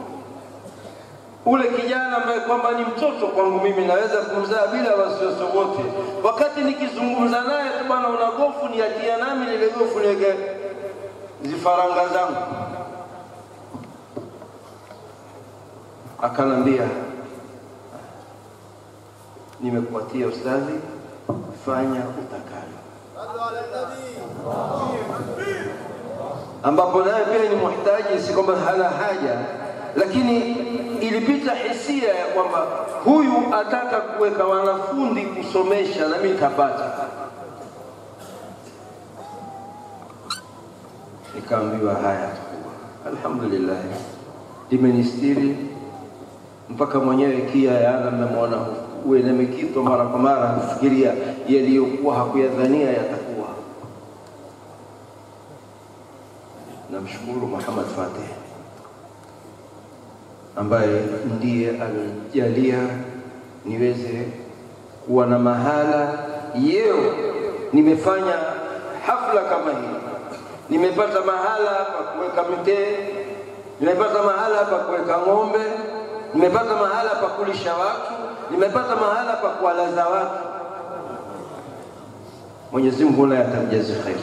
ule kijana ambaye kwamba ni mtoto kwangu mimi, naweza kumzaa bila wasiwasi wote. Wakati nikizungumza naye tu, bwana, una gofu, niatia nami lile gofu niweke zifaranga zangu akanambia nimekupatia ustadhi, fanya utakalo, ambapo naye pia ni muhtaji, si kwamba hana haja, lakini ilipita hisia ya kwamba huyu ataka kuweka wanafunzi kusomesha, na mimi nitapata. Nikaambiwa haya, takuwa alhamdulillah, limenistiri mpaka mwenyewe kia yana mmemwona uwe na mikito mara kwa mara kufikiria yaliyokuwa hakuyadhania yatakuwa. Namshukuru Muhammad Fatih ambaye ndiye alijalia niweze kuwa na mahala yeo nimefanya hafla kama hii, nimepata mahala pa kuweka mitee, nimepata mahala pa kuweka ng'ombe, nimepata mahala pa kulisha watu, nimepata mahala pa kuwalaza watu. Mwenyezi Mungu naye atamjazi kheri.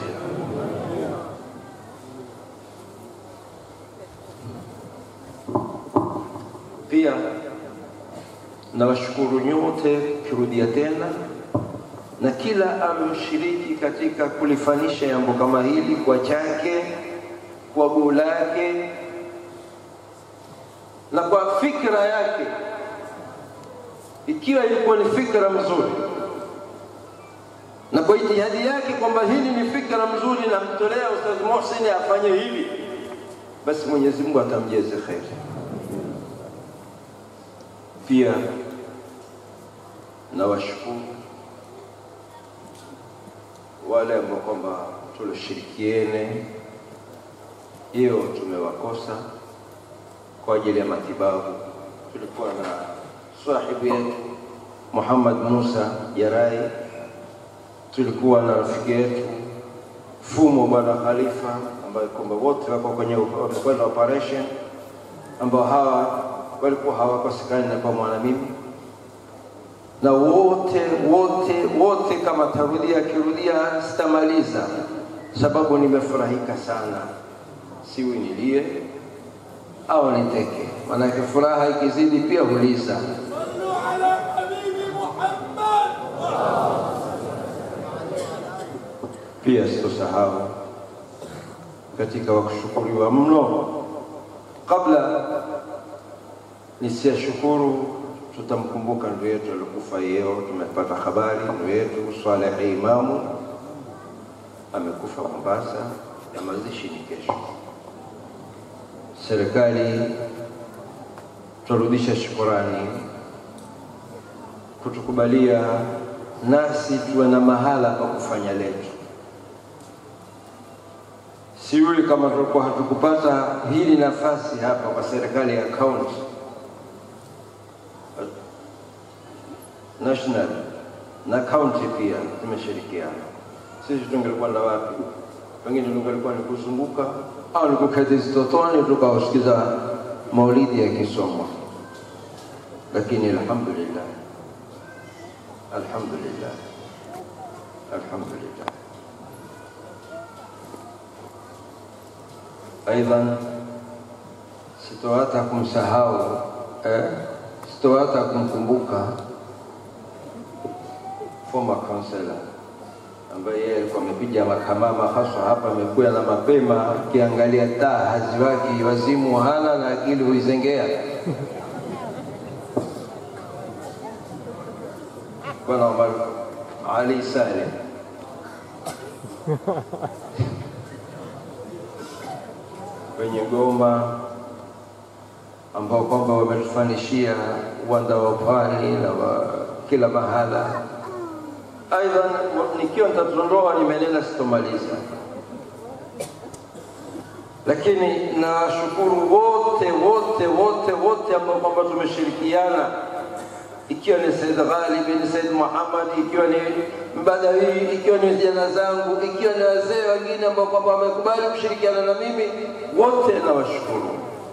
Pia nawashukuru nyote kirudia tena na kila alioshiriki katika kulifanisha jambo kama hili kwa chake, kwa guu lake na kwa fikra yake, ikiwa ilikuwa ni fikra mzuri na kwa ijtihadi yake kwamba hili ni fikra mzuri, na mtolea Ustadh Mohsin afanye hili, basi Mwenyezi Mungu atamjeze kheri. Pia nawashukuru wale ambao kwamba tulishirikiene hiyo tumewakosa kwa ajili ya matibabu. Tulikuwa na sahibu yetu Muhammad Musa Jarai, tulikuwa na rafiki yetu Fumo Bwana Khalifa ambaye kwamba wote wako kwenye wamekwenda operation, ambao hawa walikuwa hawakosekani na pamoja na mimi na wote wote wote, kama tarudia akirudia sitamaliza, sababu nimefurahika sana, siwi nilie au niteke, maanake furaha ikizidi pia huliza. Pia sitosahau katika wakushukuriwa mno, kabla nisiyashukuru tutamkumbuka ndugu yetu alikufa leo. Tumepata habari ndugu yetu Swaleh Imamu amekufa Mombasa na mazishi ni kesho. Serikali turudisha shukurani kutukubalia nasi tuwe na mahala pa kufanya letu. Siuli kama tulikuwa hatukupata hili nafasi hapa kwa serikali ya kaunti national na county pia tumeshirikiana. Sisi tungelikuwa na wapi? Pengine tungelikuwa ni kuzunguka au ni kuketi zitotoni tukawasikiza maulidi yakisomwa, lakini alhamdulillah, alhamdulillah, alhamdulillah. Aidha, sitohata kumsahau eh, sitohata kumkumbuka former councillor ambaye yeye alikuwa amepiga makamama haswa hapa, amekuya na mapema, akiangalia taa haziwaki, wazimu hana na akili huizengea. Bwana Omar Ali Saleh wenye Goma ambao kwamba wametufanishia uwanda wa pwani na wa kila mahala. Aidha, nikiwa nitatuondoa nimenena sitomaliza, lakini nawashukuru wote wote wote wote ambao kwamba tumeshirikiana ikiwa ni Said Ghalib, ni Said Muhammad, ikiwa ni Mbadawi, ikiwa ni vijana zangu, ikiwa ni wazee wengine ambao kwamba wamekubali kushirikiana na mimi, wote nawashukuru.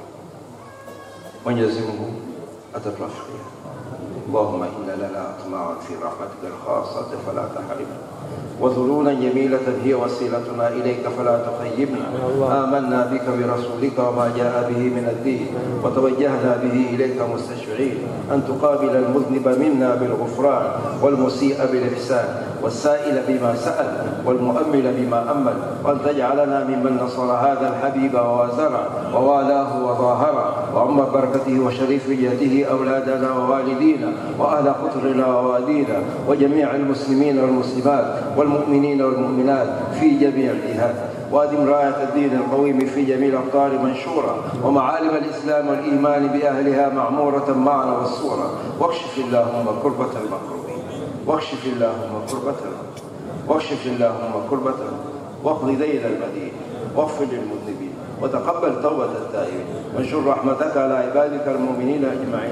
Mwenyezi Mungu atatuafikia. اللهم إنا لنا أطماع في رحمتك الخاصة فلا تحرمنا وذلولا جميلة هي وسيلتنا إليك فلا تخيبنا آمنا بك برسولك وما جاء به من الدين وتوجهنا به إليك مستشفعين أن تقابل المذنب منا بالغفران والمسيء بالإحسان والسائل بما سأل والمؤمل بما أمل وأن تجعلنا ممن نصر هذا الحبيب ووازره ووالاه وظاهره وعم بركته وشريف جهته أولادنا ووالدينا وأهل قطرنا ووالينا وجميع المسلمين والمسلمات والمؤمنين والمؤمنات في جميع الجهات وادم راية الدين القويم في جميع الأقطار منشورة ومعالم الإسلام والإيمان بأهلها معمورة معنا والصورة واكشف اللهم كربة المكروبين واكشف اللهم كربة واكشف اللهم كربة واقض دين المدين واغفر للمذنبين وتقبل توبة التائبين وانشر رحمتك على عبادك المؤمنين أجمعين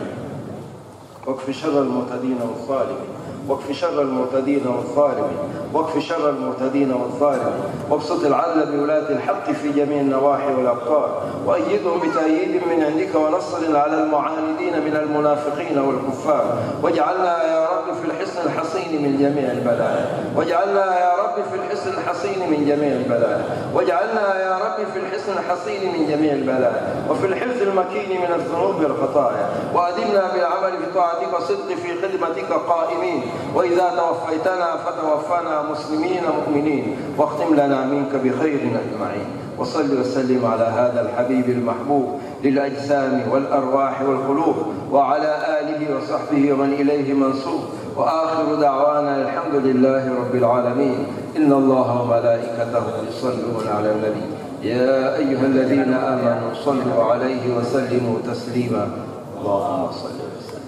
واكف شر المعتدين والظالمين واكف شر المعتدين والظالمين واكف شر المعتدين والظالمين وابسط العدل بولاة الحق في جميع النواحي والأبطال وأيدهم بتأييد من عندك ونصر على المعاندين من المنافقين والكفار واجعلنا يا رب في الحصن الحصين من جميع البلايا واجعلنا يا رب في الحصن الحصين من جميع البلايا واجعلنا يا رب في الحصن الحصين من جميع البلايا وفي الحفظ المكين من الذنوب والخطايا وأدمنا بالعمل في طاعتك وصدق في خدمتك قائمين وإذا توفيتنا فتوفنا مسلمين مؤمنين واختم لنا منك بخير أجمعين وصل وسلم على هذا الحبيب المحبوب للأجسام والأرواح والقلوب وعلى آله وصحبه ومن إليه منصوب وآخر دعوانا الحمد لله رب العالمين إن الله وملائكته يصلون على النبي يا أيها الذين آمنوا صلوا عليه وسلموا تسليما اللهم صل وسلم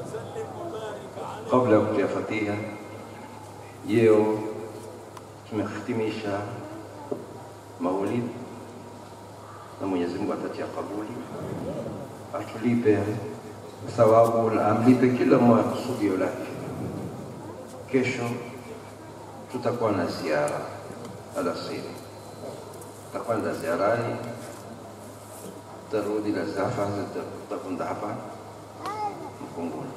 kabla ya kutia fatiha, leo tumehitimisha maulid na Mwenyezi Mungu atatia kabuli, atulipe thawabu na amlipe kila mmoja kusudio lake. Kesho tutakuwa na ziara alasiri, tutakwenda ziarani, tarudi na zafa tutakwenda hapa Mkunguni.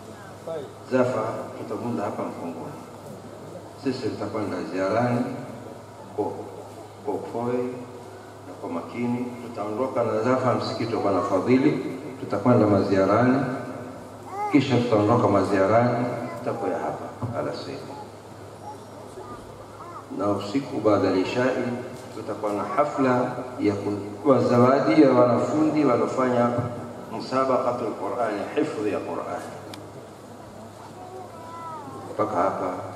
Zafa tutavunda hapa Mkongoni. Sisi tutakwenda ziarani kwa kwa upole na kwa makini. Tutaondoka na Zafa msikiti wa Bwana Fadhili, tutakwenda maziarani, kisha tutaondoka maziarani, tutakuya hapa alasiri, na usiku baada ya ishai tutakuwa na hafla ya kutoa zawadi ya wanafunzi waliofanya musabaqatul Qur'ani, hifdhi ya Qur'ani mpaka hapa